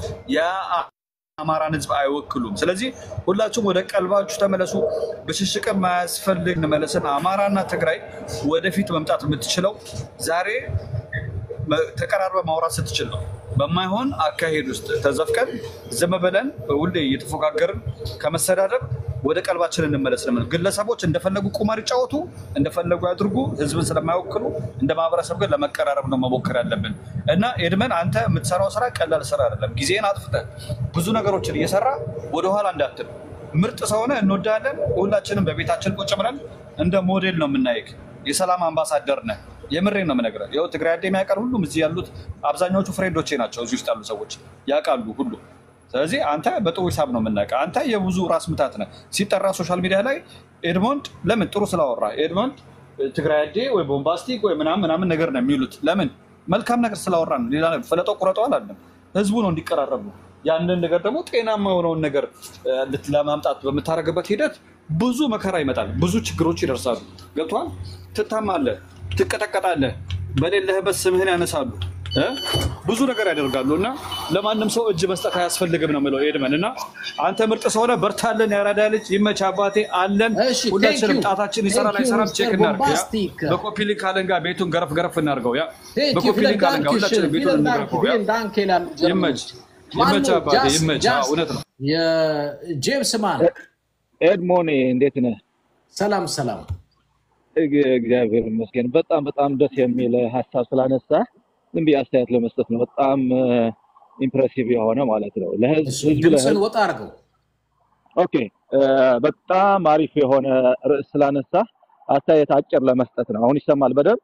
Speaker 2: የአማራን ሕዝብ አይወክሉም። ስለዚህ ሁላችሁም ወደ ቀልባችሁ ተመለሱ። ብሽሽቅ የማያስፈልግ እንመለስን። አማራና ትግራይ ወደፊት መምጣት የምትችለው ዛሬ መ- ተቀራርበ ማውራት ስትችል ነው። በማይሆን አካሄድ ውስጥ ተዘፍቀን ዝም ብለን ሁሌ እየተፎካከርን ከመሰዳደብ ወደ ቀልባችን እንመለስ። ለምን ግለሰቦች እንደፈለጉ ቁማር ይጫወቱ፣ እንደፈለጉ ያድርጉ፣ ህዝብን ስለማይወክሉ እንደ ማህበረሰብ ግን ለመቀራረብ ነው መሞከር ያለብን እና ኤድመን አንተ የምትሰራው ስራ ቀላል ስራ አይደለም። ጊዜን አጥፍተህ ብዙ ነገሮችን እየሰራ ወደኋላ እንዳትል። ምርጥ ሰውነ እንወዳለን። ሁላችንም በቤታችን ቁጭ ብለን እንደ ሞዴል ነው የምናይክ። የሰላም አምባሳደር ነህ። የምሬን ነው የምነግርህ። ይኸው ትግራይ አዴ የሚያውቃል ሁሉም እዚህ ያሉት አብዛኛዎቹ ፍሬንዶቼ ናቸው። እዚህ ውስጥ ያሉ ሰዎች ያውቃሉ ሁሉ። ስለዚህ አንተ በጥሩ ሂሳብ ነው የምናውቀው። አንተ የብዙ ራስ ምታት ነህ። ሲጠራ ሶሻል ሚዲያ ላይ ኤድሞንድ ለምን ጥሩ ስላወራ ኤድሞንድ ትግራይ አዴ ወይ ቦምባስቲክ ወይ ምናምን ምናምን ነገር ነው የሚሉት። ለምን መልካም ነገር ስላወራ ነው። ሌላ ነገር ፈለጠው ቁረጠው አላለም። ህዝቡ ነው እንዲቀራረቡ ያንን ነገር ደግሞ ጤናማ የሆነውን ነገር እ፣ ልት- ለማምጣት በምታደርግበት ሂደት ብዙ መከራ ይመጣል፣ ብዙ ችግሮች ይደርሳሉ። ገብቶሃል? ትታማለህ፣ ትቀጠቀጣለህ፣ በሌለህበት ስምህን ያነሳሉ እ? ብዙ ነገር ያደርጋሉ እና ለማንም ሰው እጅ መስጠት አያስፈልግም ነው የምለው ኤድመን። እና አንተ ምርጥ ሰሆነ በርታለን፣ ያራዳ ልጅ ይመች አባቴ አለን።
Speaker 1: እሺ፣
Speaker 2: ሁላችንም
Speaker 1: thank you.
Speaker 2: ጣታችን ይሰራል
Speaker 1: Thank you,
Speaker 2: አይሰራም ቼክ
Speaker 1: Mr.
Speaker 2: እናድርግ። ያ
Speaker 1: Bombastic.
Speaker 2: በኮፒ ሊንክ አለንጋ ቤቱን ገረፍ ገረፍ እናድርገው። ያ
Speaker 1: Thank you,
Speaker 2: በኮፒ
Speaker 1: vielen
Speaker 2: ሊንክ አለንጋ
Speaker 1: Dank,
Speaker 2: ሁላችንም
Speaker 1: schön,
Speaker 2: ቤቱን
Speaker 1: vielen Dank,
Speaker 2: እንግረፈው። ያ
Speaker 1: vielen Dank ይላሉ
Speaker 2: ይመች
Speaker 1: ጀርመኖች።
Speaker 2: ይመች
Speaker 1: ማነው?
Speaker 2: አባቴ
Speaker 1: ጃስ-
Speaker 2: ይመች። አዎ፣
Speaker 1: ጃስ
Speaker 2: እውነት ነው።
Speaker 1: የጄምስ ማን
Speaker 3: ኤድሞኔ እንዴት ነህ?
Speaker 1: ሰላም ሰላም።
Speaker 3: እግ- እግዚአብሔር ይመስገን። በጣም በጣም ደስ የሚል ሀሳብ ስላነሳ ዝም ብዬ አስተያየት ለመስጠት ነው። በጣም ኢምፕሬሲቭ የሆነ ማለት ነው። ለህዝብ
Speaker 1: እሱ
Speaker 3: ህዝብ
Speaker 1: ድምፅን
Speaker 3: ለህዝብ
Speaker 1: ወጣ አድርገው።
Speaker 3: ኦኬ እ፣ በጣም አሪፍ የሆነ ርዕስ ስላነሳ አስተያየት አጭር ለመስጠት ነው። አሁን ይሰማል? በደንብ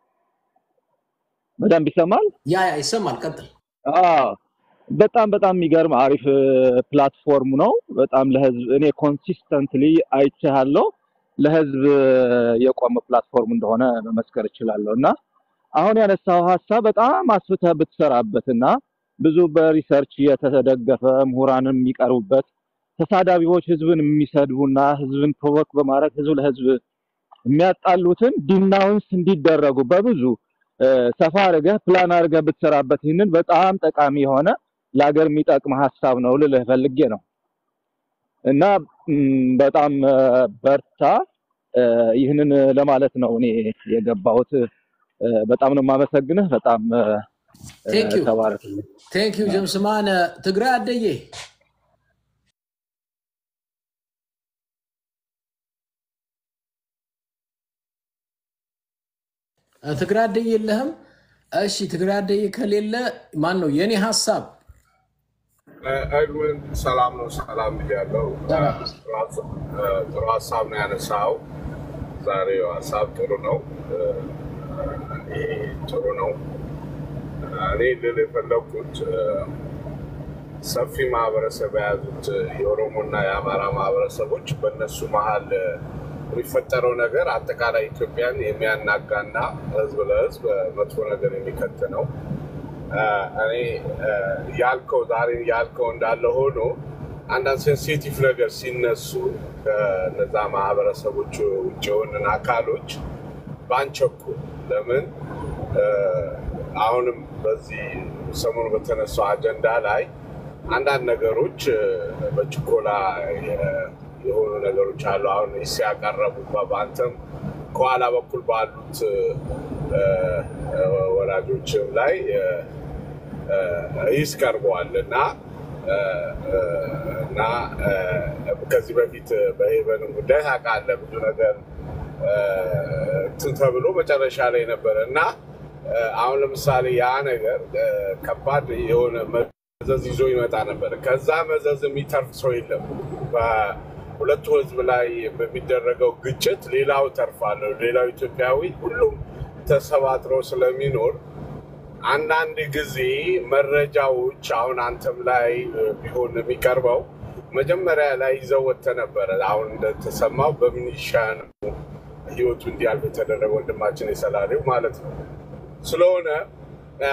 Speaker 3: በደንብ ይሰማል?
Speaker 1: ያ ያ ይሰማል። ቀጥል።
Speaker 3: አዎ በጣም በጣም የሚገርም አሪፍ እ፣ ፕላትፎርም ነው። በጣም ለህዝብ እኔ ኮንሲስተንትሊ አይቻለሁ። ለህዝብ እ፣ የቆመ ፕላትፎርም እንደሆነ መመስከር እችላለሁ እና አሁን ያነሳው ሀሳብ በጣም አስፍተህ ብትሰራበት እና ብዙ በሪሰርች የተደገፈ ምሁራንም የሚቀርቡበት ተሳዳቢዎች ህዝብን የሚሰድቡና ህዝብን ፕሮቮክ በማድረግ ህዝብ ለህዝብ የሚያጣሉትን ዲናውንስ እንዲደረጉ በብዙ እ፣ ሰፋ አድርገህ ፕላን አድርገህ ብትሰራበት ይህንን በጣም ጠቃሚ የሆነ ለሀገር የሚጠቅም ሀሳብ ነው ልልህ ፈልጌ ነው እና ም፣ በጣም እ፣ በርታ። እ፣ ይህንን ለማለት ነው እኔ የገባሁት። እ፣ በጣም ነው የማመሰግንህ። በጣም እ፣
Speaker 1: ቴንክ ዩ
Speaker 3: ተባረክ።
Speaker 1: ቴንክ ዩ ጄምስ ማን ትግራይ አደዬ እ፣ ትግራይ አደዬ የለህም? እሺ ትግራይ አደዬ ከሌለ ማን ነው የኔ ሀሳብ?
Speaker 4: ኤድዊን ሰላም ነው። ሰላም ብያለሁ።
Speaker 1: ሰላም።
Speaker 4: ጥሩ ሀሳብ ነው ያነሳው። ዛሬው ሀሳብ ጥሩ ነው። ይሄ ጥሩ ነው። እኔ ልል የፈለኩት ሰፊ ማህበረሰብ የያዙት የኦሮሞና የአማራ ማህበረሰቦች በእነሱ መሀል የሚፈጠረው ነገር አጠቃላይ ኢትዮጵያን የሚያናጋና ህዝብ ለህዝብ መጥፎ ነገር የሚከት ነው። እኔ ያልከው ዛሬ ያልከው እንዳለ ሆኖ አንዳንድ ሴንሲቲቭ ነገር ሲነሱ ከነዛ ማህበረሰቦች ውጭ የሆንን አካሎች ባንቸኩል ለምን እ፣ አሁንም በዚህ ሰሞኑ በተነሳው አጀንዳ ላይ አንዳንድ ነገሮች እ፣ በችኮላ የ- የሆኑ ነገሮች አሉ። አሁን ስ ያቀረቡ በአንተም ከኋላ በኩል ባሉት እ፣ እ፣ ወላጆችም ላይ እ፣ እ፣ ሂስ ቀርበዋል እና እ፣ እ፣ እና እ፣ ከዚህ በፊት በሄቨንም ጉዳይ ታውቃለህ ብዙ ነገር እ፣ እንትን ተብሎ መጨረሻ ላይ ነበረ እና እ፣ አሁን ለምሳሌ ያ ነገር እ፣ ከባድ የሆነ መዘዝ ይዞ ይመጣ ነበር። ከዛ መዘዝ የሚተርፍ ሰው የለም። በሁለቱ ህዝብ ላይ በሚደረገው ግጭት ሌላው ተርፋለሁ፣ ሌላው ኢትዮጵያዊ ሁሉም ተሰባጥሮ ስለሚኖር አንዳንድ ጊዜ መረጃዎች አሁን አንተም ላይ እ፣ ቢሆን የሚቀርበው መጀመሪያ ላይ ይዘው ወጥተህ ነበረ። አሁን እንደተሰማው በሚኒሻ ነው ህይወቱ እንዲያልፍ የተደረገ ወንድማችን የሰላሌው ማለት ነው። ስለሆነ አ፣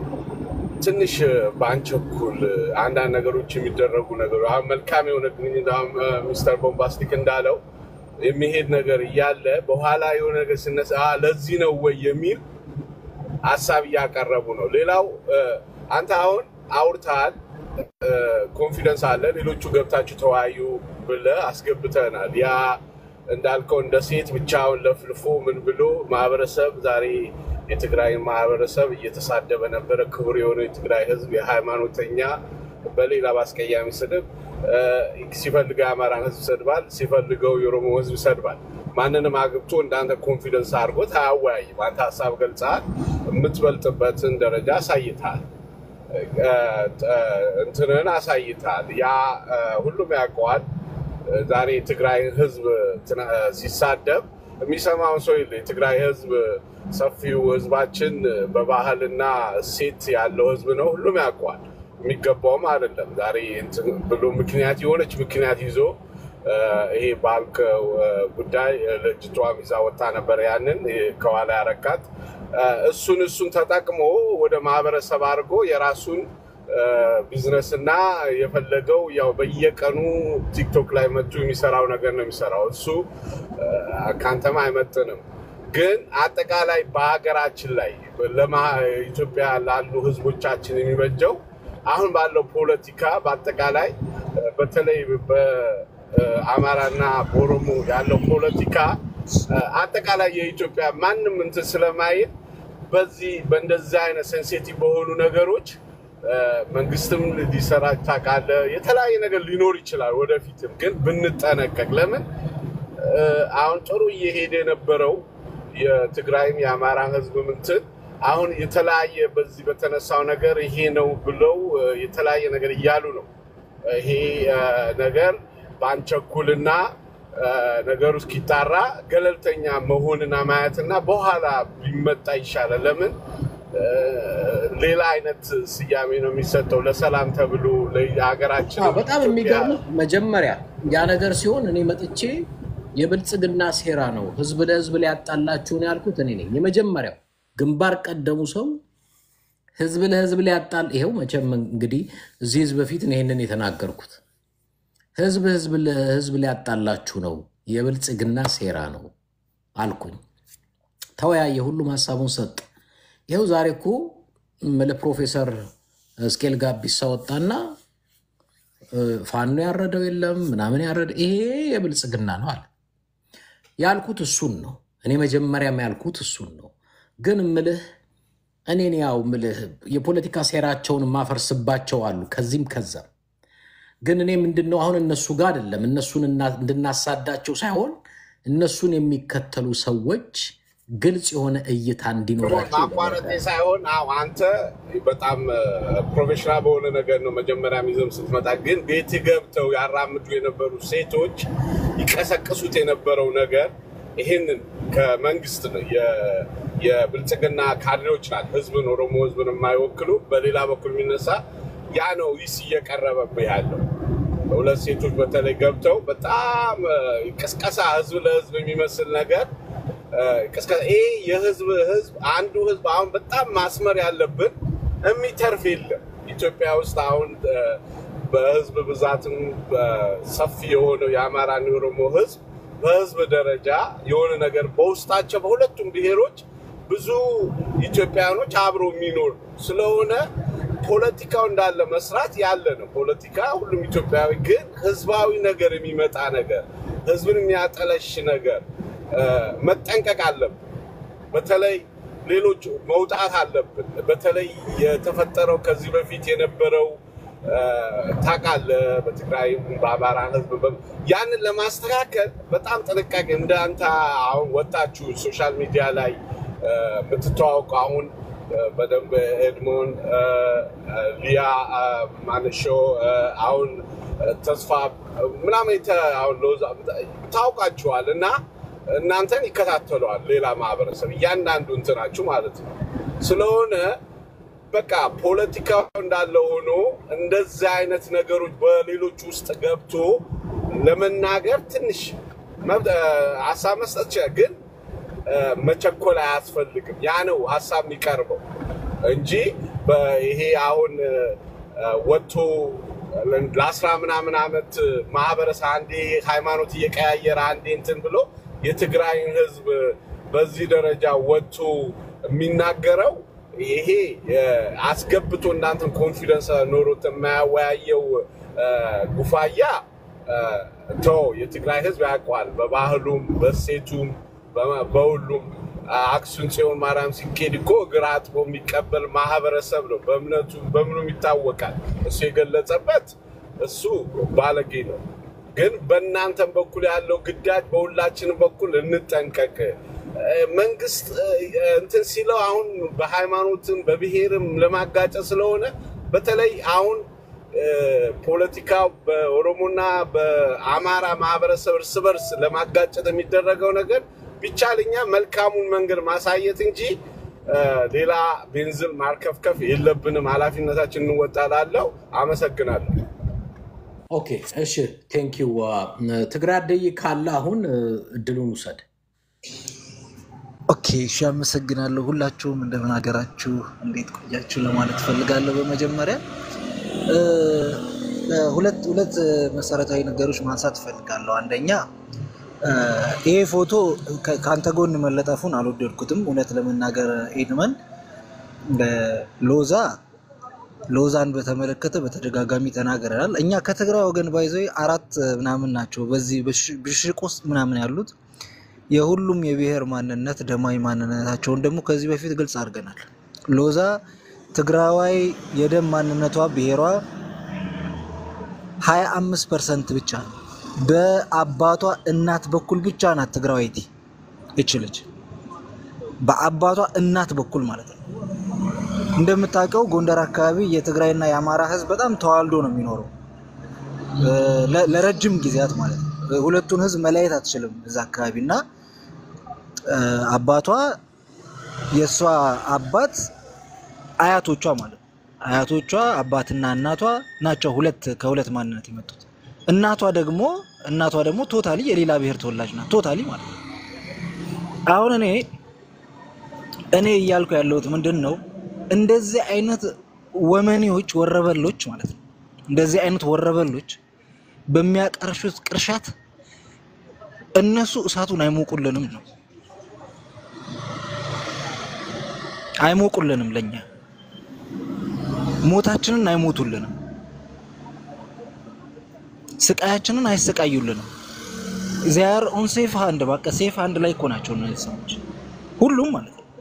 Speaker 4: ትንሽ በአንቸኩል አንዳንድ ነገሮች የሚደረጉ ነገሮች አሁን መልካም የሆነ ግንኙነት አሁን አ፣ ሚስተር ቦምባስቲክ እንዳለው የሚሄድ ነገር እያለ በኋላ የሆነ ነገር ሲነሳ "አ፣ ለዚህ ነው ወይ የሚል ሀሳብ እያቀረቡ ነው። ሌላው አ፣ አንተ አሁን አውርተሃል፣ ኮንፊደንስ አለ፣ ሌሎቹ ገብታችሁ ተወያዩ ብለህ አስገብተናል። ያ እንዳልከው እንደ ሴት ብቻውን ለፍልፎ ምን ብሎ ማህበረሰብ ዛሬ የትግራይን ማህበረሰብ እየተሳደበ ነበረ። ክቡር የሆነው የትግራይ ህዝብ የሃይማኖተኛ በሌላ በአስቀያሚ ስድብ እ፣ ሲፈልገው የአማራን ህዝብ ይሰድባል፣ ሲፈልገው የኦሮሞ ህዝብ ይሰድባል። ማንንም አግብቶ እንዳንተ ኮንፊደንስ አድርጎት አያወያይም። አንተ ሀሳብ ገልጸሃል፣ የምትበልጥበትን ደረጃ አሳይተሃል፣ እ፣ እ፣ እንትንህን አሳይተሃል። ያ እ፣ ሁሉም ያውቀዋል። ዛሬ የትግራይ ህዝብ ትና- ሲሳደብ የሚሰማውን ሰው የለ። የትግራይ ህዝብ ሰፊው ህዝባችን በባህልና እሴት ያለው ህዝብ ነው። ሁሉም ያውቀዋል። የሚገባውም አይደለም። ዛሬ እንትን ብሎ ምክንያት የሆነች ምክንያት ይዞ እ፣ ይሄ ባልከው እ፣ ጉዳይ ልጅቷም ይዛ ወጣ ነበር። ያንን እ፣ ከኋላ ያረካት እ፣ እሱን እሱን ተጠቅሞ ወደ ማህበረሰብ አድርጎ የራሱን ቢዝነስ እና የፈለገው ያው በየቀኑ ቲክቶክ ላይ መጡ የሚሰራው ነገር ነው የሚሰራው። እሱ እ፣ ከአንተም አይመጥንም። ግን አጠቃላይ በሀገራችን ላይ ለማ ኢትዮጵያ ላሉ ህዝቦቻችን የሚበጀው አሁን ባለው ፖለቲካ በአጠቃላይ እ፣ በተለይ በአማራና በኦሮሞ ያለው ፖለቲካ እ፣ አጠቃላይ የኢትዮጵያ ማንም እንትን ስለማይል በዚህ በእንደዚህ አይነት ሴንሲቲቭ በሆኑ ነገሮች እ፣ መንግስትም ሊሰራ ታውቃለህ፣ የተለያየ ነገር ሊኖር ይችላል ወደፊትም። ግን ብንጠነቀቅ ለምን እ፣ አሁን ጥሩ እየሄደ የነበረው የትግራይም የአማራ ህዝብ እንትን አሁን የተለያየ በዚህ በተነሳው ነገር ይሄ ነው ብለው እ፣ የተለያየ ነገር እያሉ ነው። ይሄ እ፣ ነገር በአንቸኩልና እ፣ ነገሩ እስኪጣራ ገለልተኛ መሆንና ማየትና በኋላ ቢመጣ ይሻላል። ለምን እ፣ ሌላ አይነት ስያሜ ነው የሚሰጠው ለሰላም ተብሎ ለሀገራችን
Speaker 1: አዎ፣ በጣም
Speaker 4: ኢትዮጵያ
Speaker 1: የሚገርም መጀመሪያ ያ ነገር ሲሆን እኔ መጥቼ የብልጽግና ሴራ ነው ህዝብ ለህዝብ ሊያጣላችሁ ነው ያልኩት እኔ ነኝ። የመጀመሪያው ግንባር ቀደሙ ሰው ህዝብ ለህዝብ ሊያጣል ይሄው መቼም እንግዲህ እዚህ ህዝብ በፊት ነው ይሄንን የተናገርኩት። ህዝብ ህዝብ ለህዝብ ሊያጣላችሁ ነው፣ የብልጽግና ሴራ ነው አልኩኝ። ተወያየ፣ ሁሉም ሀሳቡን ሰጥ። ይኸው ዛሬ እኮ ለፕሮፌሰር እስኬል ጋቢሳ ወጣና እ፣ ፋኖ ያረደው የለም ምናምን ያረደ ይሄ የብልጽግና ነው አለ። ያልኩት እሱን ነው። እኔ መጀመሪያም ያልኩት እሱን ነው። ግን ምልህ እኔን ያው ምልህ የፖለቲካ ሴራቸውን ማፈርስባቸው አሉ ከዚህም ከዛም። ግን እኔ ምንድን ነው አሁን እነሱ ጋር አይደለም እነሱን እና- እንድናሳዳቸው ሳይሆን እነሱን የሚከተሉ ሰዎች ግልጽ የሆነ እይታ እንዲኖራቸው
Speaker 4: ማቋረጤ
Speaker 1: ለመርዳት
Speaker 4: ሳይሆን አዎ አንተ በጣም ፕሮፌሽናል በሆነ ነገር ነው መጀመሪያ ሚዘም ስትመጣ፣ ግን ቤት ገብተው ያራምዱ የነበሩ ሴቶች ይቀሰቅሱት የነበረው ነገር ይህንን ከመንግስት ነው የ- የብልጽግና ካድሬዎች ናት ህዝብን ኦሮሞ ህዝብን የማይወክሉ በሌላ በኩል የሚነሳ ያ ነው ይስ እየቀረበብህ ያለው ሁለት ሴቶች በተለይ ገብተው በጣም እ፣ ቅስቀሳ ህዝብ ለህዝብ የሚመስል ነገር እ፣ ቅስቀሳ ይሄ የህዝብ ህዝብ አንዱ ህዝብ አሁን በጣም ማስመር ያለብን የሚተርፍ የለም ኢትዮጵያ ውስጥ አሁን እ፣ በህዝብ ብዛትም ሰፊ የሆነው የአማራና የኦሮሞ ህዝብ በህዝብ ደረጃ የሆነ ነገር በውስጣቸው በሁለቱም ብሔሮች ብዙ ኢትዮጵያኖች አብረው የሚኖሩ ስለሆነ ፖለቲካው እንዳለ መስራት ያለ ነው። ፖለቲካ ሁሉም ኢትዮጵያዊ ግን ህዝባዊ ነገር የሚመጣ ነገር ህዝብን የሚያጠለሽ ነገር መጠንቀቅ አለብን። በተለይ ሌሎች መውጣት አለብን። በተለይ የተፈጠረው ከዚህ በፊት የነበረው ታውቃለህ፣ በትግራይም በአማራ ህዝብ ያንን ለማስተካከል በጣም ጥንቃቄ እንደ አንተ አሁን ወጣችሁ ሶሻል ሚዲያ ላይ የምትተዋወቁ አሁን በደንብ ኤድሞን ሊያ ማንሾ አሁን ተስፋ ምናምን አሁን ሎዛ ታውቃችኋል እና እናንተን ይከታተለዋል ሌላ ማህበረሰብ እያንዳንዱ እንትናችሁ ማለት ነው። ስለሆነ በቃ ፖለቲካው እንዳለ ሆኖ እንደዚህ አይነት ነገሮች በሌሎች ውስጥ ገብቶ ለመናገር ትንሽ ሀሳብ መስጠት ይችላል፣ ግን መቸኮል አያስፈልግም። ያ ነው ሀሳብ የሚቀርበው እንጂ ይሄ አሁን ወጥቶ ለአስራ ምናምን ዓመት ማህበረሰብ አንዴ ሃይማኖት እየቀያየረ አንዴ እንትን ብሎ የትግራይን ህዝብ በዚህ ደረጃ ወጥቶ የሚናገረው ይሄ አስገብቶ እናንተን ኮንፊደንስ ኖሮት የማያወያየው ጉፋያ ተው፣ የትግራይ ህዝብ ያውቀዋል። በባህሉም በሴቱም በሁሉም አክሱም ጽዮን ማርያም ሲኬድ እኮ እግር አጥቦ የሚቀበል ማህበረሰብ ነው። በእምነቱ በምኑም ይታወቃል። እሱ የገለጸበት እሱ ባለጌ ነው። ግን በእናንተም በኩል ያለው ግዳጅ በሁላችንም በኩል እንጠንቀቅ። መንግስት እንትን ሲለው አሁን በሃይማኖትም በብሔርም ለማጋጨት ስለሆነ በተለይ አሁን ፖለቲካው በኦሮሞና በአማራ ማህበረሰብ እርስ በርስ ለማጋጨት የሚደረገው ነገር ቢቻል እኛ መልካሙን መንገድ ማሳየት እንጂ ሌላ ቤንዝል ማርከፍከፍ የለብንም። ኃላፊነታችን እንወጣላለው። አመሰግናለሁ።
Speaker 1: ኦኬ እሺ፣ ቴንኪው ትግራይ አደይ ካለ አሁን እድሉን ውሰድ።
Speaker 5: ኦኬ እሺ፣ አመሰግናለሁ። ሁላችሁም እንደምን ሀገራችሁ እንዴት ቆያችሁ ለማለት ፈልጋለሁ። በመጀመሪያ ሁለት ሁለት መሰረታዊ ነገሮች ማንሳት እፈልጋለሁ። አንደኛ ይሄ ፎቶ ከአንተ ጎን መለጠፉን አልወደድኩትም። እውነት ለመናገር ኤድመን ሎዛ ሎዛን በተመለከተ በተደጋጋሚ ተናግረናል። እኛ ከትግራይ ወገን ባይዘ አራት ምናምን ናቸው በዚህ ብሽቅ ውስጥ ምናምን ያሉት የሁሉም የብሔር ማንነት ደማዊ ማንነታቸውን ደግሞ ከዚህ በፊት ግልጽ አድርገናል። ሎዛ ትግራዋይ የደም ማንነቷ ብሔሯ 25 ፐርሰንት ብቻ ነው። በአባቷ እናት በኩል ብቻ ናት ትግራዋይቲ እችልች በአባቷ እናት በኩል ማለት ነው። እንደምታውቀው ጎንደር አካባቢ የትግራይና የአማራ ሕዝብ በጣም ተዋልዶ ነው የሚኖረው ለረጅም ጊዜያት ማለት ነው። ሁለቱን ሕዝብ መለየት አትችልም እዛ አካባቢ እና አባቷ የእሷ አባት አያቶቿ ማለት ነው አያቶቿ አባትና እናቷ ናቸው ሁለት ከሁለት ማንነት የመጡት። እናቷ ደግሞ እናቷ ደግሞ ቶታሊ የሌላ ብሔር ተወላጅ ናት። ቶታሊ ማለት ነው። አሁን እኔ እኔ እያልኩ ያለሁት ምንድን ነው እንደዚህ አይነት ወመኔዎች ወረበሎች ማለት ነው እንደዚህ አይነት ወረበሎች በሚያቀርሹት ቅርሻት እነሱ እሳቱን አይሞቁልንም ነው አይሞቁልንም ለኛ ሞታችንን አይሞቱልንም ስቃያችንን አይሰቃዩልንም ዚያር ኦን ሴፍ ሃንድ በቃ ሴፍ ሃንድ ላይ እኮ ናቸው እነዚህ ሰዎች ሁሉም ማለት ነው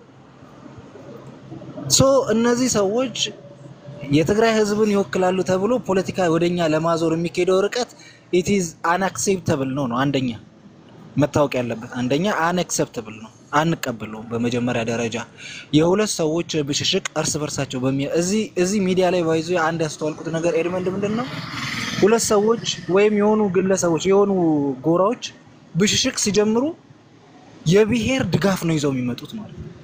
Speaker 5: ሶ እነዚህ ሰዎች የትግራይ ህዝብን ይወክላሉ ተብሎ ፖለቲካ ወደኛ ለማዞር የሚካሄደው ርቀት ኢትዝ አንአክሴፕተብል ነው ነው አንደኛ መታወቅ ያለበት አንደኛ አንአክሴፕተብል ነው አንቀበለውም በመጀመሪያ ደረጃ የሁለት ሰዎች ብሽሽቅ እርስ በርሳቸው በሚ እዚህ እዚህ ሚዲያ ላይ ባይዞ አንድ ያስተዋልኩት ነገር ኤድመንድ ምንድን ነው ሁለት ሰዎች ወይም የሆኑ ግለሰቦች የሆኑ ጎራዎች ብሽሽቅ ሲጀምሩ የብሔር ድጋፍ ነው ይዘው የሚመጡት ማለት ነው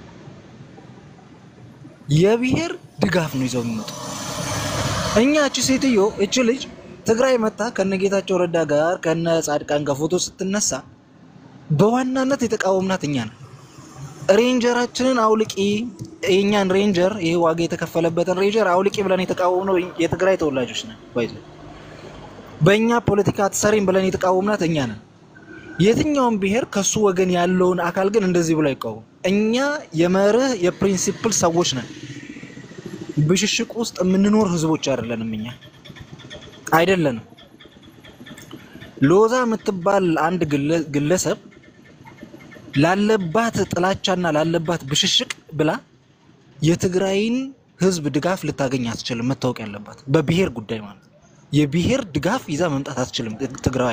Speaker 5: የብሔር ድጋፍ ነው ይዘው የሚመጡት እኛ እቺ ሴትዮ እቺ ልጅ ትግራይ መታ ከነጌታቸው ረዳ ጋር ከነ ጻድቃን ጋር ፎቶ ስትነሳ በዋናነት የተቃወምናት እኛ ነን። ሬንጀራችንን አውልቂ፣ የእኛን ሬንጀር ይሄ ዋጋ የተከፈለበትን ሬንጀር አውልቂ ብለን የተቃወምነው የትግራይ ተወላጆች ነን። ባይዘ በእኛ ፖለቲካ አትሰሪም ብለን የተቃወምናት እኛ ነን። የትኛውም ብሔር ከሱ ወገን ያለውን አካል ግን እንደዚህ ብሎ አይቃወም። እኛ የመርህ የፕሪንሲፕል ሰዎች ነን። ብሽሽቅ ውስጥ የምንኖር ህዝቦች አይደለንም። እኛ አይደለንም። ሎዛ የምትባል አንድ ግለ- ግለሰብ ላለባት ጥላቻና ላለባት ብሽሽቅ ብላ የትግራይን ህዝብ ድጋፍ ልታገኝ አትችልም። መታወቅ ያለባት በብሔር ጉዳይ ማለት ነው። የብሔር ድጋፍ ይዛ መምጣት አትችልም ትግራይ